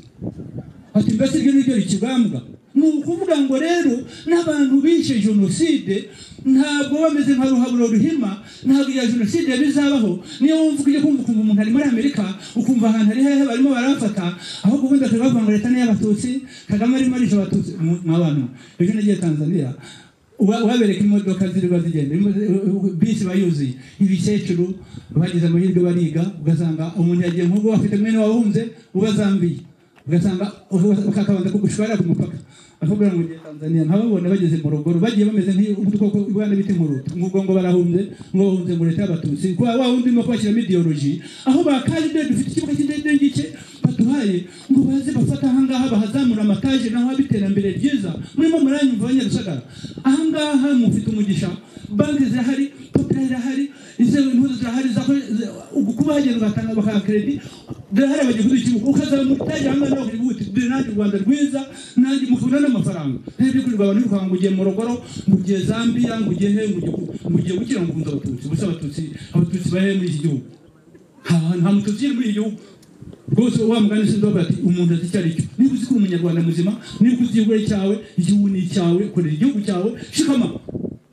ati mbese ibyo ni byo ikibambwa ni ukuvuga ngo rero n'abantu bishe jenoside ntabwo bameze nka ruhaburo ruhima ntabwo iya jenoside bizabaho niyo wumva ujya kumva ukumva umuntu ari muri amerika ukumva ahantu ari hehe barimo barafata aho ubundi bakaba bavuga ngo leta ni iy'abatutsi kagame arimo arisha abatutsi Mu- mw'abantu ejo nagiye tanzania uba- uhabereka imodoka ziriba zigenda imodoka- bisi bayuzuye ibikecuru bagize amahirwe bariga ugasanga umuntu yagiye nk'ubwo afite mwene wahunze ubazambiye ugasanga ukakabanza kugushwarira ku mupaka bakakubwira ngo ngiye tanzania nkababona bageze mu rugoro bagiye bameze nk'udukoko ubwana bita inkurutu ngubwo ngo barahunze ngo bahunze ngo leta y'abatutsi kuba wa wundi urimo kubashyiramo idiyoloji aho bakaje ibyo dufite ikibuga cy'indege ngike baduhaye ngo baze bafate ahangaha bahazamura amataje naho haba iterambere ryiza murimo muranyumva abanyarusagara ahangaha mufite umugisha banki zirahari popirari irahari izewe impuzu zirahari kuba hagenda ugatanga bakaha kredi birahari abagihugu cy'igihugu ukaza mu taje hamwe nawe kugira ngo uti dore nanjye u rwanda rwiza nanjye mukabona n'amafaranga rero ibyo kurirwa abantu bikanga ngo ugiye mu rugoro ngo ugiye zambia ngo ugiye he ngo ugiye- ngo ugiye gukira ngo ukunze abatutsi gusa abatutsi abatutsi bahe muri iki gihugu nta nta mututsi uri muri iki gihugu rwose wa mugani sinzi wavuga ati umuntu azi icyo ari cyo niba uzi ko uri umunyarwanda muzima niba uzi igihugu cyawe igihugu ni icyawe korera igihugu cyawe shikama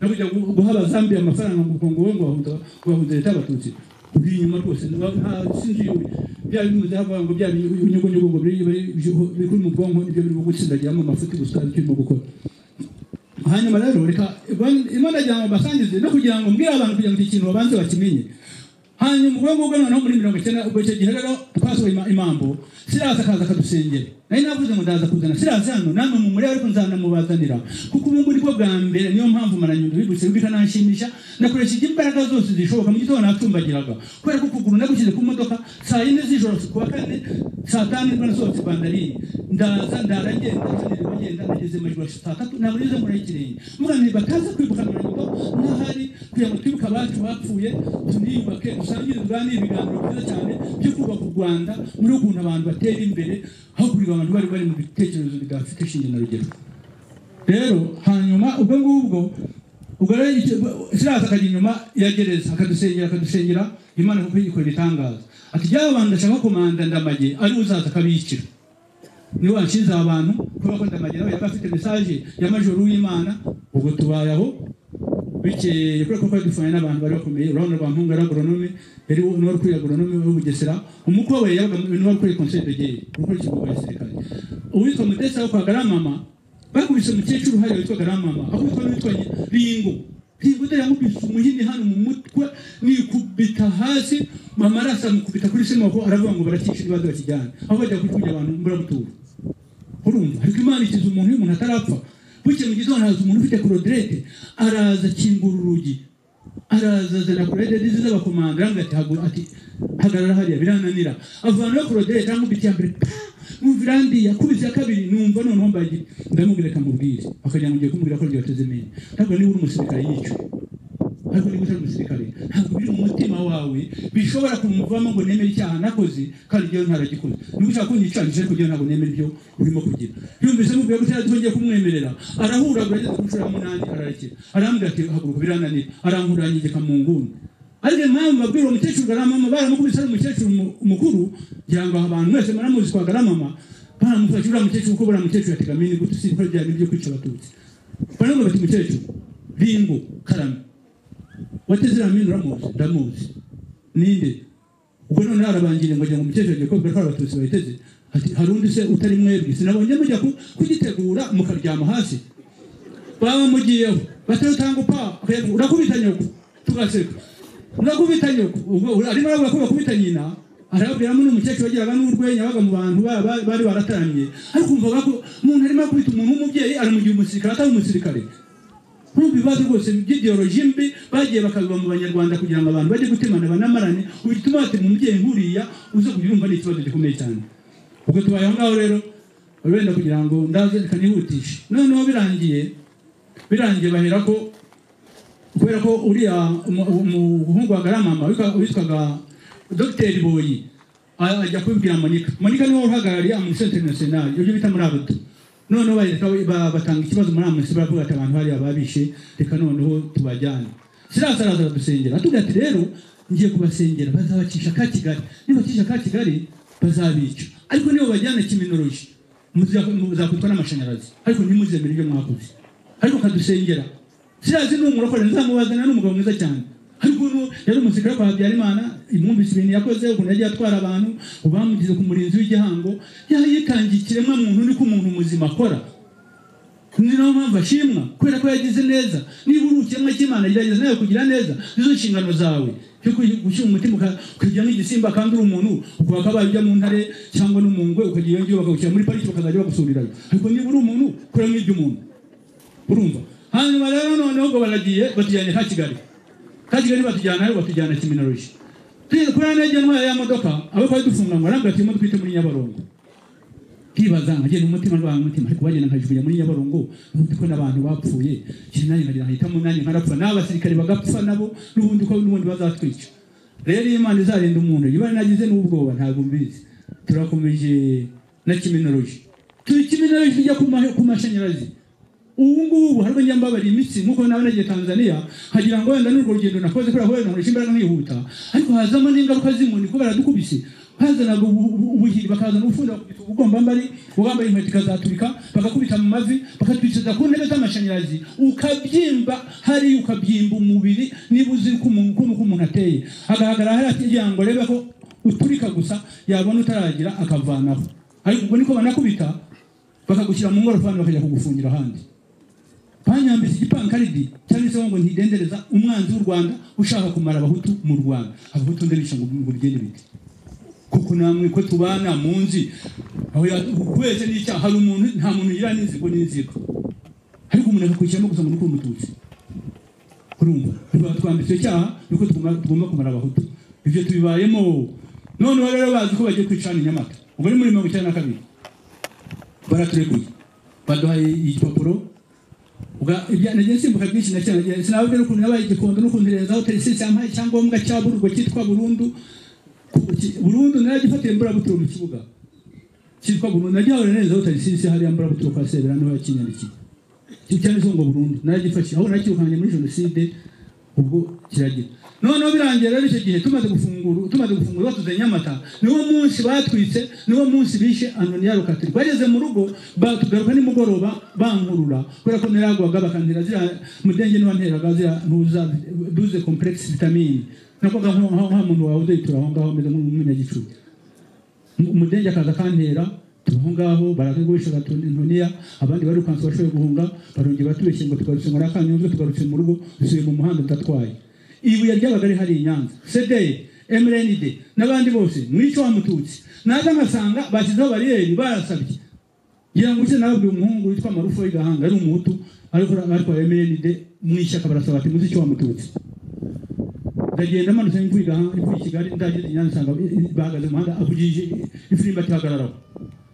no kujya gu- guha abazambiya amafaranga ngo ngo wowe ngo bahunda ngo bahunda leta y'abatutsi uri inyuma rwose nta- nta sinzi iyo bya bimuze havuga ngo bya binyugunyugu ngo biri biri biri kuri mu bwonko nibyo birimo gutsindagiramo amafuti gusa icyo urimo gukora hanyuma rero reka imana ajyana basangize no kugira ngo mbwire abantu kugira ngo iki kintu babanze bakimenye ha hanyuma ubwo ngubwo noneho muri mirongo icyenda ubwo icyo gihe rero twasohoye ima- imambo sirasi akaza akadusengera nari navuze ngo ndaza kuzana sirasi hano namwe mu muri ariko nzanamubazanira kuko ubu muri bwo bwa mbere niyo mpamvu maranyundo bigutse bikananshimisha nakoresheje imbaraga zose zishoboka mu gitondo natumbagiraga kubera ko ukuguru nagushyize ku modoka saa yine z'ijoro kuwa kane saa tanu nibwo nasohotse i bandarini ndaza ndara ngenda nsanira bagenda nageze majoro saa tatu ntabwo nigeze mbona ikirenge mvuga ngo bakaza kwibuka maranyundo n'ahari kugira ngo twibuke abacu bapfuye tuniyubake dusangire tuganire ibiganiro byiza cyane byo kubaka u rwanda muri ukuntu abantu batera imbere hakurikijwe abantu bari bari mu bitekerezo bidafite ishinge na rugero rero hanyuma ubwo ngubwo ubwo rero icyo- siraza akajya inyuma ya gereza akadusengera akadusengera imana kuko yikorera ibitangaza ati byaba bantu ndashaka komanda ndamage ari uzaza akabishyira niwe wanshinze abantu kubera ko ndamage nawe yari afite mesaje ya majoro w'imana ubwo tubaye aho bikeye kubera ko twari dufanye n'abantu bari bakomeye urabona rwa mpunga yari agoronome yari n'uwari ukuriye agoronome w'i Bugesera umukwe we yabaga n'uwari ukuriye konseye de gere ukuriye ikigo gisirikare uwitwa mudesa wo kwa garamama bakubise umukecuru hariya witwa garamama akubitwa n'uwitwa ringo ringo dore yamukubise umuhini hano mu mutwe nikubita hasi amaraso amukubita kuri sima ko aravuga ngo barakice ibibazo bakijyane aho bajya kujya abantu mburabutura urumva ariko imana ikiza umuntu iyo umuntu atarapfa bukeye mu gitondo haza umuntu ufite koroderete araza akingura urugi araza azana koroderete z'abakomanga arambwira ati "Hagu- ati hagarara hariya birananira avanaho koroderete aramubita iya mbere pa! numva irandiye akubise iya kabiri numva noneho mbaye igi- ndamubwira reka mubwire akagira ngo ngiye kumubwira ko ryateze menyo ntabwo niba uri umusirikare yicwe ariko niba utari umusirikare ntabwo biri mu mutima wawe bishobora kumuvamo ngo nemere icyaha nakoze kandi njyewe ntaragikoze niba ushaka kunyicanisha ariko njyewe ntabwo nemera ibyo urimo kugira yumvise mubwira ko utari twongeye kumwemerera arahuragura ageze ku nshuro ya munani ararekera arambwira ati haguruka birananira arankurangigeka mu nguni ariko impamvu babwira uwo mukecuru garamama baramukubise ari umukecuru mu- umukuru kugira ngo abantu mwese muramuzi kwa garamama baramufashe uriya mukecuru kuko buriya mukecuru yategamiye ni gute usiba byari ibyo kwica abatutsi baravuga bati mukecuru ringo karame wateze iriya uramuzi ndamuzi ninde ubwo noneho arabangira ngo ajya ngo umukecuru agiye kubwira ko hari abatutsi bayiteze ati hari undi se utari mwebwe sinabonye mujya ku- kugitegura mukaryama hasi baba mugiyeho batarutanga upa urakubita nyoko tugaseka urakubita nyoko ubwo ura- arimo aravuga ko bakubita nyina arababwiramo n'umukecuru wagiraga n'urwenya baga mu bantu ba- ba- bari barataramye ariko umvaga ko umuntu arimo akubita umuntu w'umubyeyi aramugira umusirikare atari umusirikare nk'ubu ibibazo rwose by'idiyoroji mbi bagiye bakabiba mu banyarwanda kugira ngo abantu bajye gutemana banamarane ubu gituma bati umubyeyi nkuriya uze kubyumva ni ikibazo gikomeye cyane ubwo tubaye aho ngaho rero wenda kugira ngo ndaze reka nihutishe noneho birangiye birangiye bahera ko kubera ko uriya umu- umu- umuhungu wa garamama witwa- witwaga dogiteri boyi a- ajya kubibwira monika monika niwe uhagarariye amusi interinasiyonari ibyo bita muri abuto noneho bareka ba- batanga ikibazo muri amusi baravuga ati abantu hariya babishe reka noneho tubajyane sirasi araza aradusengera atubwira ati rero ngiye kubasengera bazabacisha ka kigali nibacisha ka kigali bazabica ariko nibo bajyana kiminoloji muza- muzakwitwa n'amashanyarazi ariko ntimuzemere ibyo mwakoze ariko kadusengera sirazi ni umurokore nzamubazanira ni umugabo mwiza cyane ariko uno yari umusirikare kwa habyarimana imwumvise ibintu yakoze ukuntu yagiye atwara abantu ubu bamugize ku murinzi w'igihango yari yitangiye ikiremwa muntu niko umuntu muzima akora ni nayo mpamvu ashimwa kubera ko yagize neza niba uri ikiremwa cy'imana gerageza nawe kugira neza nizo nshingano zawe cyo gushyira umutima uka- ukagira nk'igisimba kandi uri umuntu ukaba kabaye ujya mu ntare cyangwa no mu ngwe ukagira iyo ngiyo bakagushyira muri pariki bakazajya bagusurirayo ariko niba uri umuntu kuramo iby'umuntu urumva hanyuma rero noneho ngo baragiye batujyanye ka kigali ka kigali batujyana aho batujyana kiminoloji tugeze kuri ane ntwaye ya modoka abo twari dufunganywe arambwira ati twite muri nyabarongo nkibaza nkagenda umutima ndwara umutima ariko bagenda nkajugunya muri nyabarongo n'ubundi ko n'abantu bapfuye kiri nanjye nkagira nkahitamo nanjye nkarapfa n'abasirikare bagapfa nabo n'ubundi ko n'ubundi bazatwica rero iyo imana izarinda umuntu ibara nagize n'ubwoba ntabwo mbizi turakomeje na kiminoloji turi kiminoloji tujya ku ma- ku mashanyarazi ubu ngubu hari ubwo mbabara imitsi nk'uko nawe nagiye tanzania hagira ngo wenda n'urwo rugendo nakoze kubera ko wenda nkoresha imbaraga nkihuta ariko hazamo n'ingaruka z'inkoni kuko baradukubise bazanaga ubu- ubu- ubuhiri bakazana ufunda bakubita ubugombambari uwambaye inkweto ikazaturika bakakubita mu mavi bakatwicaza ku ntebe z'amashanyarazi ukabyimba hariya ukabyimba umubiri niba uzi uko umuntu ukuntu uko umuntu ateye agaragara hariya kugira ngo arebe ko uturika gusa yabona utaragira akavanaho ariko ubwo niko banakubita bakagushyira mu ngorofani bakajya kugufungira ahandi banyambitse gipankaridi cyanditseho ngo ntidendereza umwanzi w'u rwanda ushaka kumara abahutu mu rwanda abahutu ndabisha ngo ngo bigende bite kuko namwe ko tubana munzi aho yakweze n'icyaha hari umuntu nta muntu yigira n'inzigo n'inzigo ariko umuntu akakwiciramo gusa ngo ni uko uri umututsi urumva rwa twambitse icyo cyaha nuko tugomba- tugomba kumara abahutu ibyo tubibayemo none ubu rero bazi ko bagiye kwicana i nyamata ubu ni muri mirongo icyenda na kabiri baraturekuye baduhaye igipapuro Uga- ibya- nagiye nsimbuka byinshi na cyane nagiye- sinababwira n'ukuntu nabaye igikondo n'ukuntu rezo hoteli yampaye icyangombwa cya bururwo cyitwa burundu ku- ki- burundu naragifatiye mburabuturo mu kibuga cyitwa burundu nagihawe na rezo hoteli sisi hariya mburabuturo kwa sebera niho yakinyandikiye cyanditseho ngo burundu naragifashe aho nakirukanye muri jenoside ubwo kiragira noneho birangiye rero icyo gihe tumaze gufungura tumaze gufungura batuze nyamata niwo munsi batwitse niwo munsi bishe anoniya rukatiri bageze mu rugo batugaruka nimugoroba bankurura kubera ko naragwaga bakantera ziriya mudenge n'uwanteraga ziriya ntuza duze kompuregisi vitamini nakoga nka muntu wawe udayitura aho ngaho ameze nk'umunyagicucu umudenge akaza kantera tuba aho ngaho barakagurisha ntoniya abandi barukanse bashoboye guhunga barongera batubeshye ngo tugarutse muri akanyundo tugarutse mu rugo dusubiye mu muhanda tudatwaye ibuye ry'abaga rihari i nyanza sedeye emrenide n'abandi bose mwica wa mututsi naza nkasanga bashyizeho bariyeri barasabye ngira ngo se nababwiye umuhungu witwa marufu w'igahanga ari umuhutu ariko ariko emrenide mu ishyaka barasaba ati muzi icyo wa mututsi ndagenda manutse mvuye igahanga mvuye i kigali ndageze i nyanza nsanga bahagaze mu muhanda avugije ifirimbi ati hagararaho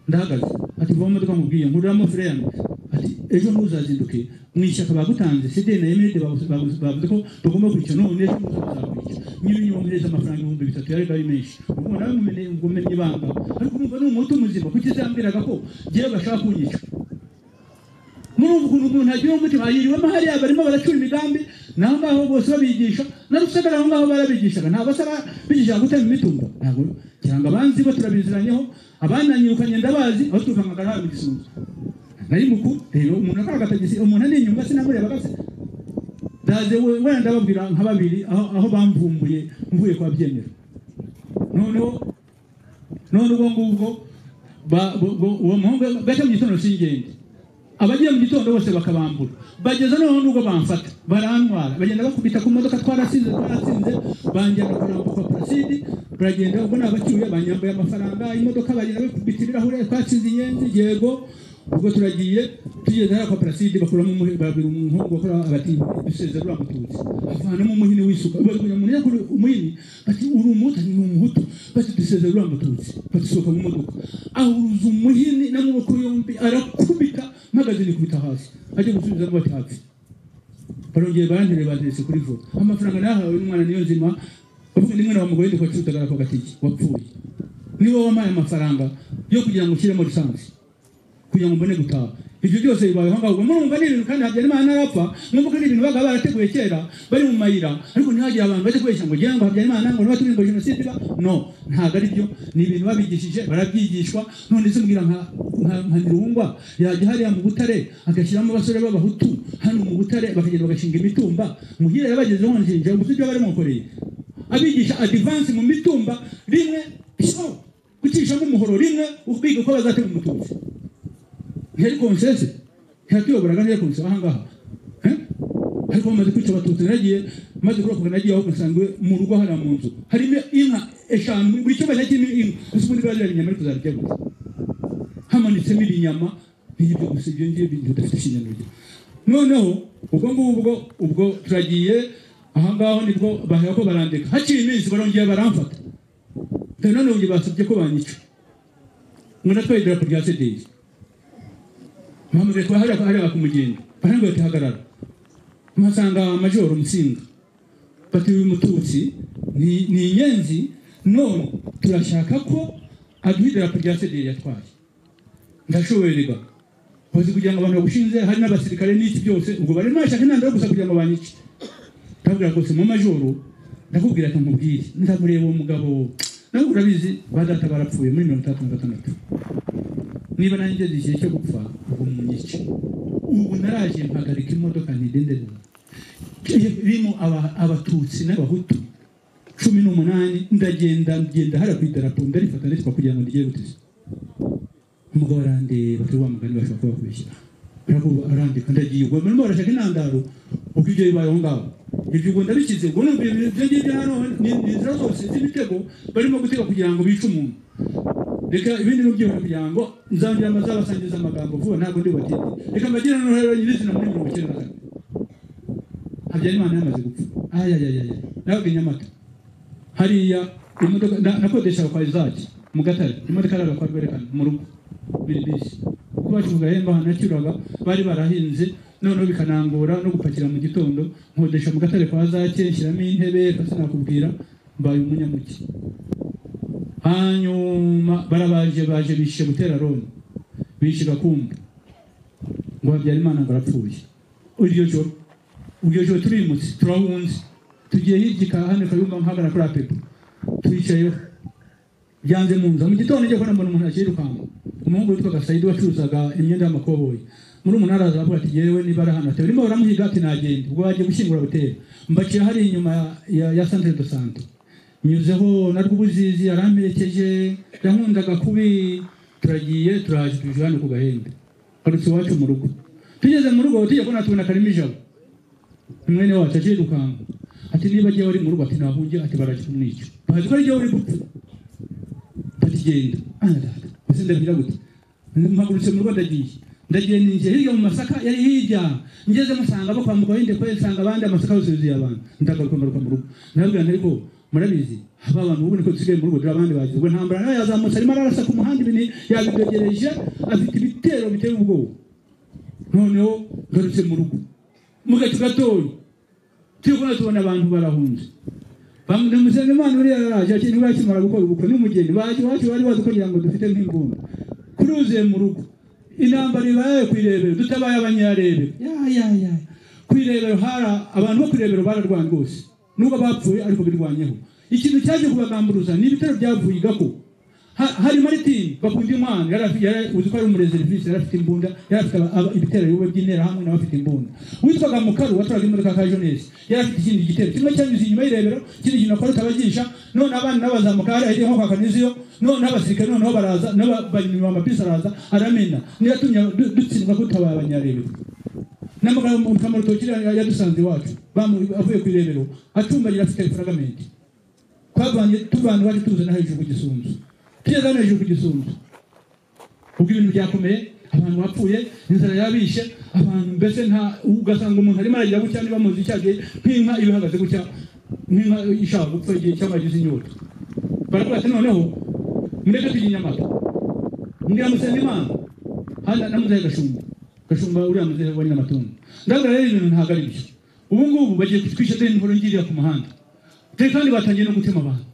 ndahagaze ati vuba mu modoka nkubwiye nkururamo fire yanjye ati ejo ntuzazinduke mu ishyaka bagutanze sede na emiride bavuze bavuze ko bagomba kwica none ejo ntuzakwica niba nyibongereza amafaranga ibihumbi bitatu yari ari menshi ubwo nawe mumenye ubwo umenye ibanga ariko urumva ni umuhutu muzima kuki uzambwiraga ko ngewe bashaka kunyica muri ubu kuntu umuntu agira umutima yiriwemo hariya barimo baracura imigambi naho ngaho bose babigisha na rusagara aho ngaho barabigishaga ntabwo asa bigishaga gutema imitumba ntabwo ngira ngo abanzi bo turabiziranyeho abananyirukanye ndabazi aho tuvangaga nawe mu gisunzu nari mukuru rero umuntu akora agatagisi umuntu ari inyuma sinamurebaga se ndaze we wenda ndababwira nka babiri aho aho bamvumbuye mvuye kwa byemera noneho none ubwo ngubwo ba- bo- bo- uwo muhungu gace mu gitondo singende abagiye mu gitondo bose bakabambura bageza noneho n'ubwo bamfata barantwara bagenda bakubita ku modoka twarasinze twaratsinze banjyana kurambuka kwa parasidi baragenda ubwo nabacyuye banyambaye amafaranga imodoka bagenda bakubita ibirahure twatsinze inyenzi yego ubwo turagiye tugeze hariya kwa parasidi bakuramo umuhe babwira umuhungu bakora bati duseze ruriya mututsi avanamo umuhini w'isuka babwira umuntu yakora umuhini bati uri umuhutu ni umuhutu bati duseze ruriya mututsi batusohoka mu modoka ahuruza umuhini n'amaboko yombi arakubita mpagaze nikubita hasi ajya gusubiza ngo bati hapfi barongeye barantere bateretse kuri vo amafaranga nahawe n'umwana niyo nzima bavuga ni mwana wa mugore ndikwa cyutagara kwa gatiki wapfuye ni wowe wampaye amafaranga yo kugira ngo ushyiremo lisansi kugira ngo mbone gutaha ibyo byose bibayeho ngaho ubwo murumva ni ibintu kandi habyarimana ntarapfa mwumva ko ari ibintu baga barateguye kera bari mu mayira ariko ntihagire abantu bajya kubeshya ngo ngira ngo habyarimana ngo niba turirimbo jenoside iba no ntabwo ari byo ni ibintu babigishije barabyigishwa none se mbwira nka nka- nka ntirungwa yajya hariya mu butare agashyiramo abasore b'abahutu hano mu butare bakagenda bagashinga imitumba muhira yabagezeho nshinja gusa ibyo baramukoreye abigisha adivansi mu mitumba rimwe piso gucishamo umuhoro rimwe ukwiga uko bazatema umutunzi ntiyari konsese ntiyatuyoboraga ntiyari konsese ahangaha Eh? ariko bamaze kwica abatutsi naragiye maze kurokoka nagiye aho nsanga mu rugo hariya mu nzu harimo inka eshanu buri cyumba cyari kirimo inka gusa ubundi bari bari inyama ariko zararya gusa hamanitsemo ibinyama n'ibyo gusa ibyo ngibyo bintu bidafite ikinyamubiri noneho ubwo ngubwo ubwo turagiye aha ngaho nibwo bahera ko barandika haciye iminsi barongeye baramfata dore noneho ubu basabye ko banyica ngo natwaye idarapo rya cdc mpamurire kuba hariya hariya ku mugendo barambwira bati hagarara mpasanga majoro musinga bati uyu mututsi ni ni inyenzi none turashaka ko aduha idarapo rya cdc yatwaye ndashobererwa bazi kugira ngo abantu bagushinze hari n'abasirikare n'iki byose ubwo barimo bashaka intandaro gusa kugira ngo banyice ndabwira rwose mu majoro ndakubwira ati nkubwire ndamureba uwo mugabo ntabwo urabizi ba data barapfuye muri mirongo itandatu na gatandatu niba nanjye ngeze igihe cyo gupfa ubwo munyice ubu naraje mpagarika imodoka ntidenderera birimo aba- abatutsi n'abahutu cumi n'umunani ndagenda ngenda hariya ku idarapo ndarifata nditwa kugira ngo ndigere guteza umugabo arandeba turi wa mugani bashobora kuba bakubeshyira aravuga arandika ndagiye ubwo barimo barashaka intandaro uko ibyo bibaye aho ngaho ibyo ubwo ndabikize ubwo numva ibintu byo ngibyo hano ni ni inzira zose z'ibitego barimo gutega kugira ngo bice umuntu reka ibindi mubyihora kugira ngo nzangira amazabasangiza amagambo vuba ntabwo ndi bubatinde reka mbagire n'uruhare nyirizina muri mirongo icyenda na kane habyarimana yamaze gupfa ayayayaya nawe nyamata hariya imodoka na- nakodesha abakwari zacu mu gatare imodoka ari abakwari berekana mu rugo biri bisi kuko bacuruga hemba ahantu yacyuraga bari barahinze noneho bikanangora no gupakira mu gitondo nkodesha mu gatare kwa zake nshyiramo intebe kasi nakubwira mbaye umunyamuki hanyuma barabaje baje bishyuye gutera roni bishyuye gakumba ngo habyarimana ngo arapfuye iryo joro iryo joro turimutse turahunze tugiye hirya hano kayumba mpagara kuri apepo twicayeho byanze mu nzu mu gitondo njye kubona mbona umuntu akirukanka umuhungu witwaga sayidi wacuruzaga imyenda y'amakoboyi muri umunara araza aravuga ati yewe niba ari ahantu barimo baramuhiga ati nagenda ubwo bagiye gushyingura butera mbaciye hariya inyuma ya- ya santere do sante nyuzeho na rw'ubuzizi yaramperekeje yankundaga kubi turagiye turaje tuje hano ku gahembe harutse iwacu mu rugo tugeze mu rugo tujya kubona tubona karimo ijabo mwene wacu agiye gukanka ati niba agiye wari mu rugo ati nahungiye ati barajya kumwica bazi ko ari jyewe uri gupfa ati genda anadata ese ndabwira gute mpagurutse mu rugo ndagiye ndagiye ninjiye hirya mu masaka yari hirya ngeze musanga bo kwambuka wende kwe nsanga abandi amasaka yose yuzuye abantu ndagaruka ngaruka mu rugo ndababwira nti ariko murabizi aba bantu ubu niko dusigaye mu rugo dore abandi bagize ubwo ntambara nawe yazamutse arimo ararasa ku muhanda ibintu yabidogereje afite ibitero biteye ubwoba noneho ngarutse mu rugo mu gacu gatoya turi kubona tubona abantu barahunze bamumusanga imana uriya yaraje ati ntiwakimara gukora ubukwe n'umugeni baje iwacu bari bazi kugira ngo dufite nk'imbunda kuruzuye mu rugo intambara ibaye ku irebero dutabaye abanyarebe yayaya ku irebero hari abantu bo ku irebero bararwanya rwose nubwo bapfuye ariko birwanyeho ikintu cyaje kubagamburuza ni ibitaro byavuye igako Ha- hari maritini bakunda imana yari afi- yari uzi ko ari umureserivisi yari afite imbunda yari afite aba- aba- ibitero biwe by'intera hamwe n'abafite imbunda witwaga mukaru watwaraga imodoka ka jonesi yari afite ikindi gitero kimwe cyanyuze inyuma y'irebero ikindi kintu akora utabagisha none abandi n'abazamuka hariya hirya nko kwa kaniziyo none abasirikare noneho baraza n'abanyuma amapisi araza aramena niyo yatumye du- dutsindwa kutabaye abanyarebero n'amagambo kamurutoki yadusanze iwacu bamu- avuye ku irebero acumbagira afite furagamenti twavanye tuvana iwacu tuzana hejuru ku gisunzu tugeze hano hejuru ku gisunzu ubwo ibintu byakomeye abantu bapfuye inzara yabishe abantu mbese nta ugasanga umuntu arimo aragira gutya niba muzi icyo agiye nk'inka iba ihagaze gutya nk'inka ishaka gupfa igihe cyangwa yagize inyota baravuga ati noneho mureke tujya i nyamata mbwira musengimana hano namuzehe gashumba gashumba uriya muzehe wa nyiramatungo ndabwira rero ibintu ntabwo ari byo ubu ngubu bagiye kutwisha deni nkuru ngiriya ku muhanda dore kandi batangiye no gutema abantu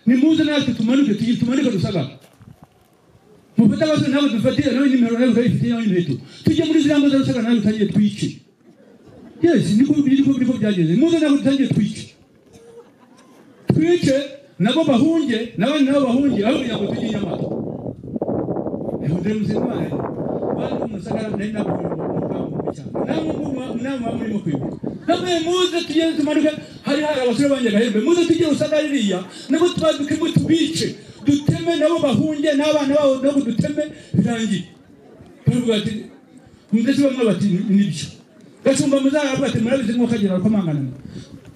nimuze natwe tumanuke tugi- tumanuke dusagara mufate abasore ntabwo dufatira nawe nimero nawe urayifite nawe imiheto tujye muri ziriya ngo zarusagara nawe dutangiye twice yes niko niko niko byageze muze ntabwo dutangiye twice twice nabo bahunge n'abandi nabo bahunge aho kugira ngo tujye inyamata ndere muzimane bari kumusagara nari nabonye namwe murimo kwibuka namwe muze tugende tumanuke hari hari abasore banjye gahembe muze tujye usagara iriya nabo tubaduke ngo tubice duteme nabo bahunge n'abana babo nabo duteme birangiye baravuga ati ndetse bamwe bati nibyo gashumba muzaravuga ati murabizi mwakagera ukomangana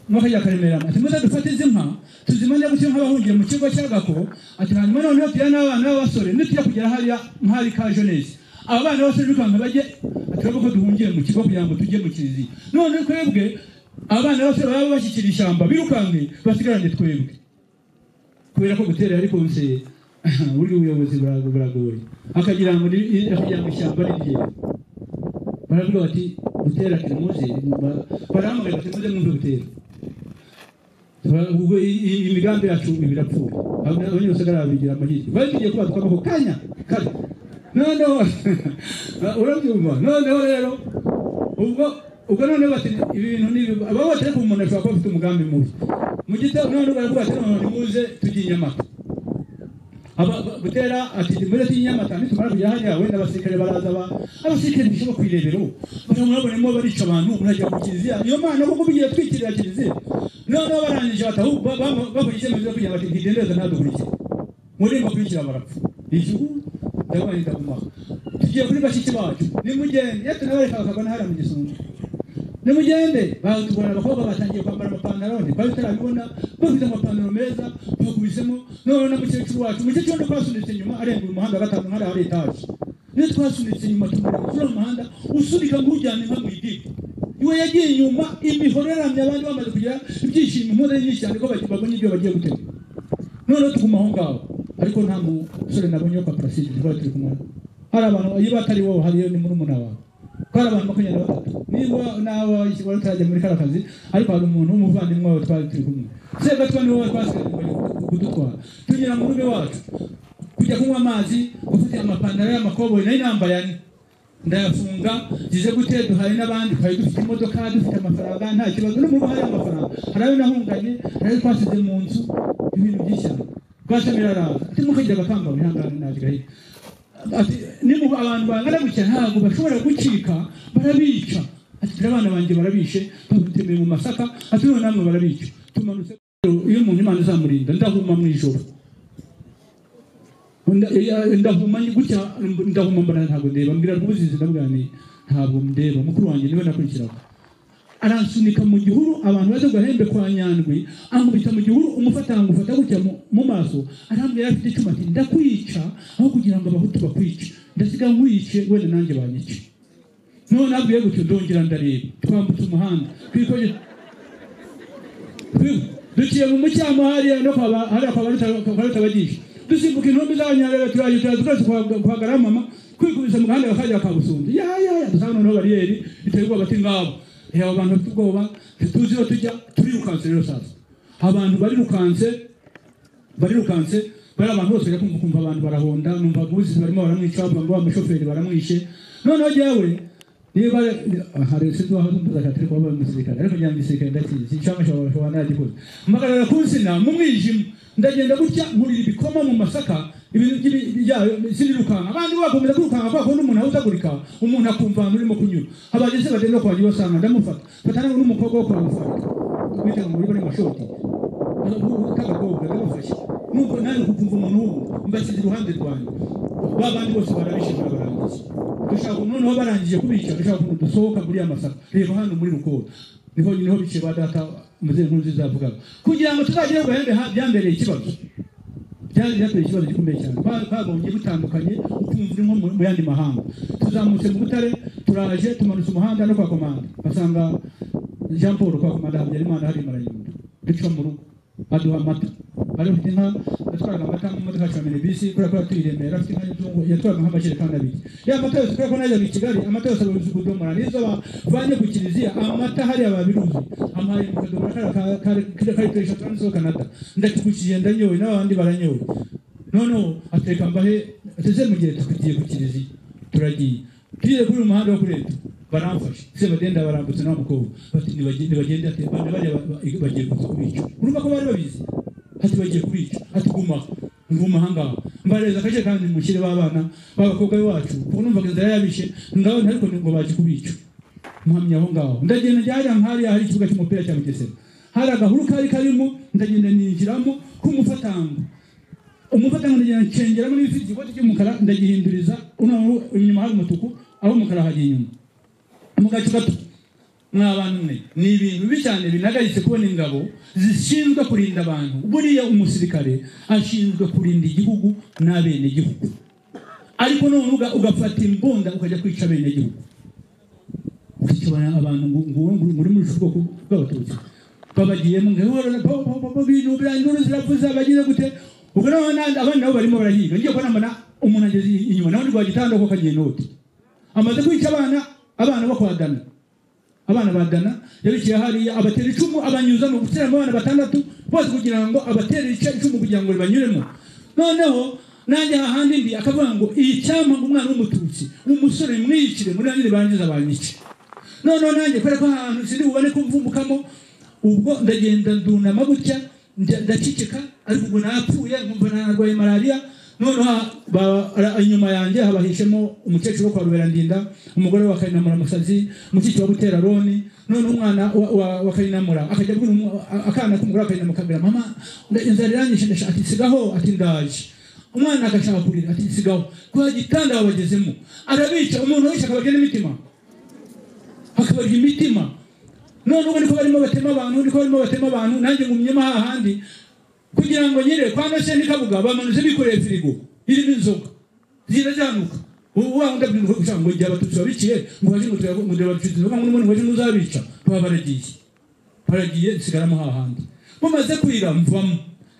mwakajya karemera ati muze dufate izi nka tuzimanye gutyo nk'abahungiye mu kigo cy'agako ati hanyuma noneho tujya n'abana b'abasore nitujya kugera hariya nk'ahari ka jonesi aba bana b'abasore bikanka bajye ati twebwe ko duhungiye mu kigo kugira ngo tujye mu kiriziya none twebwe abana b'abasore baba bashyikira ishyamba birukanke basigarane twebwe kubera ko gutera ariko nse burya ubuyobozi burago- buragoye akagira ngo ni- akagira ngo ishyamba ni ryewe baravuga bati gutera kirimuze barahamagara bati muze mwumve gutera ubwo i- i- imigambi yacu ibirapfuye abanyabusagara babigira amahirwe bari tugiye kubatwamo ako kanya kare noneho urabyumva noneho rero ubwo ubwo noneho bati ibintu n'ibi baba batari ku muntu ashobora kuba afite umugambi mubi mu gitabo noneho baravuga ati noneho nimuze tujye i nyamata Aba- ba- butera ati muri ati nyamata nitumara kujya hariya wenda abasirikare baraza ba abasirikare bishoba ku irebero baramurabonemo barica abantu murajya ku kiliziya niyo mana kuko bigiye twikirira kiliziya noneho barangije batahu bakora icyemezo cyo kugira ngo bati ntidendereza ntadukurikire murimba kurikira barapfa Iki- yabaye ingabumaka tugiye kuri bashiki bacu nimugende iyo tunabereka bakabona hariya mu gisonga nimugende batubona abakobwa batangiye kwambara amapantaro ntibari tutarabibona bafite amapantaro meza bakubisemo noneho na mukecuru wacu umukecuru wenda twasunitse inyuma arenga uyu muhanda wa gatanu hariya hari etaje niyo twasunitse inyuma tumureba kuri uwo muhanda usunika nk'ujyanye nka mu idiba iwe yagiye inyuma imihoro yaramye abandi bamaze kugira ibyishimo impore nyinshi cyane ko baki- babonye ibyo bagiye gutega noneho tuguma aho ngaho ariko nta musore nabonye wo kwa paraside niba turi kumwe hari abantu iyo batari wowe hariyo ni muri wawe ko hari abantu makumyabiri na batatu niba nawe wari utarajya muri kariya kazi ariko hari umuntu w'umuvandimwe wawe twari turi kumwe sebwa tuba ni wowe twasigaye kudutwara tunyura mu rugo iwacu kujya kunywa amazi ufite amapantaro y'amakoboyi nayo nambaye ane ndayafunga ngize gute duhaye n'abandi twari dufite imodoka dufite amafaranga nta kibazo n'umuntu hari amafaranga hari ayo nahunganye hari ayo twasize mu nzu ibintu by'ishyamba rwasamira araza ati mukagira abakamba bihangane nagirayo ati niba abantu bangana gutya ntabwo bashobora gucika barabica ati dore abana banjye barabishe bamutemeye mu masaka ati noneho namwe barabica tumanutse iyo umuntu imana izamurinda ndahuma mu ijoro Nda- ya- ndahuma ni gutya ndahuma mbona ntabwo ndeba mbwira rwuzizi ndamuganiye ntabwo ndeba mukuru wanjye niwe nakurikiraho aransunika mu gihuru abantu baje gahembe kwa nyandwi ankubita mu gihuru umufata angufata gutya mu- mu maso arambwira afite icyuma ati ndakwica aho kugira ngo abahutu bakwice ndasiga nkwice wenda nanjye banyice none abwiye gutyo ndongera ndareba twambutse umuhanda twikoje duciye mu mucyamo hariya no kwa ba- hariya kwa baruta bagisha dusimbuka intumbi z'abanyarwanda turaje turaje twese kwa- kwa garamama kwikubise mu gahanda bakajya kwa busundi ya ya ya dusanga noneho bariyeri iteye ubwoba ati ngabo Eh, abo bantu bafite ubwoba ntituzi iyo tujya turirukanse rero sasa abantu barirukanse barirukanse bari abantu bose bajya kumva kumva abantu barahonda numva abuzi barimo baramwica bavuga ngo wa mushoferi baramwishe noneho jyawe niba hari sinzi waho mvuze ati ariko wabaye umusirikare ariko njya mu gisirikare ndakizi inshamasha bashobora nagikoze mpagarara ku nsina mu mwijima ndagenda gutya nkurira ibikoma mu masaka ibintu by'ibi- byayo sinirukanka abandi bakomeza kwirukanka kubera ko n'umuntu ahuzagurika umuntu akumva ahantu urimo kunyura abageze bagenda kwa njye basanga ndamufata mfata nawe n'umukobwa wo kwa mufata bita ngo muri bari mashoti k'agakobwa kamufashe nuko nawe kukumva umuntu wumva mbashyize iruhande rwanjye ba bandi bose barabishimira barangiza dushaka noneho barangije kubica dushaka ukuntu dusohoka muri ya masaka reba hano muri rukoba niho niho biciye ba data muzehe nkuru nziza yavugaga kugira ngo tuzagere ku bahembe ha- byambereye ikibazo byari byateye ikibazo gikomeye cyane Ba- babonye butandukanye ukumva uri nko mu mu yandi mahanga tuzamutse mu butare turaje tumanutse umuhanda no kwa komanda basanga jean paul kwa komanda habyarimana hari marayundi duca mu rugo aduha amata bari bafite inka yatwaraga amata mu modoka ya camene bisi kubera ko yatuyiremera afite inka y'inzungu yatwaraga nk'amajerekani abiri ya amata yose kubera ko najyaga i kigali amata yose ababizi kudomora n'izo bavanye ku kiliziya amata hariya babiruzi amaye mu kadomora kariya ka- ka- kariya kari ku eshatu kanditseho canada ndakikukiye ndanyowe n'abandi baranyowe noneho ateka mbahe ateze mu gihe tugiye ku kiliziya turagiye tugiye kuri uyu muhanda wo kuri leta baramfashe se bagenda barambutse n'uwo mukobwa bati nibagende bagende ati bane bariya ba- ba- bagiye kuza kubica urumva ko bari babizi ati bagiye kubica ati guma nguma ahangaha mbareza akaje kandi mushyire b'abana b'abakobwa bacu ubu numvaga inzara yabishe ndabona ariko ngo baje kubica mpamya aho ngaho ndagenda njyariya nkariya hari ikibuga cy'umupira cya bugesera hari agahuru kari karimo ndagenda ninjiramo k'umufatango umufatanga ndagira ncengeramo n'ibifite igikoti cy'umukara ndagihinduriza unaho inyuma hari umutuku aho umukara hajya inyuma mu gace gato mwa bantu mwe ni ibintu bibi cyane binagayitse kubona ingabo zishinzwe kurinda abantu buriya umusirikare ashinzwe kurinda igihugu n'abenegihugu ariko none uga- ugafata imbunda ukajya kwica abenegihugu ukikibona abantu ngo- ngo- ngo- muri muri ubwoko bw'abatutsi babagiyemo ngo ibintu birangirura ziravuze abagize gute ubwo noneho n'abandi- abandi nabo barimo barahiga ngiye kubona mbona umuntu ageze inyuma nawe ni rwa gitanda ko kagiye n'uti amaze kwica abana abana bo kwa dana abana ba dana yabishyira hariya abatera icumu abanyuza mu guteramo abana batandatu bose kugira ngo abatera ice- icumu kugira ngo ribanyuremo noneho nanjye hahandi ndi akavuga ngo iyi cyampa ngo umwana w'umututsi umusore mwiyicire muri nanjye ribangiza banyice noneho nanjye kubera ko ahantu sindi bubone ko mvumbukamo ubwo ndagenda ndunama gutya nda- ndaceceka ariko ubwo napfuye nkumva narwaye malariya noneho ba- ara- inyuma yanjye habahishemo umukecuru wo kwa ruberandinda umugore wa kayinamura musazi mushiki wa butera roni noneho umwana wa- wa- wa kayinamura akajya abwira umu- akana k'umugore wa kayinamura akabwira mama nda- inzara iranyishe ndashaka ati sigaho ati ndaje umwana agashaka kurira ati sigaho kwa gitanda babagezemo arabica umuntu wese akabarya n'imitima akabarya imitima none ubwo niko barimo batema abantu niko barimo batema abantu nanjye ngumyemo hahandi kugira ngo nyere kwa nose n'ikabuga bamanutse bikoreye firigo irimo inzoga zirazamuka ubu wa wundi abwira gushaka ngo igihe abatutsi babiciye ngo baje ngo tuyago- ngo turabafite inzoga ngo n'ubundi mwaje muzabica baba baragiye baragiye nsigaramo hahandi mumaze kwira mvamo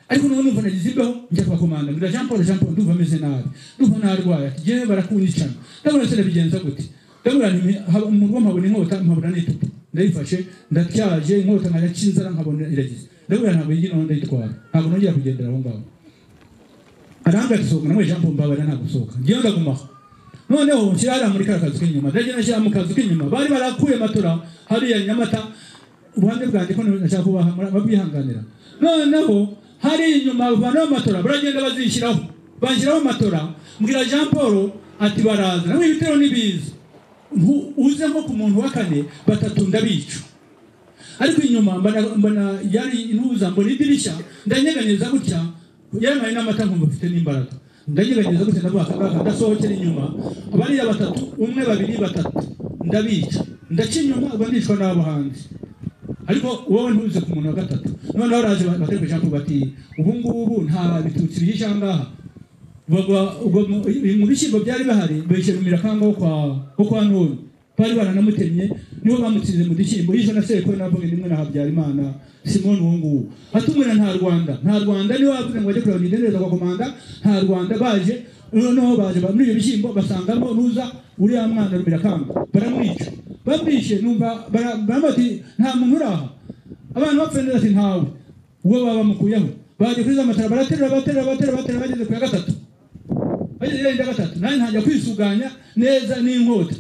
ariko noneho numva nagize imbeho njya kubakomanda mbwira jean paul jean paul ndumva ameze nabi ndumva narwaye ati yewe barakunyicana ndabona se nabigenza gute ndabona nti haba- mu rugo mpabona inkota mpabona n'itupa ndayifashe ndatyaje inkota nkajya cy'inzara nkabona iragize ndabona ntabwo yigira noneho ndayitwara ntabwo nongera kugendera aho ngaho aranga gusohoka namwe jambo mbabara nta gusohoka ngiye ndagumaho noneho nshyira hariya muri ka kazu k'inyuma ndajya nashyira mu kazu k'inyuma bari barakuye matora hariya nyamata ubuhande bwanjye ko nashaka kubaha babwihanganira noneho hari inyuma bavanaho matora baragenda bazishyiraho bashyiraho matora mbwira jean paul ati baraza namwe ibitero n'ibiza Ntu- uze nko ku muntu wa kane batatu ndabica ariko inyuma mbona mbona yari intuza mbona idirishya ndanyeganyeza gutya yarampaye n'amata nkumva mfite n'imbaraga ndanyeganyeza gutya ndavuga akangaka ndasohokera inyuma bariya batatu umwe babiri batatu ndabica ndaca inyuma uba ndicwa n'abo hanze ariko wowe ntuze ku muntu wa gatatu noneho raje batari kujya ngo bati ubu ngubu nta bitutsi bihishe aha ngaha bagwa ubwo mu- mu bishyimbo byari bihari bishyira mu mirakanga wo kwa wo kwa none bari baranamutemye nibo bamutsinze mu gishyimbo yishe na sekwe navuga nimwe na habyarimana simoni uwo nguwo atumwira nta rwanda nta rwanda niwe wavuze ngo bajye kureba nidendeza kwa komanda nta rwanda baje noneho baje ba- muri ibyo bishyimbo basangamo nuza uriya mwana wa mirakanga baramwica bamwishe numva bara- baramuha ati nta muntu uri aha abantu bapfuye neza ati ntawe uwo baba bamukuyeho baje kuri za matara baraterura baraterura baraterura baraterura bageze ku ya gatatu bagenda gatatu nanjye ntangira kwisuganya neza n'inkota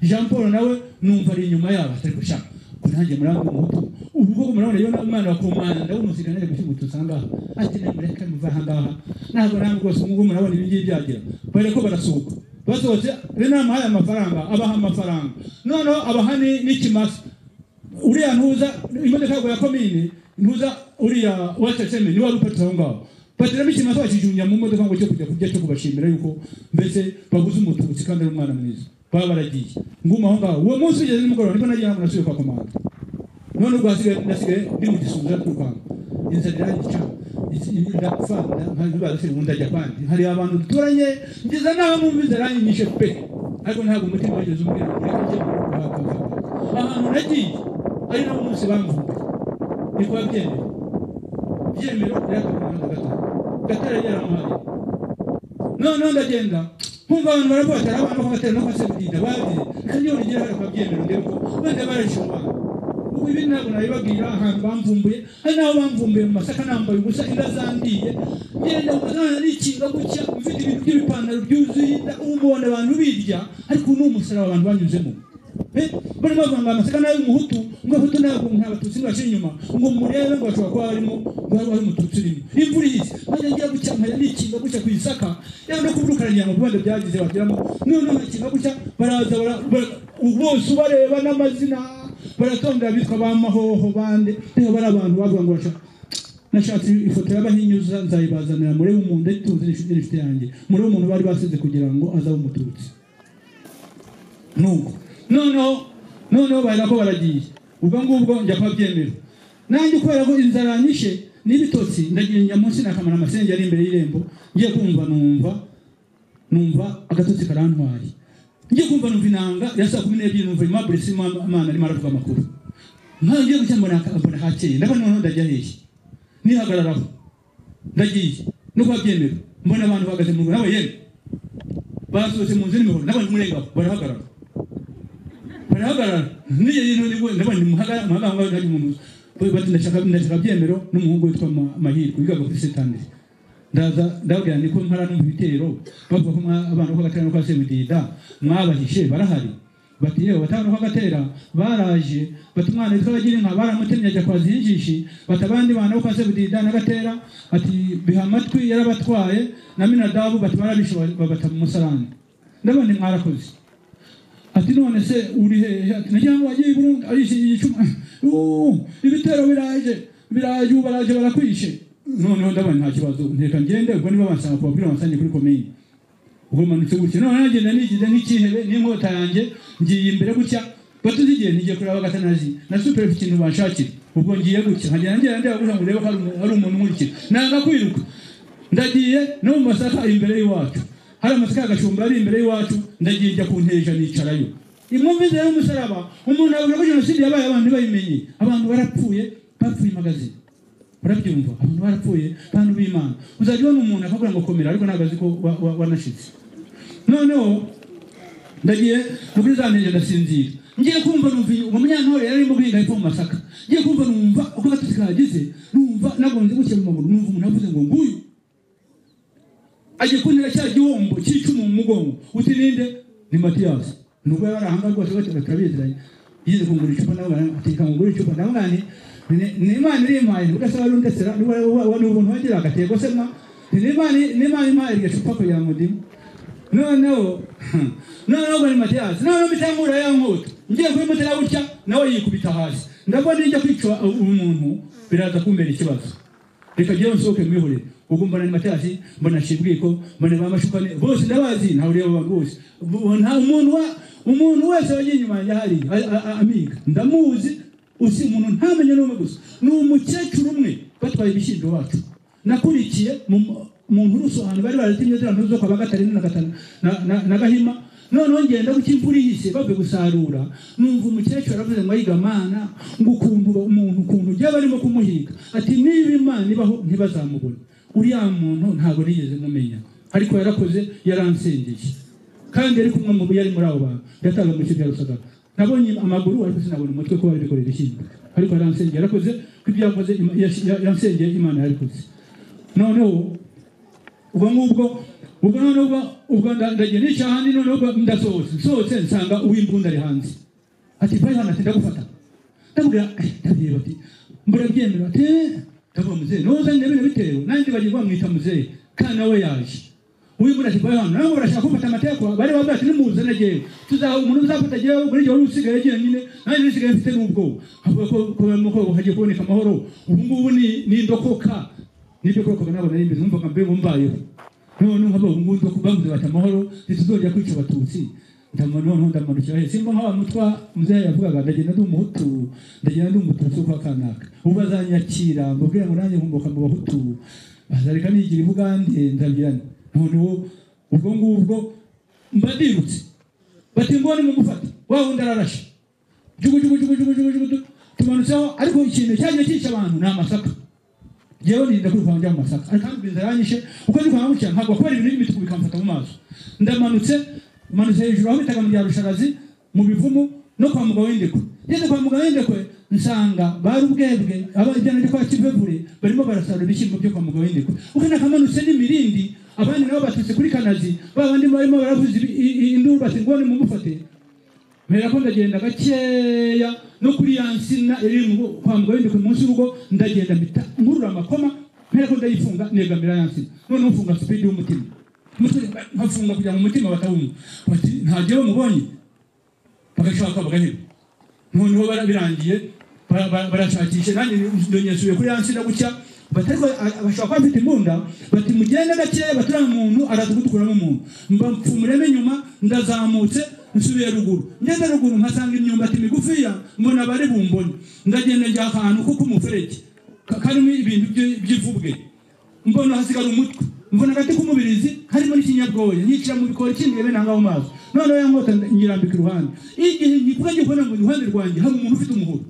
jean paul nawe numva ari inyuma yabo atari gushaka ko nanjye murambi umuhutu ubu koko murabona iyo umwana wa komanda w'umusirikare naje gushyingutse usangaha ati namwe reka muva aha ngaha ntabwo namwe rwose ubu ngubu murabona ibi ngibi byagira bare ko barasohoka basohotse rero namuhaye amafaranga abaha amafaranga noneho abaha ni- n'ikimasa uriya ntuza imodoka yagwa ya komine ntuza uriya waseseme niwe wari uparitse aho ngaho patiramo ikimasa bakijunya mu modoka ngo cyo kujya kurya cyo kubashimira yuko mbese baguze umututsi kandi ari umwana mwiza baba baragiye nguma aho ngaho uwo munsi ugeze nimugoroba niko nagira ngo nasubiye kwa komanda none ubwo hasigaye nasigaye ndi mu gisubizo twirukanga inzara irangica ndapfa ntabibara se ubundi ajya kwandi hari abantu duturanye ngeza naho numva inzara yanyinyishe pe ariko ntabwo umutima wageze umbwira ngo reka njye guhaka ahantu nagiye ari nawo munsi bamvumbuye niko babyemera byemero iraka ku muhanda gatatu gatara yaramuhari noneho ndagenda nkumva abantu baravuga ati hari abantu bagatera no kwasebudinda babize kandi iyo nigera hari akabyemero ndebe ko wenda barabishobora ubu ibi ntabwo nabibabwira ahantu bamvumbuye hari n'aho bamvumbuye mu masaka nambaye ubusa inda zandiye ngenda nkazana nikinga gutya mfite ibintu by'ibipantaro byuzuye inda ubu mbona abantu birya ariko ni umusaraba abantu banyuzemo Eh, bari bavuga ngo amasaka nayo umuhutu ngo abahutu ntabwo nta batutsi ntibaca inyuma ngo murebe ngo bashobora kuba barimo kuba bari umututsi urimo imvura ihise nkajya ngira gucya nkajya nikinga gutya ku isaka yewe no kuburukanira mu bibanda byagize bagiramo noneho nkakinga gutya baraza bara- bara- bose ubareba n'amazina baratondera bitwa ba mahoho bande rero bari abantu bavuga ngo bashaka nashatse ifoto y'abahinyuza nzayibazanira murebe umuntu ayituze n'inshuti n'inshuti yanjye murebe umuntu bari basize kugira ngo azabe umututsi nuko noneho noneho bahera ko baragiye ubwo ngubwo njya kubabyemera nanjye kubera ko inzara yanyishe n'ibitotsi ndagira njya munsi nakamara amasenge ari imbere y'irembo ngiye kumva numva numva agatotsi karantwari ngiye kumva numva inanga ya saa kumi n'ebyiri numva imabure si imana arimo aravuga amakuru nkaho ngiye gucya mbona mbona hakeye ndabona noneho ndajya hehe nihagararaho ndagiye no kubabyemera mbona abantu bahagaze mu rugo nawe yewe basohotse mu nzu n'imihoro n'abantu murengabo barahagarara barahagarara n'iyo rero nibwo ndabona muhagara muhagara ngaho hari umuntu bari bati ndashaka ndashaka byemero n'umuhungu witwa Ma- mahirwe wigaga kuri setandiri ndaza ndabwira ni ko ntara numva ibitero bavuga ko mwa- abana ko gatera no kwa sebudida mwabahishe barahari bati yewe batanu ko gatera baraje bati umwana witwa bagira inka baramutemye ajya kwa zinjishi bati abandi bana bo kwa sebudida na gatera ati biha amatwi yarabatwaye na minadabu bati barabishe babata mu musarani ndabona mwarakoze ati none se uri hehe ati nagira ngo wagiye i burundi arishyigiye icumu ibitero biraje biraje ubu baraje barakwishe noneho ndabona nta kibazo nteka ngende ubwo niba bansanga kubabwira bansange kuri komini ubwo manutse gutya none nagenda nigize n'ikihebe n'inkota yanjye ngiye imbere gutya batuzi igihe ntigiye kureba agatanazi na superefu ikintu banshakira ubwo ngiye gutya nkagenda ngenda ndeba kugira ngo urebe ko hari umu- hari umuntu unkurikira nanga kwiruka ndagiye no mu masaka imbere y'iwacu hari amasaka ya gashumba ari imbere y'iwacu ndagiye njya kunteja nicarayo imwumva inzira y'umusaraba umuntu avuga ko jenoside yabaye abantu bayimenye abantu barapfuye bapfuye magazine urabyumva abantu barapfuye abantu b'imana uzajya ubona umuntu akabwira ngo komera ariko ntabwo azi ko wa- wa- wanashitse noneho ndagiye muri za ntege ndasinzira ngiye kumva numva uwo munyantore yari arimo guhinga hepfo mu masaka ngiye kumva numva uko agatotsi kagize numva nagonze gutya mu maguru numva umuntu avuze ngo nguyu agiye kuntera cya gihombo cy'icumu mu mugongo uti ninde ni matiyasi nubwo yari ari ahangaha rwose bose baturabiziranye yize kungura icupa nawe ateka kungura icupa nawe mwani ni- ni imana iri impaye udasaba ari udasera ni ubuntu wagira agatego se mwa ni imana ni imana impaye iryo cupa kugira ngo ndimu noneho noneho bari matiyasi noneho mitangura ya nkota ngiye kubimutera gutya nawe yikubita hasi ndabona ijya kwica umuntu biraza kumbera ikibazo reka ngewe nsohoke mwihorere ubwo mbona ni matiyasi mbona shibwiko mbona ba mashuka ne- bose ndabazi ntawe ureba abantu bose Bu- nta umuntu wa umuntu wese wagiye inyuma yanjye hariya a- a- a- amiga ndamuzi usi umuntu ntamenye n'umwe gusa ni umukecuru umwe batwaye ibishyimbo iwacu nakurikiye mu mu nturusu ahantu bari baratimye ziriya nturusu zo kwa bagatare na gatanu na- na- na gahima noneho ngenda gutya imvura ihise bavuye gusarura numva umukecuru aravuze ngo ayiga mana ngo ukuntu ba- umuntu ukuntu ujya barimo kumuhiga ati niba imana ibaho ntibazamubone uriya muntu ntabwo nigeze mumenya ariko yarakoze yaransengeye kandi yari kumwe mu yari muri abo bantu yataga mu kigo yarusagaga nabonye amaguru ariko sinabona umutwe ko bari bikorera ishyingo ariko yaransengeye yarakoze ko ibyo yakoze Ima- yashi- ya- yansengeye imana yarabikoze noneho ubwo ngubwo ubwo noneho ubwo ubwo nda- ndagiye nica ahandi noneho ubwo ndasohotse nsohotse nsanga uw'imbunda ari hanze ati mpari hano ati ndagufata ndamubwira "Eh, ndabireba ati mbura byemera ati "Eh." ndavuga muzehe noza ndebere bitewe nanjye bagiye bamwita muzehe kandi nawe yaje uw'imbunda ati mpari hano nabo barashaka kumfata amateka bari bavuga ati nimuzane jyewe tuzaha umuntu uzafata jyewe muri jyewe usigaye jyenyine nanjye nisigaye mfite n'ubwoba avuga ko ko ko hagiye kuboneka amahoro ubu ngubu ni ni indokoka nibyo koko nabona ari imbere numvaga mbe mumbayeho none nkaba ubungubu ko bavuze bati amahoro ntituzongera kwica abatutsi ndamano noneho ndamanukira he simba nkaba mutwa muzehe yavugaga ndagenda ndi umuhutu ndagenda ndi umututsi kwa kanaka ubu bazanyakira mbabwira ngo nanjye nkumbuka mu bahutu bazareka nigira i bugande ndabyirane noneho ubwo ngubwo mbadirutse bati mbone mugufata wa wundi ararashe jugu jugu jugu jugu jugu jugu tumanutseho ariko ikintu cyagiye cyica abantu ni amasaka yewe nirinda kwirukanka njya mu masaka ariko kandi inzara yanyishe uko ndirukanka gutya ntabwo kubera ibintu by'imituku bikamfata mu maso ndamanutse manutse hejuru aho bitaga mu bya rushagazi mu bivumu no kwa mugabo w'indekwe ngeze kwa mugabo w'indekwe nsanga bari ubwebwe abajyana ryo kwa kivebure barimo barasarura ibishyimbo byo kwa mugabo w'indekwe ukana kamanutse n'imirindi abandi nabo baturutse kuri kanazi ba bandi barimo baravuza ibi- i- i- induru bati ngo nimumufate mpera ko ndagenda gakeya no kuri ya nsina iri mu kwa mugabo w'indekwe munsi y'urugo ndagenda mpita nkurura amakoma mpera ko ndayifunga negamira ya nsina noneho mfunga supidi y'umutima Umutima- nkafunga kugira ngo umutima batawumva bati ntagewe mubonye bagashaka bagaheba noneho bara- birangiye bara- bara- barashakisha nanjye ndonyesuye kuri ya nsina gutya bati ariko a- bashobora kuba bafite imbunda bati mugende gakeya baturiya umuntu araza kudukuramo umuntu mbapfumuremo inyuma ndazamutse nsubiye ruguru ngeze ruguru nkasanga imyumbati migufiya mbona bari bumbone ndagenda njya akantu ko k'umuferege ka- karimo ibintu by'i- by'ivubwe mbona hasigara umutwe mbona agati k'umubirizi harimo n'ikinyabwoya nyicira mu bikori kindebe nanga mu maso noneho ya nkota nyirambika iruhande igihe ngivuga ngiye kubona ngo iruhande rwanjye hari umuntu ufite umuhoro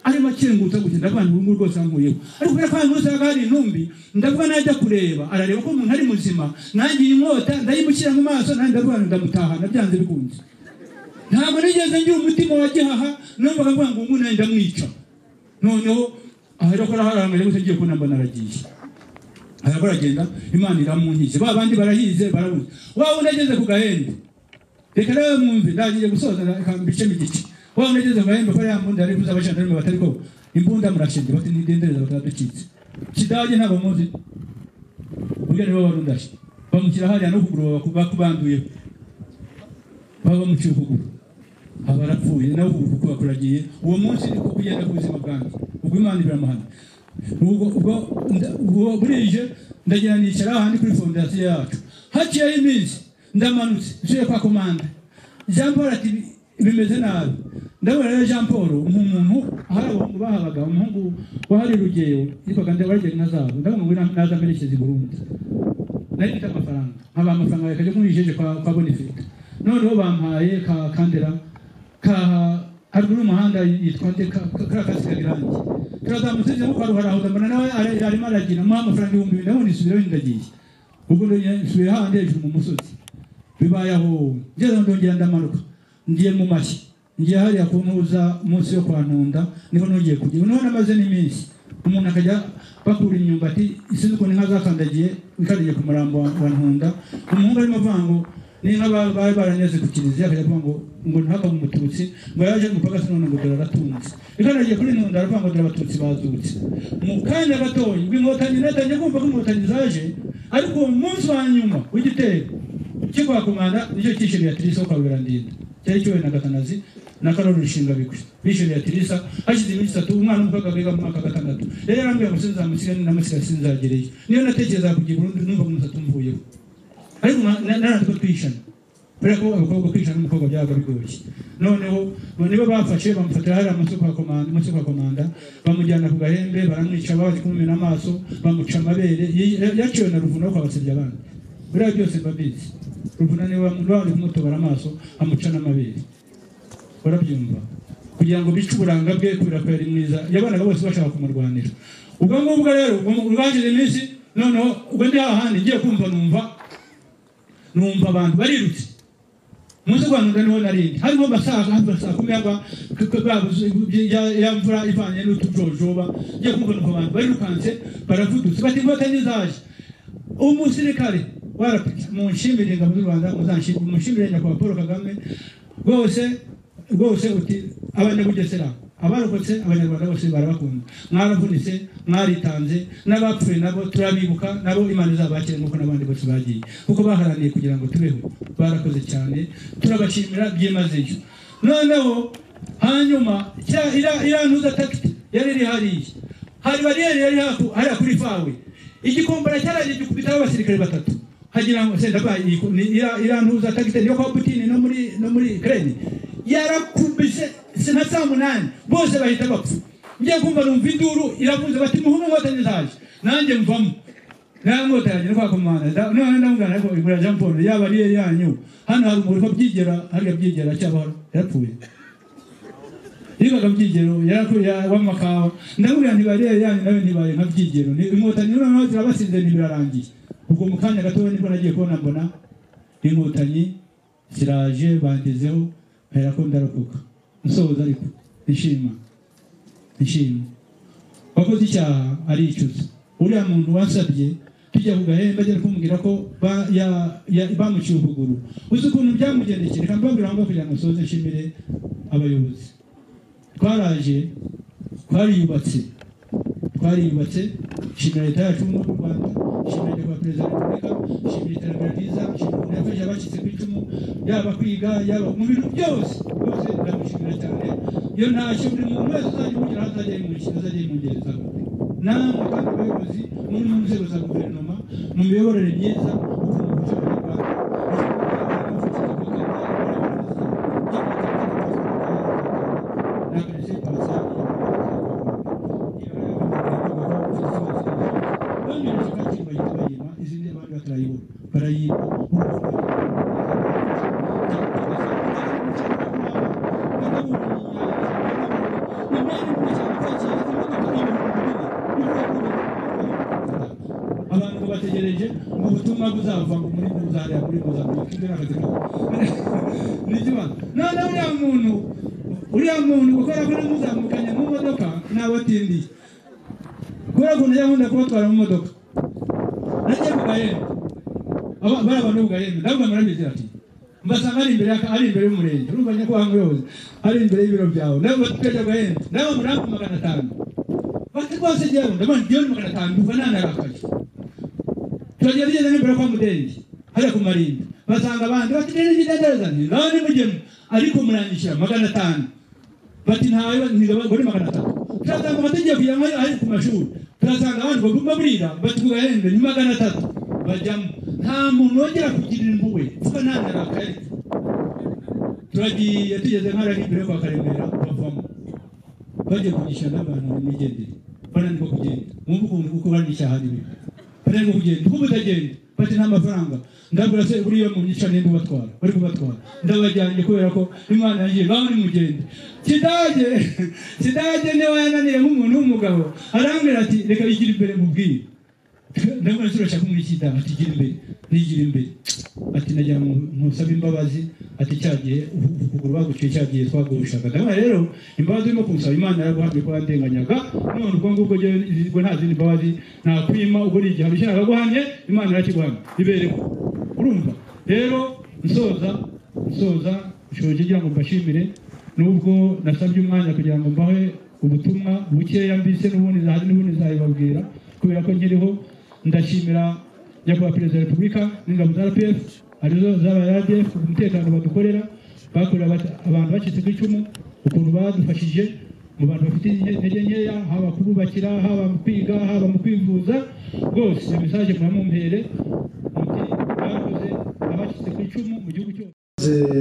arimo akingutsa kugenda abantu ubu ngubu rwose yankuyeho ariko kubera ko ahantu hose haba hari intumbi ndavuga najya kureba arareba ko umuntu ari muzima nanjye iyi nkota ndayimushyira mu maso nanjye ndavuga ngo ndamutahana byanze bikunze ntabwo nigeze ngira umutima wa gihaha numvaga mvuga ngo ubu nanjye ndamwica noneho aha rero ko araharangaje gusa ngiye kubona mbona aragiye arabura agenda imana iramunkize ba bandi barahize barabona waba unageze ku gahembe reka nawe mwumve ndagiye gusoza reka mbicemo igice waba unageze ku gahembe ko ariya mbunda yari kuza abajandarume batari ko imbunda murashinge bati nidendereza batadukitse kidage ntabwo muzi burya nibo wari undashe bamushyira hariya no kuguru bakubanduyeho baba bamuciye ukuguru aba arapfuye nawe ukuguru kuba kuragiye uwo munsi niko kugenda ku buzima bwanjye ubwo imana iramuhana ubwo ubwo nda- ubwo burije ndagira nicara ahandi kuri fondasiyo yacu haciyeho iminsi ndamanutse nsuye kwa komande jean paul ati "Bi- bimeze nabi ndabona rero jean paul nk'umuntu hari abahungu bahabaga umuhungu wahari rugeyo yitwaga ndabarigeri na zabo ndabona ngo na- naza amerekeza i burundi nari mfite amafaranga nkaba amafaranga yawe kajya kumwijeje kwa kwa bonifita noneho bampaye ka kandera ka haruguru y'umuhanda yitwa nde ka ka- kariya kasi kagirange turazamutse nza mukwaro harahuza mbona nawe ara- arimo aragira muha amafaranga ibihumbi bibiri ndabona isubiraho ndagiye ubwo ndongera nsubiye hahandi hejuru mu musozi bibaye aho wowe ngeze aho ndongera ndamanuka ngiye mu mashyi ngiye hariya ku ntuza munsi yo kwa ntunda niho nongeye kujya niho namaze n'iminsi umuntu akajya bakura imyumbati isinzi ukuntu inka zakandagiye ikaragiye ku murambo wa wa ntunda umuhungu arimo avuga ngo n'inka ba- bari baranyeze ku kiliziya akajya avuga ngo ngo ntihakaba umututsi ngo yaje gupagasi none ngo dore aratunze ikaragiye kuri ntunda aravuga ngo dore abatutsi bazutse mu kanya gatoya ubwo inkotanyi natangiye kumva ko inkotanyi zaje ariko uwo munsi wa nyuma w'igitero cyo kwa komanda nicyo cyishimiye atirisa wo kwa berandinda cyari kiwe na gatanazi na karori rushinga bigwi bishimiye atirisa hashize iminsi itatu umwana w'umukobwa biga mu mwaka wa gatandatu yari yarambwira ngo sinzamusiga namusiga sinzagereyo niyo natekereza kugira burundu numva ngo umusatsi umvuyeho ariko naratwe twishana kubera ko abakobwa kwishana n'umukobwa byabaga bigoye noneho nibo bafashe bamufatira hariya munsi yo kwa komanda munsi yo kwa komanda bamujyana ku gahembe baramwica baje kumumena amaso bamuca amabere Yi- yaciwe na ruvuna wo kwabasebya abandi biriya byose mbabizi ruvuna niwe baje kumutobora amaso amuca n'amabere barabyumva kugira ngo bice uburanga bwe kubera ko yari mwiza yabonaga bose bashaka kumurwanira ubwo ngubwo rero rwageze iminsi noneho ubwo ndi hahandi ngiye kumva numva numva abantu barirutse munsi rwa nunda niho narindi harimo basaga hafi saa kumi yagwa ya mvura ivanye n'utujojoba ngiye kumva numva abantu barirukanse baravudutse bati inkotanyi zaje umusirikare warapita munshimire ingabo z'u rwanda muzanshimire munshimire nyakubahwa paul kagame rwose rwose uti abanyabugesera abarokotse abanyarwanda bose barabakunda mwaravunitse mwaritanze n'abapfuye nabo turabibuka nabo imana izabakire nk'uko n'abandi bose bagiye kuko baharaniye kugira ngo tubeho barakoze cyane turabashimira byimazeyo noneho hanyuma cya- iriya- iriya ntuza takiti yari iri hariya hari bariyeri yari haku hariya kuri fawe igikombora cyaraje gikubitaho abasirikare batatu hagira ngo senda ba iyi- ni- iriya- iriya ntuza tagite yo kwa Putini no muri no muri Ukraine yarakubise sina saa munani bose bahita bapfa ngiye kumva numva induru iravuze bati muhungu inkotanyi zaje nanjye mvamo ntango tayanje no kwa komanda Da- none ndamugana ko igura Jean Paul yaba ari yanyu hano hari umuntu ubyigera hari byigera cyabahora yarapfuye yigaga byigero yarakuya w'amakawa ndamubwira nti bariya yanyu nawe ntibaye nka byigero Ni- inkotanyi noneho zirabasinze ntibirarangiye ubwo mu kanya gatoya nibwo nagiye kubona mbona inkotanyi ziraje bangezeho mperako ndarokoka nsohoza ariko nshima nshima wakoze icyaha aricuza uriya muntu wasabye tujya ku gahembe agenda kumubwira ko ba- ya- ya- bamuciye ukuguru uzi ukuntu byamugendekeye reka mbabwira aho ngaho kugira ngo nsoze nshimire abayobozi twaraje twariyubatse twariyubatse nshimira leta yacu y'ubumwe bw'u rwanda nshimira nyakubahwa perezida wa repubulika nshimira iterambere ryiza nshimira ukuntu yafashije abacitse ku icumu yaba kwiga yaba mu bintu byose byose ndamushimira cyane iyo ntacyo buri muntu wese uzajya umugira aho azajya yimurikira azajya yimungerezaho namwe kandi abayobozi muri mu nzego za guverinoma mu miyoborere myiza ukuntu mufasha abanyarwanda abantu bategereje ubutumwa buzava ngo muri buzariya muri buzariya ibyo ni akazi kabo nijyuma none uriya muntu uriya muntu gukora kuri muzamukanya mu modoka ntabwo atindiye kubera ukuntu yahunda kubatwara mu modoka nagiye ku gahembe Aba- bariya bantu bo ku gahembe ndavuga murabizi ati mbasanga ari imbere y'aka- ari imbere y'umurenge urumva nyakubahwa muyobozi ari imbere y'ibiro byawe nawe batwejya ku gahembe nawe murampa magana atanu bati rwose jyewe ndabona igihumbi magana atanu ndumva nanarakaye turagenda tugenda n'imbere kwa mudenge hajya ku marimbi basanga abandi bati ndende ndendeza nti nawe nimugemu ariko murangishyira magana atanu bati ntawe ntigabagore magana atanu turatanga amategeko yamwe ari ku mashuri turatanga abandi bagomba burira batuga hembe ni magana atatu bajyamo nta muntu wongera kugira impuhwe kuko nta narakari turagiye tugeze nk'arari imbere kwa karemera bavamo bagiye kugisha n'abantu n'imigendere bananirwa kugenda mwumva ukuntu kuko banisha hariwe bananirwa kugenda ukumva utagenda bati nta mafaranga ndabura se buriya mu myica nimba ubatwara bari kubatwara ndabajyanye kubera ko imana yanjye baba muri mugende kidage kidage niwe yananiye nk'umuntu w'umugabo arambwira ati reka yigira imbere mubwire ndabona turashaka kumwishyira ati gira imbere nigira imbere ati nagira ngo ntusaba imbabazi ati cyagiye ukuguru baguciye cyagiye twagushaka ndabona rero imbabazi urimo kunsaba imana yaraguhamye ko yandenganyaga none ubwo ngubwo ngo nta zindi mbabazi nakwima ubwo ni igihano cyawe aguhamye imana irakiguhamye ibere ko urumva rero nsoza nsoza nshoje ngira ngo mbashimire nubwo nasabye umwanya kugira ngo mbahe ubutumwa bukeya mbise n'ubundi zahazi n'ubundi nzabibabwira kubera ko nkiriho ndashimira nyakubahwa perezida wa repubulika n'ingabo za rpf arizo zabaye radf ku mutekano badukorera bakorera abata- abantu bacitse ku icumu ukuntu badufashije mu bantu bafite inte- intege nkeya haba kububakira haba mu kwiga haba mu kwivuza rwose iyo mesaje muramumpere muti bakoze abacitse ku icumu mu gihugu cyose Mwakoze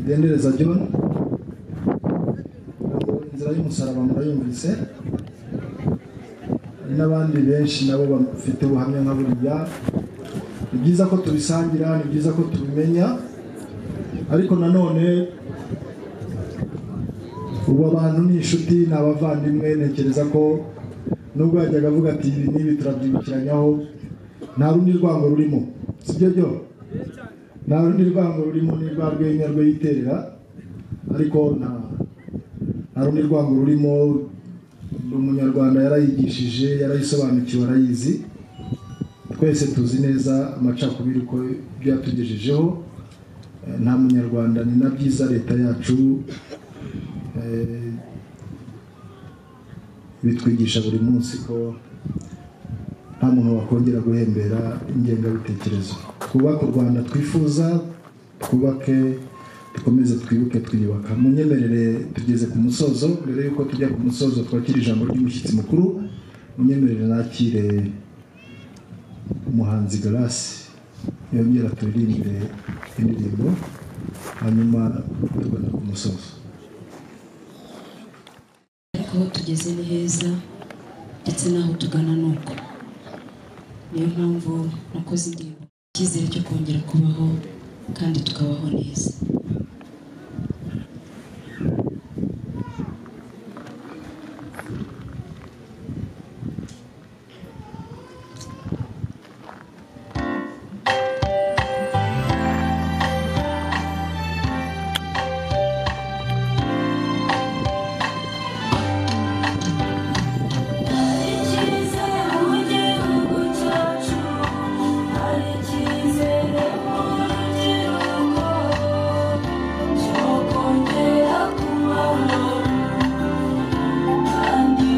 idendereza John inzira y'umusaraba murayumvise hari n'abandi benshi nabo bafite ubuhamya nka buriya ni byiza ko tubisangira ni byiza ko tubimenya ariko nanone ubu abantu ni inshuti ni abavandimwe ntekereza ko nubwo yajyaga avuga ati ibi n'ibi turabyibukiranyaho nta rundi rwango rurimo sibyo byo nta rundi rwango rurimo ni rwa rwenya rwiyiterera ariko nta nta rundi rwango rurimo umunyarwanda yarayigishije yarayisobanukiwe arayizi twese tuzi neza amacakubiri uko byatugejejeho Eh, nta munyarwanda ni na byiza leta yacu eh, bitwigisha buri munsi ko nta muntu wakongera guhembera ingengabitekerezo twubake u rwanda twifuza twubake dukomeze twibuke twiyubaka munyemerere tugeze ku musozo mbere y'uko tujya ku musozo twakira ijambo ry'umushyitsi mukuru munyemerere nakire umuhanzi garasi yongera turirimbire indirimbo hanyuma tugana ku musozo ariko aho tugeze ni heza ndetse n'aho tugana ni uko niyo mpamvu nakoze indirimbo icyizere cyo kongera kubaho kandi tukabaho neza icyizere mu gihugu cyacu hari icyizere mu rubyiruko cyo kongera kubaho kandi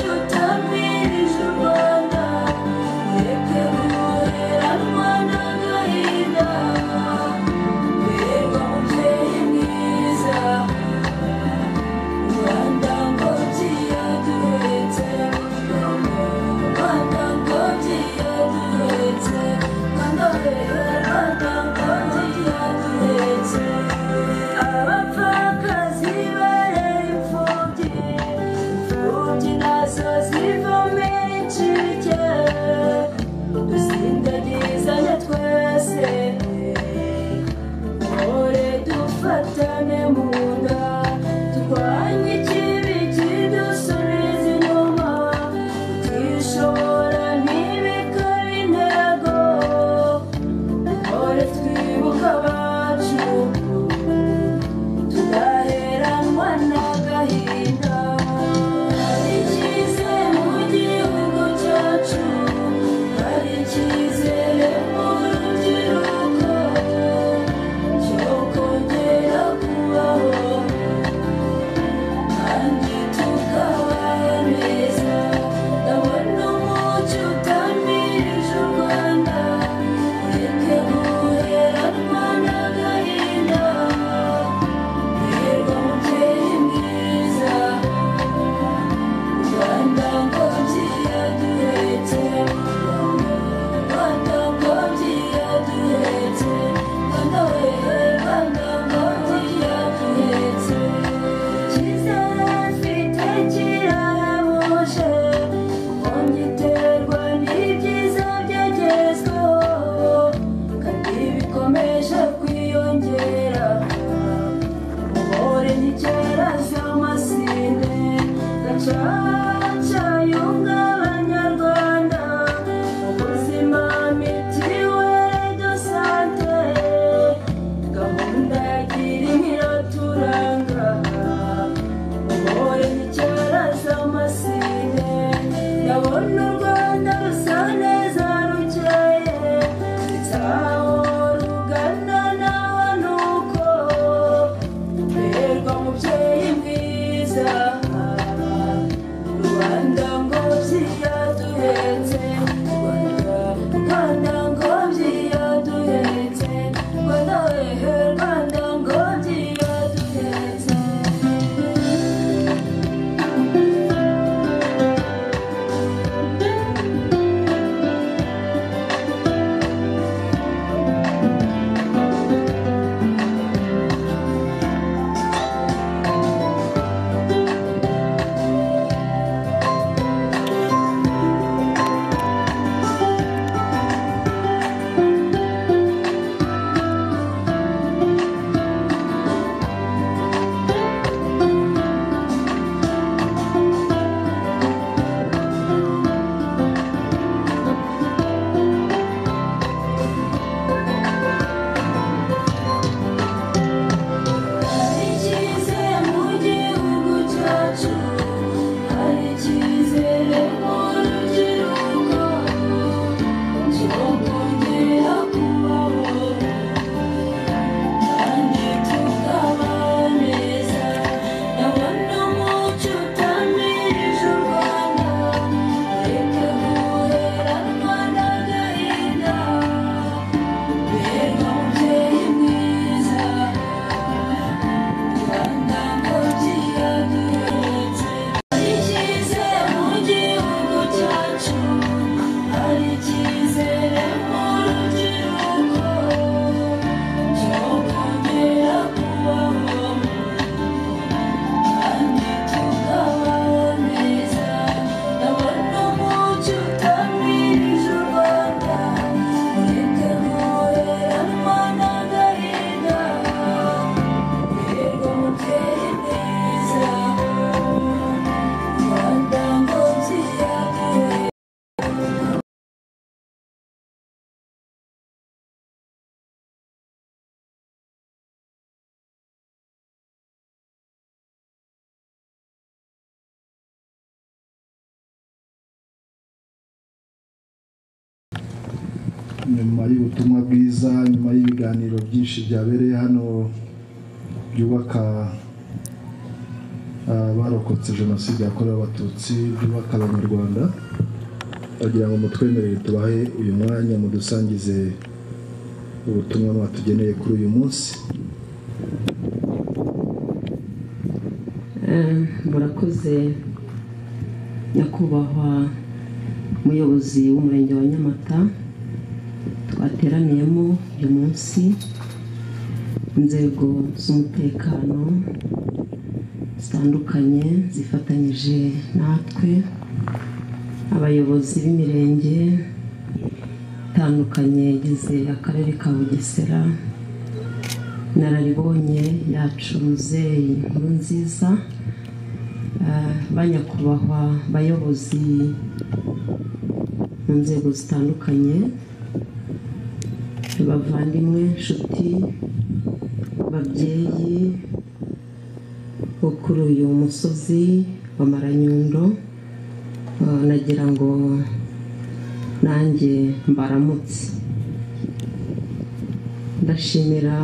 utambirije u rwanda ureke guheranwa n'agahinda mbega mubyeyi mwiza rwanda ngo byiyaduhetse rwanda ngo byiyaduhetse rwanda we rwanda ngo byiyaduhetse abapfakazi barera imfubyi Imfubyi nazo zivamo incike dusindagizanye twese mpore dufatane mu nda turwanye ikibi kidusubiza inyuma utishobora ntibikore intego mpore twibuka abacu tudaheranwa n'agahinda hari icyizere mu gihugu cyacu hari icyizere mu rubyiruko cyo kongera kubaho kandi tukaba beza ndabona umucyo utamirije u rwanda ureke guheranwa n'agahinda Rwanda ngo byiyaduhetse Rwanda ngo byiyaduhetse Rwanda we Rwanda ngo byiyaduhetse Icyizere mfite kirarabuje Kongiterwa n'ibyiza byagezweho Kandi bikomeje kwiyongera Ore n'icyera z'amasinde gacaca y'ubw'abanyarwanda ubuzima mitiwere do sante gahunda ya girinka iraturanga ore n'icyera z'amasinde ndabona u rwanda rusa neza rukeye ntaho rugana naho ni uko Berwa mubyeyi mwiza Rwanda ngo byiyaduhetse Rwanda Rwanda ngo byiyaduhetse Rwanda wehe Rwanda ngo byiyaduhetse Hari icyizere mu gihugu cyacu hari icyizere mu rubyiruko cyo kongera kubaho kandi tukaba beza ndabona umucyo utamirije u rwanda reka guheranwa n'agahinda berwa mubyeyi mwiza Rwanda ngo byiyaduhetse hari icyizere mu gihugu cyacu hari icyizere mu rubyiruko cyo kongera kubaho kandi tukaba beza ndabona umucyo utamirije u rwanda ureke guheranwa n'agahinda Rwanda ngo byiyaduhetse nyuma y'ubutumwa bwiza nyuma y'ibiganiro byinshi byabereye hano byubaka ah, barokotse jenoside yakorewe abatutsi byubaka abanyarwanda bagira ngo mutwemerere tubahe uyu mwanya mudusangize ubutumwa mwatugeneye kuri uyu munsi Eh, murakoze nyakubahwa umuyobozi w'umurenge wa nyamata twateraniyemo uyu munsi inzego z'umutekano zitandukanye zifatanyije natwe abayobozi b'imirenge itandukanye igize akarere ka bugesera nararibonye yacu muzeyi inkuru nziza Eh, banyakubahwa bayobozi mu nzego zitandukanye bavandimwe inshuti babyeyi bo kuri uyu musozi wa maranyundo Eh, nagira ngo nanjye mbaramutse ndashimira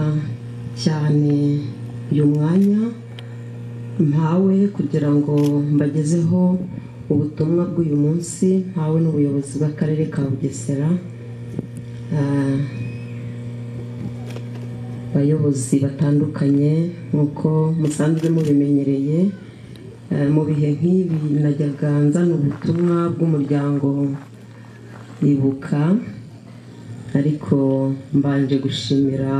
cyane uyu mwanya mpawe kugira ngo mbagezeho ubutumwa bw'uyu munsi mpawe n'ubuyobozi bw'akarere ka bugesera Ah, abayobozi batandukanye nk'uko musanzwe mubimenyereye eh, mu bihe nk'ibi najyaga nzana ubutumwa bw'umuryango ibuka ariko mbanje gushimira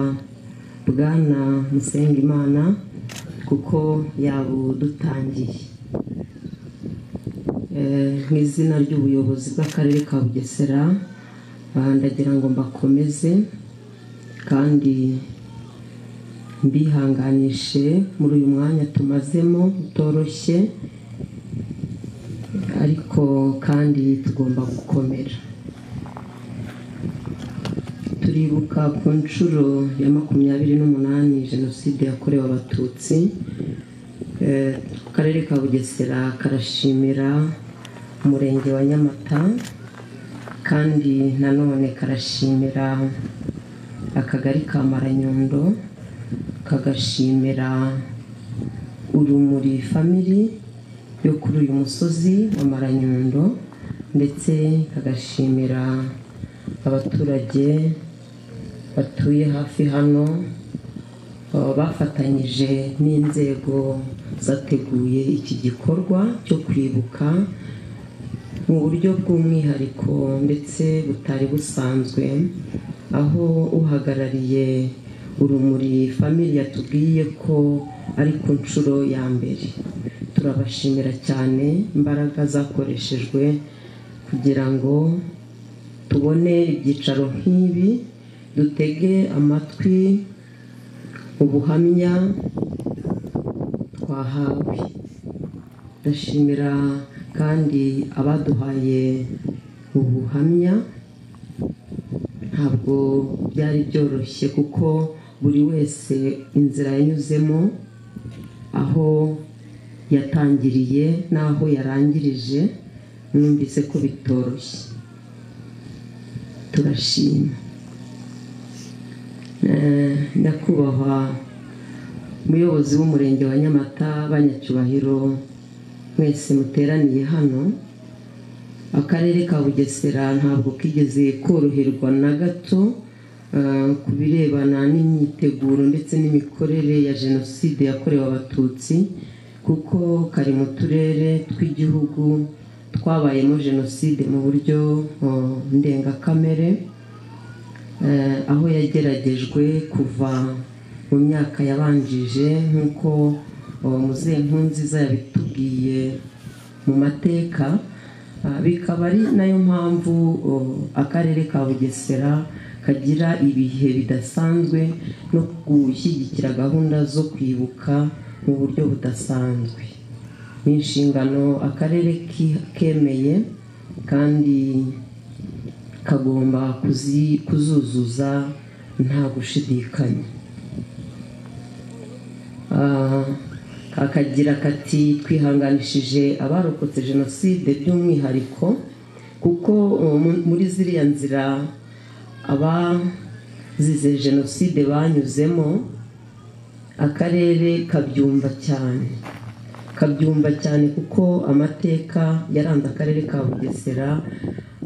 bwana Musengimana kuko yabudutangiye Eh, mu izina ry'ubuyobozi bw'akarere ka bugesera ah, ndagira ngo mbakomeze kandi mbihanganishe muri uyu mwanya tumazemo utoroshye ariko kandi tugomba gukomera turibuka ku nshuro ya makumyabiri n'umunani jenoside yakorewe abatutsi Eh, akarere ka bugesera karashimira umurenge wa nyamata kandi nanone karashimira akagari ka maranyundo kagashimira urumuri famiri yo kuri uyu musozi wa maranyundo ndetse kagashimira abaturage batuye hafi hano baba bafatanyije n'inzego zateguye iki gikorwa cyo kwibuka mu buryo bw'umwihariko ndetse butari busanzwe aho uhagarariye urumuri famili yatubwiye ko ari ku nshuro ya mbere turabashimira cyane imbaraga zakoreshejwe kugira ngo tubone ibyicaro nk'ibi dutege amatwi ubuhamya twahawe ndashimira kandi abaduhaye ubuhamya ntabwo byari byoroshye kuko buri wese inzira yanyuzemo aho yatangiriye n'aho yarangirije mwumvise ko bitoroshye turashima Eh, nyakubahwa umuyobozi w'umurenge wa nyamata banyacyubahiro mwese muteraniye hano akarere ka bugesera ntabwo kigeze koroherwa na gato eh, ku birebana n'imyiteguro ndetse n'imikorere ya jenoside yakorewe abatutsi kuko kari mu turere tw'igihugu twabayemo jenoside mu buryo eh, ndengakamere eh, aho yageragejwe kuva mu myaka yabanjije nk'uko oh, muzehe nkunziza yabitubwiye mu mateka Ah, bikaba ari nayo mpamvu oh, akarere ka bugesera kagira ibihe bidasanzwe no gushyigikira gahunda zo kwibuka mu buryo budasanzwe ni inshingano akarere ki- kemeye kandi kagomba kuzi- kuzuzuza nta gushidikanya Ah, kakagira kati twihanganishije abarokotse jenoside by'umwihariko kuko uh, mu- muri ziriya nzira abazize jenoside banyuzemo akarere kabyumva cyane kabyumva cyane kuko amateka yaranze akarere ka bugesera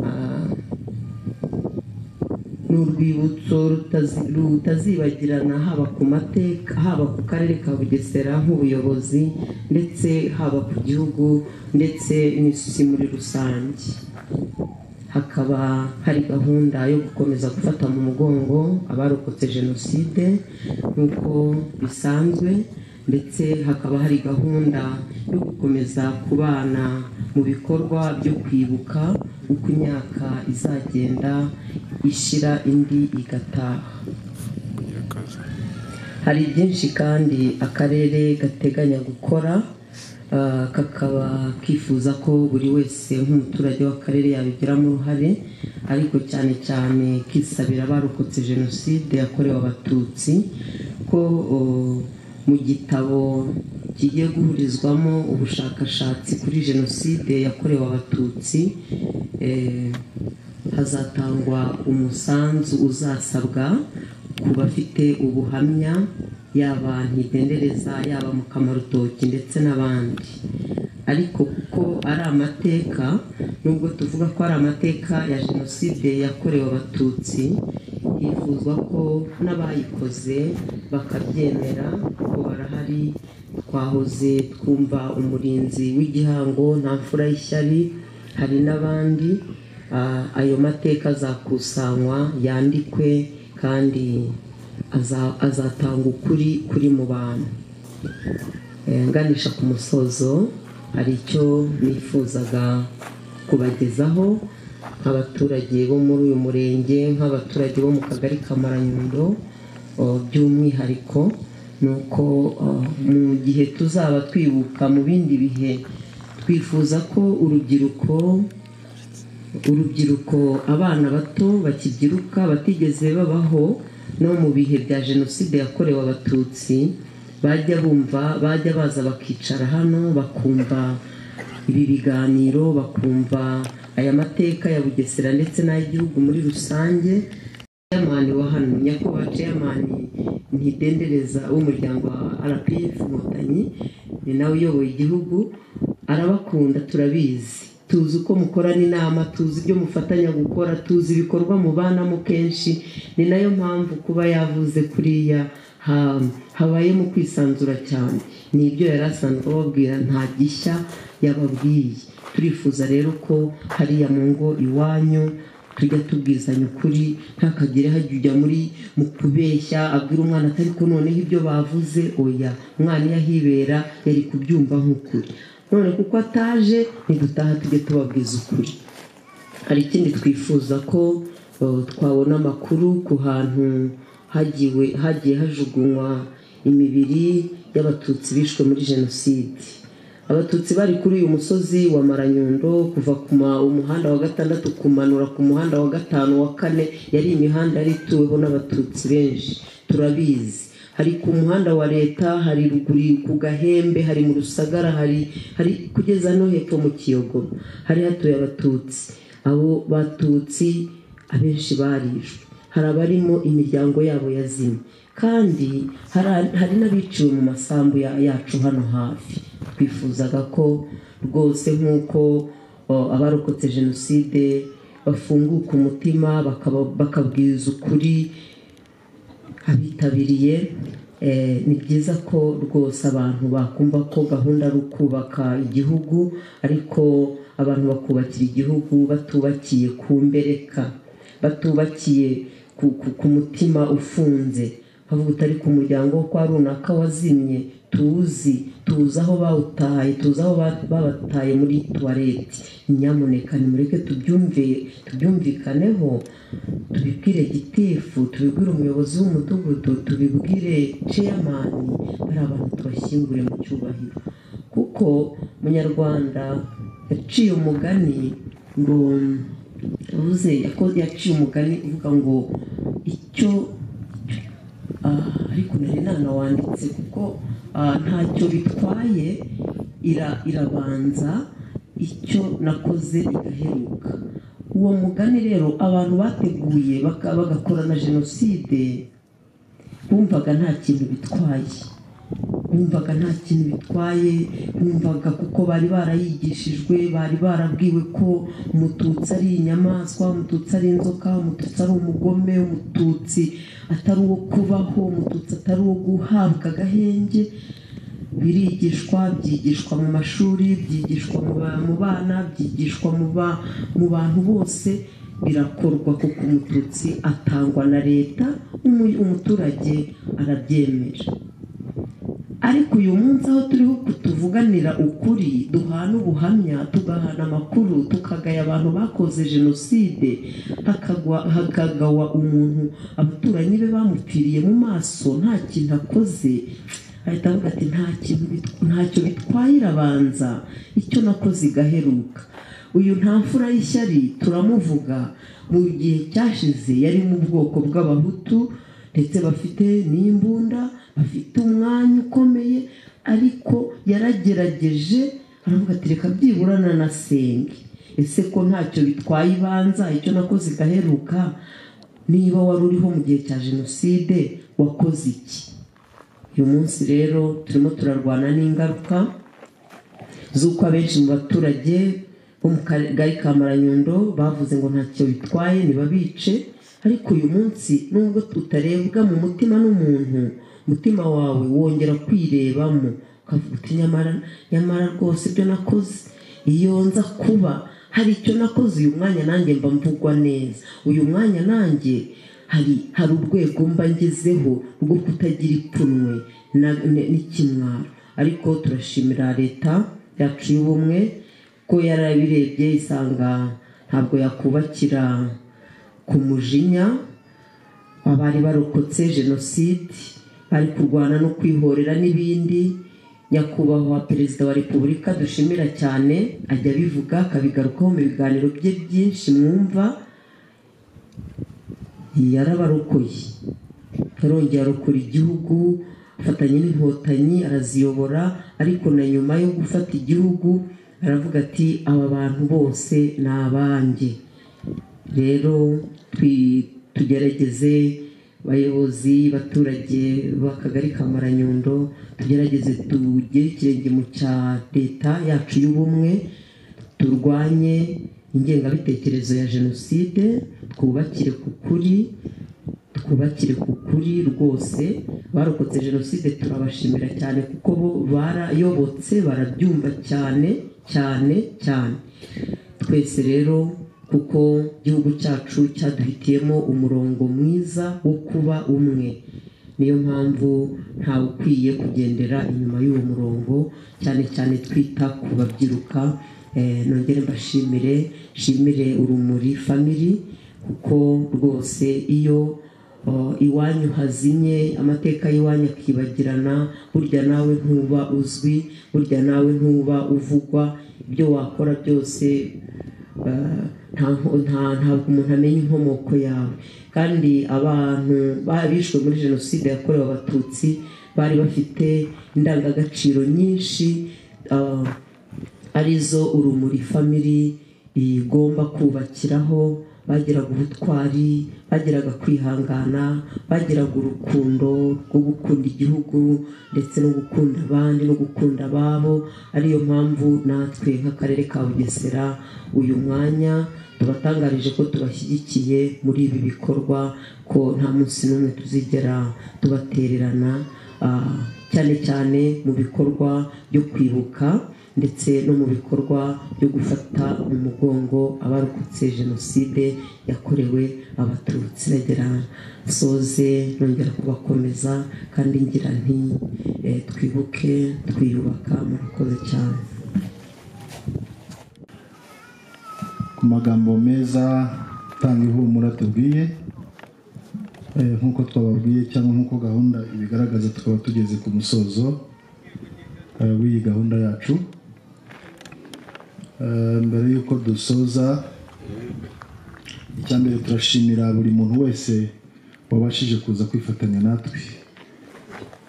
ah, ni urwibutso rutazi- rutazibagirana haba ku mateka haba ku karere ka bugesera nk'ubuyobozi ndetse haba ku gihugu ndetse n'isi muri rusange hakaba hari gahunda yo gukomeza gufata mu mugongo abarokotse jenoside nk'uko bisanzwe ndetse hakaba hari gahunda yo gukomeza kubana mu bikorwa byo kwibuka uko imyaka izagenda ishira indi igataha hari byinshi kandi akarere gateganya gukora ah, kakaba kifuza ko buri wese nk'umuturage w'akarere yabigiramo uruhare ariko cyane cyane kisabira abarokotse jenoside yakorewe abatutsi ko o, mu gitabo kigiye guhurizwamo ubushakashatsi kuri jenoside yakorewe abatutsi eh, hazatangwa umusanzu uzasabwa ku bafite ubuhamya yaba ntidendereza yaba mu kamarutoki ndetse n'abandi ariko kuko ari amateka nubwo tuvuga ko ari amateka ya jenoside yakorewe abatutsi hifuzwa ko n'abayikoze bakabyemera ko barahari twahoze twumva umurinzi w'igihango nta mfura y'ishyari hari n'abandi Ah, ayo mateka azakusanywa yandikwe kandi aza- azatanga ukuri kuri mu bantu Eh, nganisha ku musozo hari icyo nifuzaga kubagezaho nk'abaturage bo muri uyu murenge nk'abaturage bo mu kagari ka maranyundo oh, by'umwihariko ni uko oh, mu gihe tuzaba twibuka mu bindi bihe twifuza ko urubyiruko urubyiruko abana bato bakibyiruka batigeze babaho no mu bihe bya jenoside yakorewe abatutsi bajya bumva bajya baza bakicara hano bakumva ibi biganiro bakumva aya mateka ya bugesera ndetse n'ay'igihugu muri rusange Chairman wa hano nyakubahwa chairman ntidendereza w'umuryango wa rpf inkotanyi ni nawe uyoboye igihugu arabakunda turabizi tuzi uko mukorana inama tuzi ibyo mufatanya gukora tuzi ibikorwa mubanamo kenshi ni nayo mpamvu kuba yavuze kuriya ha- habayemo kwisanzura cyane ni ibyo yari asanzwe ababwira nta gishya yababwiye turifuza rero ko hariya mu ngo iwanyu tujya tubwizanya ukuri ntakagire hajya ujya muri mu kubeshya abwira umwana atari ko noneho ibyo bavuze oya umwana iyo ahibera yari kubyumva nk'ukuri none kuko ataje nidutaha tujye tubabwiza ukuri hari ikindi twifuza ko uh, twabona amakuru ku hantu hagiwe hagiye hajugunywa imibiri y'abatutsi bishwe muri jenoside abatutsi bari kuri uyu musozi wa maranyundo kuva ku ma- umuhanda wa gatandatu kumanura ku muhanda wa gatanu wa kane yari imihanda yari ituweho n'abatutsi benshi turabizi hari ku muhanda wa leta hari ruguru ku gahembe hari mu rusagara hari hari kugeza no hepfo mu kiyogobo hari hatuye abatutsi abo batutsi abenshi barishwe hari abarimo imiryango yabo yazimye kandi hari- hari n'abiciwe mu masambu ya- yacu hano hafi twifuzaga ko rwose nk'uko o, abarokotse jenoside bafunguka umutima bakaba- bakabwiriza ukuri abitabiriye eh, ni byiza ko rwose abantu bakumva ko gahunda ari ukubaka igihugu ariko abantu bakubakira igihugu batubakiye ku mbereka batubakiye ku, ku, ku mutima ufunze bavuga utari ku muryango wo kwa runaka wazimye tuwuzi tuzi aho bawutaye tuzi aho ba- babataye muri tuwareti nyamuneka nimureke tubyumve tubyumvikaneho tubibwire gitifu tubibwire umuyobozi w'umudugudu tubibwire ceyamani bari abantu tubashyingure mu cyubahiro kuko munyarwanda yaciye umugani ngo yavuze yako- yaciye umugani uvuga ngo icyo ah, ariko nari nanawanditse kuko ah, ntacyo bitwaye ira- irabanza icyo nakoze igaheruka uwo mugani rero abantu bateguye baka- bagakora na jenoside bumvaga nta kintu bitwaye bumvaga nta kintu bitwaye bumvaga kuko bari barayigishijwe bari barabwiwe ko umututsi ari inyamaswa umututsi ari inzoka umututsi ari umugome umututsi atari uwo kubaho umututsi atari uwo guhabwa agahenge birigishwa byigishwa mu mashuri byigishwa mu ba- mu bana byigishwa mu ba- mu bantu bose birakorwa kuko umututsi atangwa na leta umu- umuturage arabyemera ariko uyu munsi aho turiho tuvuganira ukuri duhana ubuhamya tugahana amakuru tukagaya abantu bakoze jenoside hakagwa- hakagawa umuntu abaturanyi be bamupfiriye mu maso nta kintu akoze ahita avuga ati nta kintu bit- ntacyo bitwaye irabanza icyo nakoze igaheruka uyu nta mfura y'ishyari turamuvuga mu gihe cyashize yari mu bwoko bw'abahutu ndetse bafite n'imbunda bafite umwanya ukomeye ariko yaragerageje aravuga ati reka byibura nanasenge ese ko ntacyo bitwaye ibanza icyo nakoze igaheruka niba wari uriho mu gihe cya jenoside wakoze iki uyu munsi rero turimo turarwana n'ingaruka z'uko abenshi mu baturage bo mu kagari ka maranyundo bavuze ngo ntacyo bitwaye ntibabice ariko uyu munsi nubwo utarebwa mu mutima n'umuntu umutima wawe wongera kwirebamo ukavuga uti nyamara nyamara rwose ibyo nakoze iyo nza kuba hari icyo nakoze uyu mwanya nanjye mba mvugwa neza uyu mwanya nanjye hari hari urwego mba ngezeho rwo kutagira ipfunwe na- n- n'ikimwaro ariko turashimira leta yacu y'ubumwe ko yarabirebye isanga ntabwo yakubakira ku mujinya abari barokotse jenoside bari kurwana no kwihorera n'ibindi nyakubahwa perezida wa repubulika dushimira cyane ajya abivuga akabigarukaho mu biganiro bye byinshi mwumva yarabarokoye yarongera arokora igihugu afatanya n'inkotanyi araziyobora ariko na nyuma yo gufata igihugu aravuga ati aba bantu bose ni abanjye rero twi- tugerageze bayobozi baturage b'akagari ka maranyundo tugerageze tugire ikirenge mu cya leta yacu y'ubumwe turwanye ingengabitekerezo ya jenoside twubakire ku kuri twubakire ku kuri rwose barokotse jenoside turabashimira cyane kuko bo barayobotse barabyumva cyane cyane cyane twese rero kuko igihugu cyacu cyaduhitiyemo umurongo mwiza wo kuba umwe niyo mpamvu ntawe ukwiye kugendera inyuma y'uwo murongo cyane cyane twita ku babyiruka Eh, nongere mbashimire nshimire urumuri family kuko rwose iyo o, iwanyu hazimye amateka y'iwanyu akibagirana burya nawe ntuba uzwi burya nawe ntuba uvugwa ibyo wakora byose eh, nta nko- nta- ntabwo umuntu amenya inkomoko yawe kandi abantu babishwe muri jenoside yakorewe abatutsi bari bafite indangagaciro nyinshi ah, arizo urumuri family igomba kubakiraho bagiraga ubutwari bagiraga kwihangana bagiraga urukundo rwo gukunda igihugu ndetse no gukunda abandi no gukunda ababo ariyo mpamvu natwe nk'akarere ka bugesera uyu mwanya tubatangarije ko tubashyigikiye muri ibi bikorwa ko nta munsi n'umwe tuzigera tubatererana ah, cyane cyane mu bikorwa byo kwibuka ndetse no mu bikorwa byo gufata mu mugongo abarokotse jenoside yakorewe abatutsi nagera nsoze nongera kubakomeza kandi ngira nti eh, twibuke twiyubaka murakoze cyane ku magambo meza atanga ihumura tubwiye Eh, nk'uko twababwiye cyangwa nk'uko gahunda ibigaragaza tukaba tugeze ku musozo eh, w'iyi gahunda yacu Eh, mbere y'uko dusoza icya mbere turashimira buri muntu wese wabashije kuza kwifatanya natwe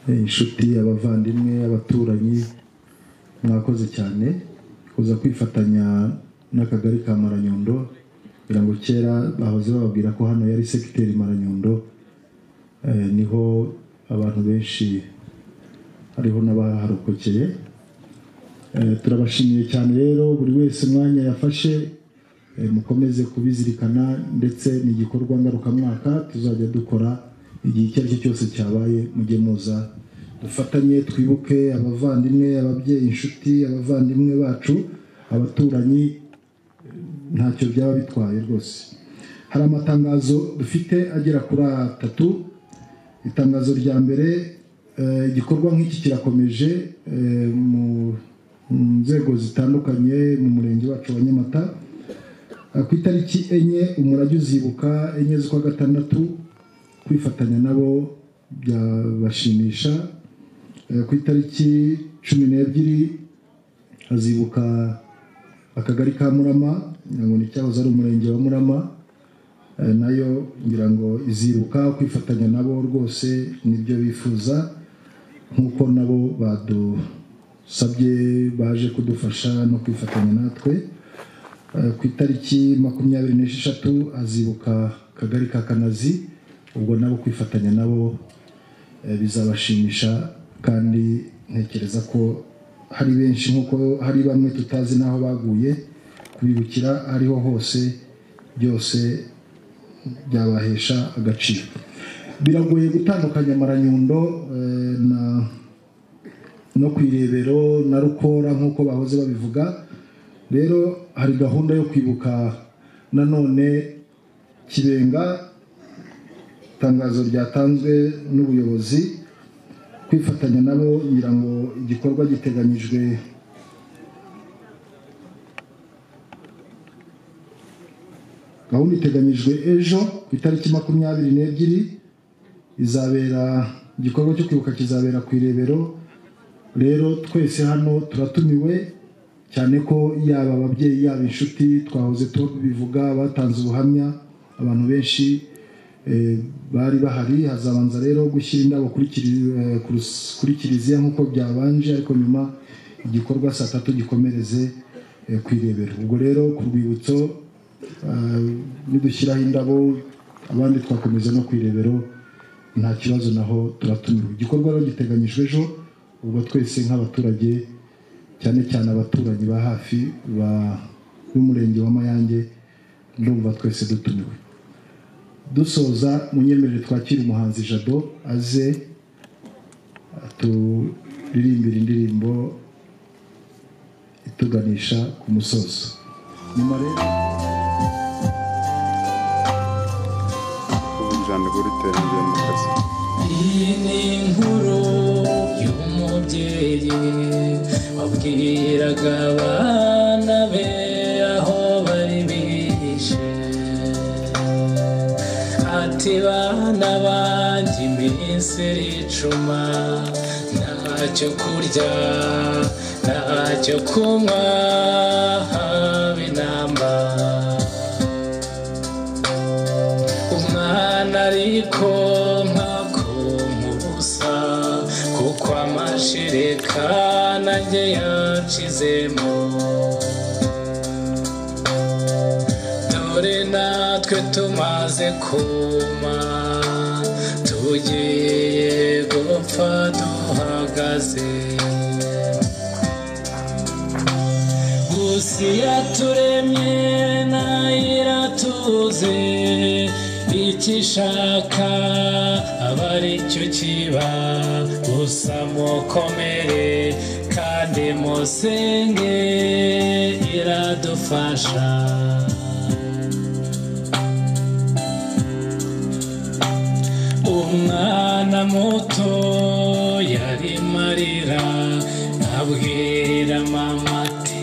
Eh, inshuti abavandimwe abaturanyi mwakoze cyane kuza kwifatanya n'akagari ka maranyundo kugira ngo kera bahoze bababwira ko hano yari segiteri maranyundo Eh, niho abantu benshi hariho n'abaharokokeye Eh, turabashimiye cyane rero buri wese umwanya yafashe eh, mukomeze kubizirikana ndetse ni igikorwa ngarukamwaka tuzajya dukora igihe icyo ari cyo cyose cyabaye mujye muza dufatanye twibuke abavandimwe ababyeyi inshuti abavandimwe bacu abaturanyi ntacyo byaba bitwaye rwose hari amatangazo dufite agera kuri atatu itangazo rya mbere eh, igikorwa nk'iki kirakomeje eh, mu mu nzego zitandukanye mu murenge wacu wa nyamata Eh, ku itariki enye umurage uzibuka enye z'ukwa gatandatu kwifatanya nabo byabashimisha Eh, ku itariki cumi n'ebyiri azibuka akagari ka murama ngo ni cyahoze ari umurenge wa murama Eh, nayo ngira ngo izibuka kwifatanya nabo rwose nibyo bifuza nk'uko nabo badusabye baje kudufasha no kwifatanya natwe Eh, ku itariki makumyabiri n'esheshatu azibuka akagari ka kanazi ubwo nabo kwifatanya nabo eh, bizabashimisha kandi ntekereza ko hari benshi nk'uko hari bamwe tutazi n'aho baguye kubibukira ariho hose byose byabahesha agaciro biragoye gutandukanya amaranyundo eh, na no ku irebero na rukora nk'uko bahoze babivuga rero hari gahunda yo kwibuka nanone kibenga itangazo ryatanzwe n'ubuyobozi kwifatanya nabo ngira ngo igikorwa giteganyijwe gahunda iteganyijwe ejo ku itariki makumyabiri n'ebyiri izabera igikorwa cyo kwibuka kizabera ku irebero rero twese hano turatumiwe cyane ko yaba ababyeyi yaba inshuti twahoze tubivuga batanze ubuhamya abantu benshi eh, bari bahari hazabanza rero gushyira indabo kuri kiri- eh, ku rus- kuri kiliziya nk'uko byabanje ariko nyuma igikorwa saa tatu gikomereze eh, ku irebero ubwo rero ku rwibutso Eh, nidushyiraho indabo abandi twakomeza no ku irebero nta kibazo naho turatumiwe igikorwa rero giteganyijwe ejo ubwo twese nk'abaturage cyane cyane abaturanyi ba hafi ba- b'umurenge wa mayange ndumva twese dutumiwe dusoza munyemerere twakire umuhanzi jado aze aturirimbira indirimbo ituganisha ku musozo nyuma rero ubunjani bw'iterambere mu kazi iyi ni inkuru y'umubyeyi wabwiraga abana be aho bari bihishe ati bana banjye iminsi iricuma ntacyo kurya ntacyo kunywa haba intambara umwana ariko nkakuma ubusa kuko amashereka nanjye yacizemo dore natwe tumaze kuma tugiye gupfa duhagaze gusa iyo aturemye nayira tuze icyo ishaka aba ari cyo kiba gusa mukomere kandi musenge iradufasha umwana muto yari marira abwira mama ati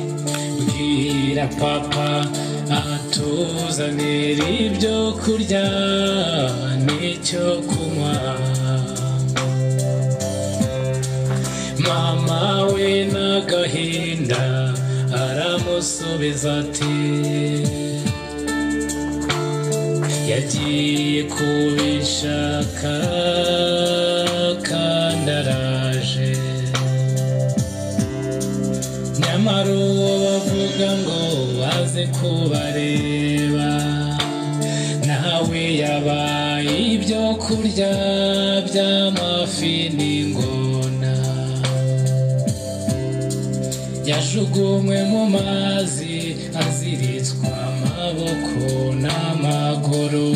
bwira papa atuzanira ibyo kurya n'icyo kunywa mama we n'agahinda aramusubiza ati yagiye kubishaka kandi araje nyamara uwo bavuga ngo baze kubareba nawe yabaye ibyo kurya by'amafi n'ingona yajugunywe mu mazi aziritswa amaboko n'amaguru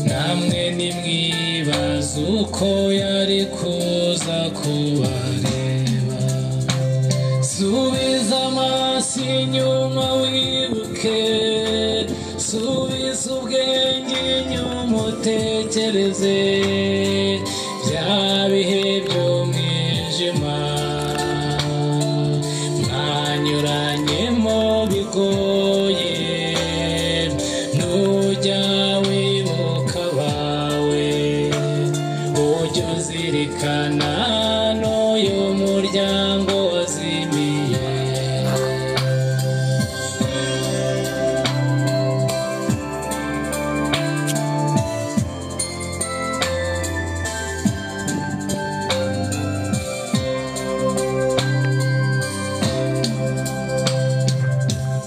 namwe nimwibaza uko yari kuza kubareba subiza amaso inyuma wibuke subiza ubwenge inyuma utekereze bya bihe by'umwijima mwanyuranyemo bigoye nujya wibuka abawe ujya uzirikana n'uyu muryango wazimiye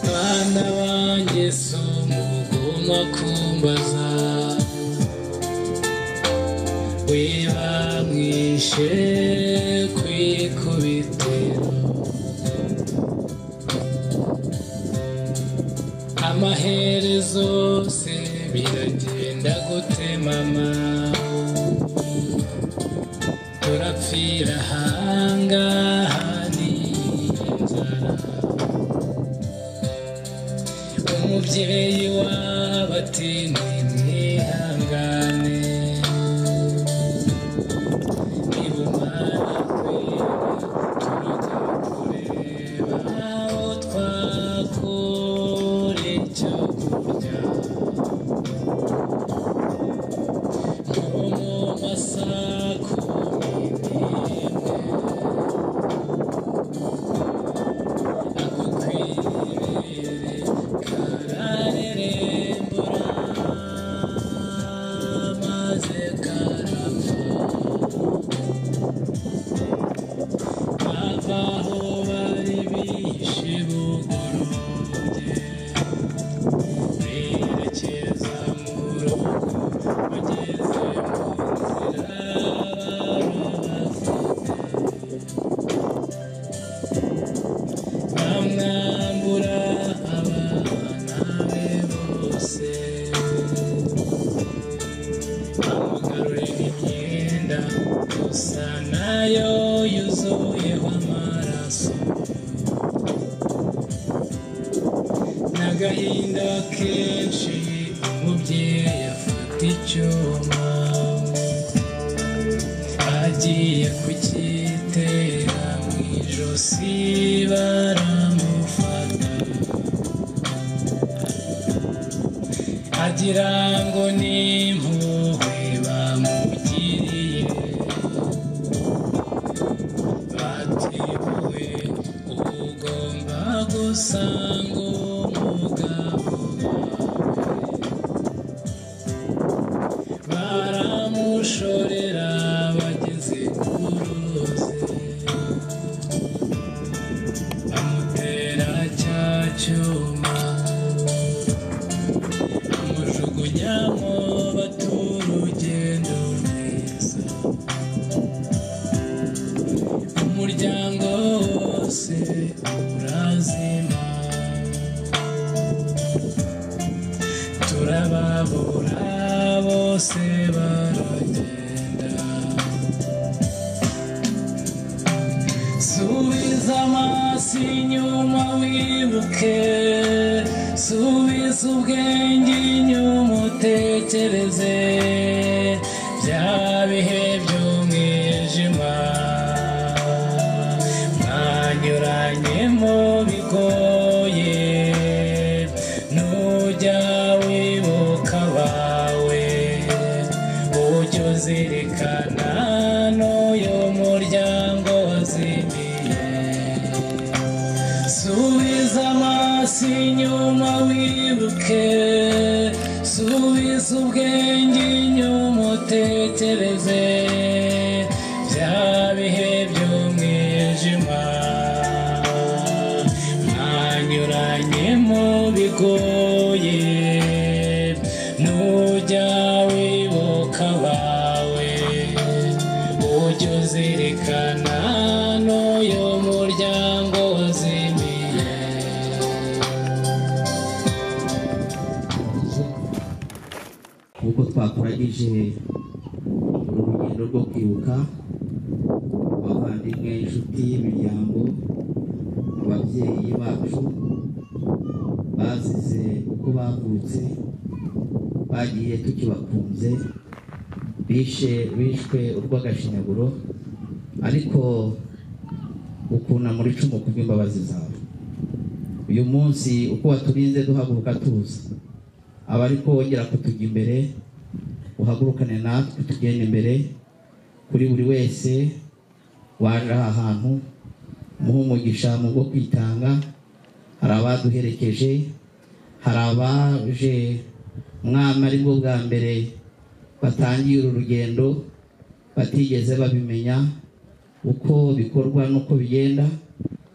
mwana wanjye si umuguma kumbaza wiba mwishe kwikubitiro amaherezo se biragenda gute mama turapfira ahangaha ni inzara umubyeyi w'abatini mwihangane nibumara kwera turajya kureba aho twakura icyo kurya nko mu masaha kumi n'imwe ako kwibere kararerembura maze karava bava aho bari bishe bugorobye berekeza mu rugo bageze mu nzira barabafite bamwambura abana be bose bamugarurira imyenda gusa nayo yuzuyeho amaraso n'agahinda kenshi umubyeyi afata icyuma agiye kukitera mu ijosi baramufata agira ngo ni impuhwe bamugiriye batewe ugomba gusanga umugabo wawe baramushorera bageze ku ruzi bamutera cya cyuma bamujugunyamo batura urugendo rwiza umuryango wose urazima turababura bose baragenda subiza amaso inyuma wibuke subiza ubwenge inyuma utekereze bya bihe by'umwijima mwanyuranyemo bigoye nujya wibuka abawe ujya uzirikana n'uyu muryango wazimiye subiza amaso inyuma wibuke subiza ubwenge inyuma utekereze bya bihe by'umwijima mwanyuranyemo bigoye nujya wibuka abawe ujya uzirikana n'uyu muryango uko twakuragije uru rugendo rwo kwibuka abavandimwe inshuti imiryango ababyeyi bacu bazize uko bavutse bagiye tukibakunze bishe bishwe urw'agashinyaguro ariko ukunamura icumu kubw'imbabazi zawe uyu munsi uko waturinze duhaguruka tuza aba ariko wongera kutujya imbere uhagurukane natwe tugenda imbere kuri buri wese waje aha hantu muhe umugisha mu bwo kwitanga hari abaduherekeje hari abaje mwana ari bwo bwa mbere batangiye uru rugendo batigeze babimenya uko bikorwa n'uko bigenda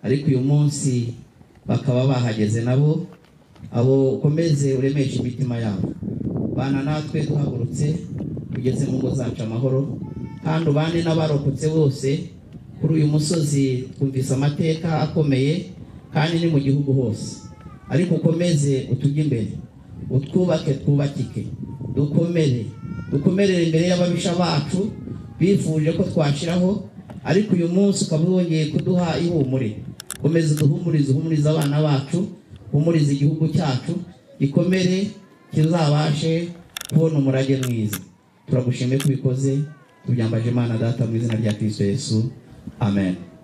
ariko uyu munsi bakaba bahageze nabo abo ukomeze uremeshe imitima yabo bana natwe duhagurutse ugeze mu ngo zacu amahoro kandi ubane n'abarokotse bose kuri uyu musozi twumvise amateka akomeye kandi ni mu gihugu hose ariko ukomeze utujye imbere utwubake twubakike dukomere dukomerere imbere y'ababisha bacu bifuje ko twashiraho ariko uyu munsi ukaba wongeye kuduha ihumure komeza uduhumurize uhumurize abana bacu uhumurize igihugu cyacu gikomere kizabashe kubona umurage mwiza turagushimiye ko ubikoze tubyambaje imana data mu izina rya kristo yesu amen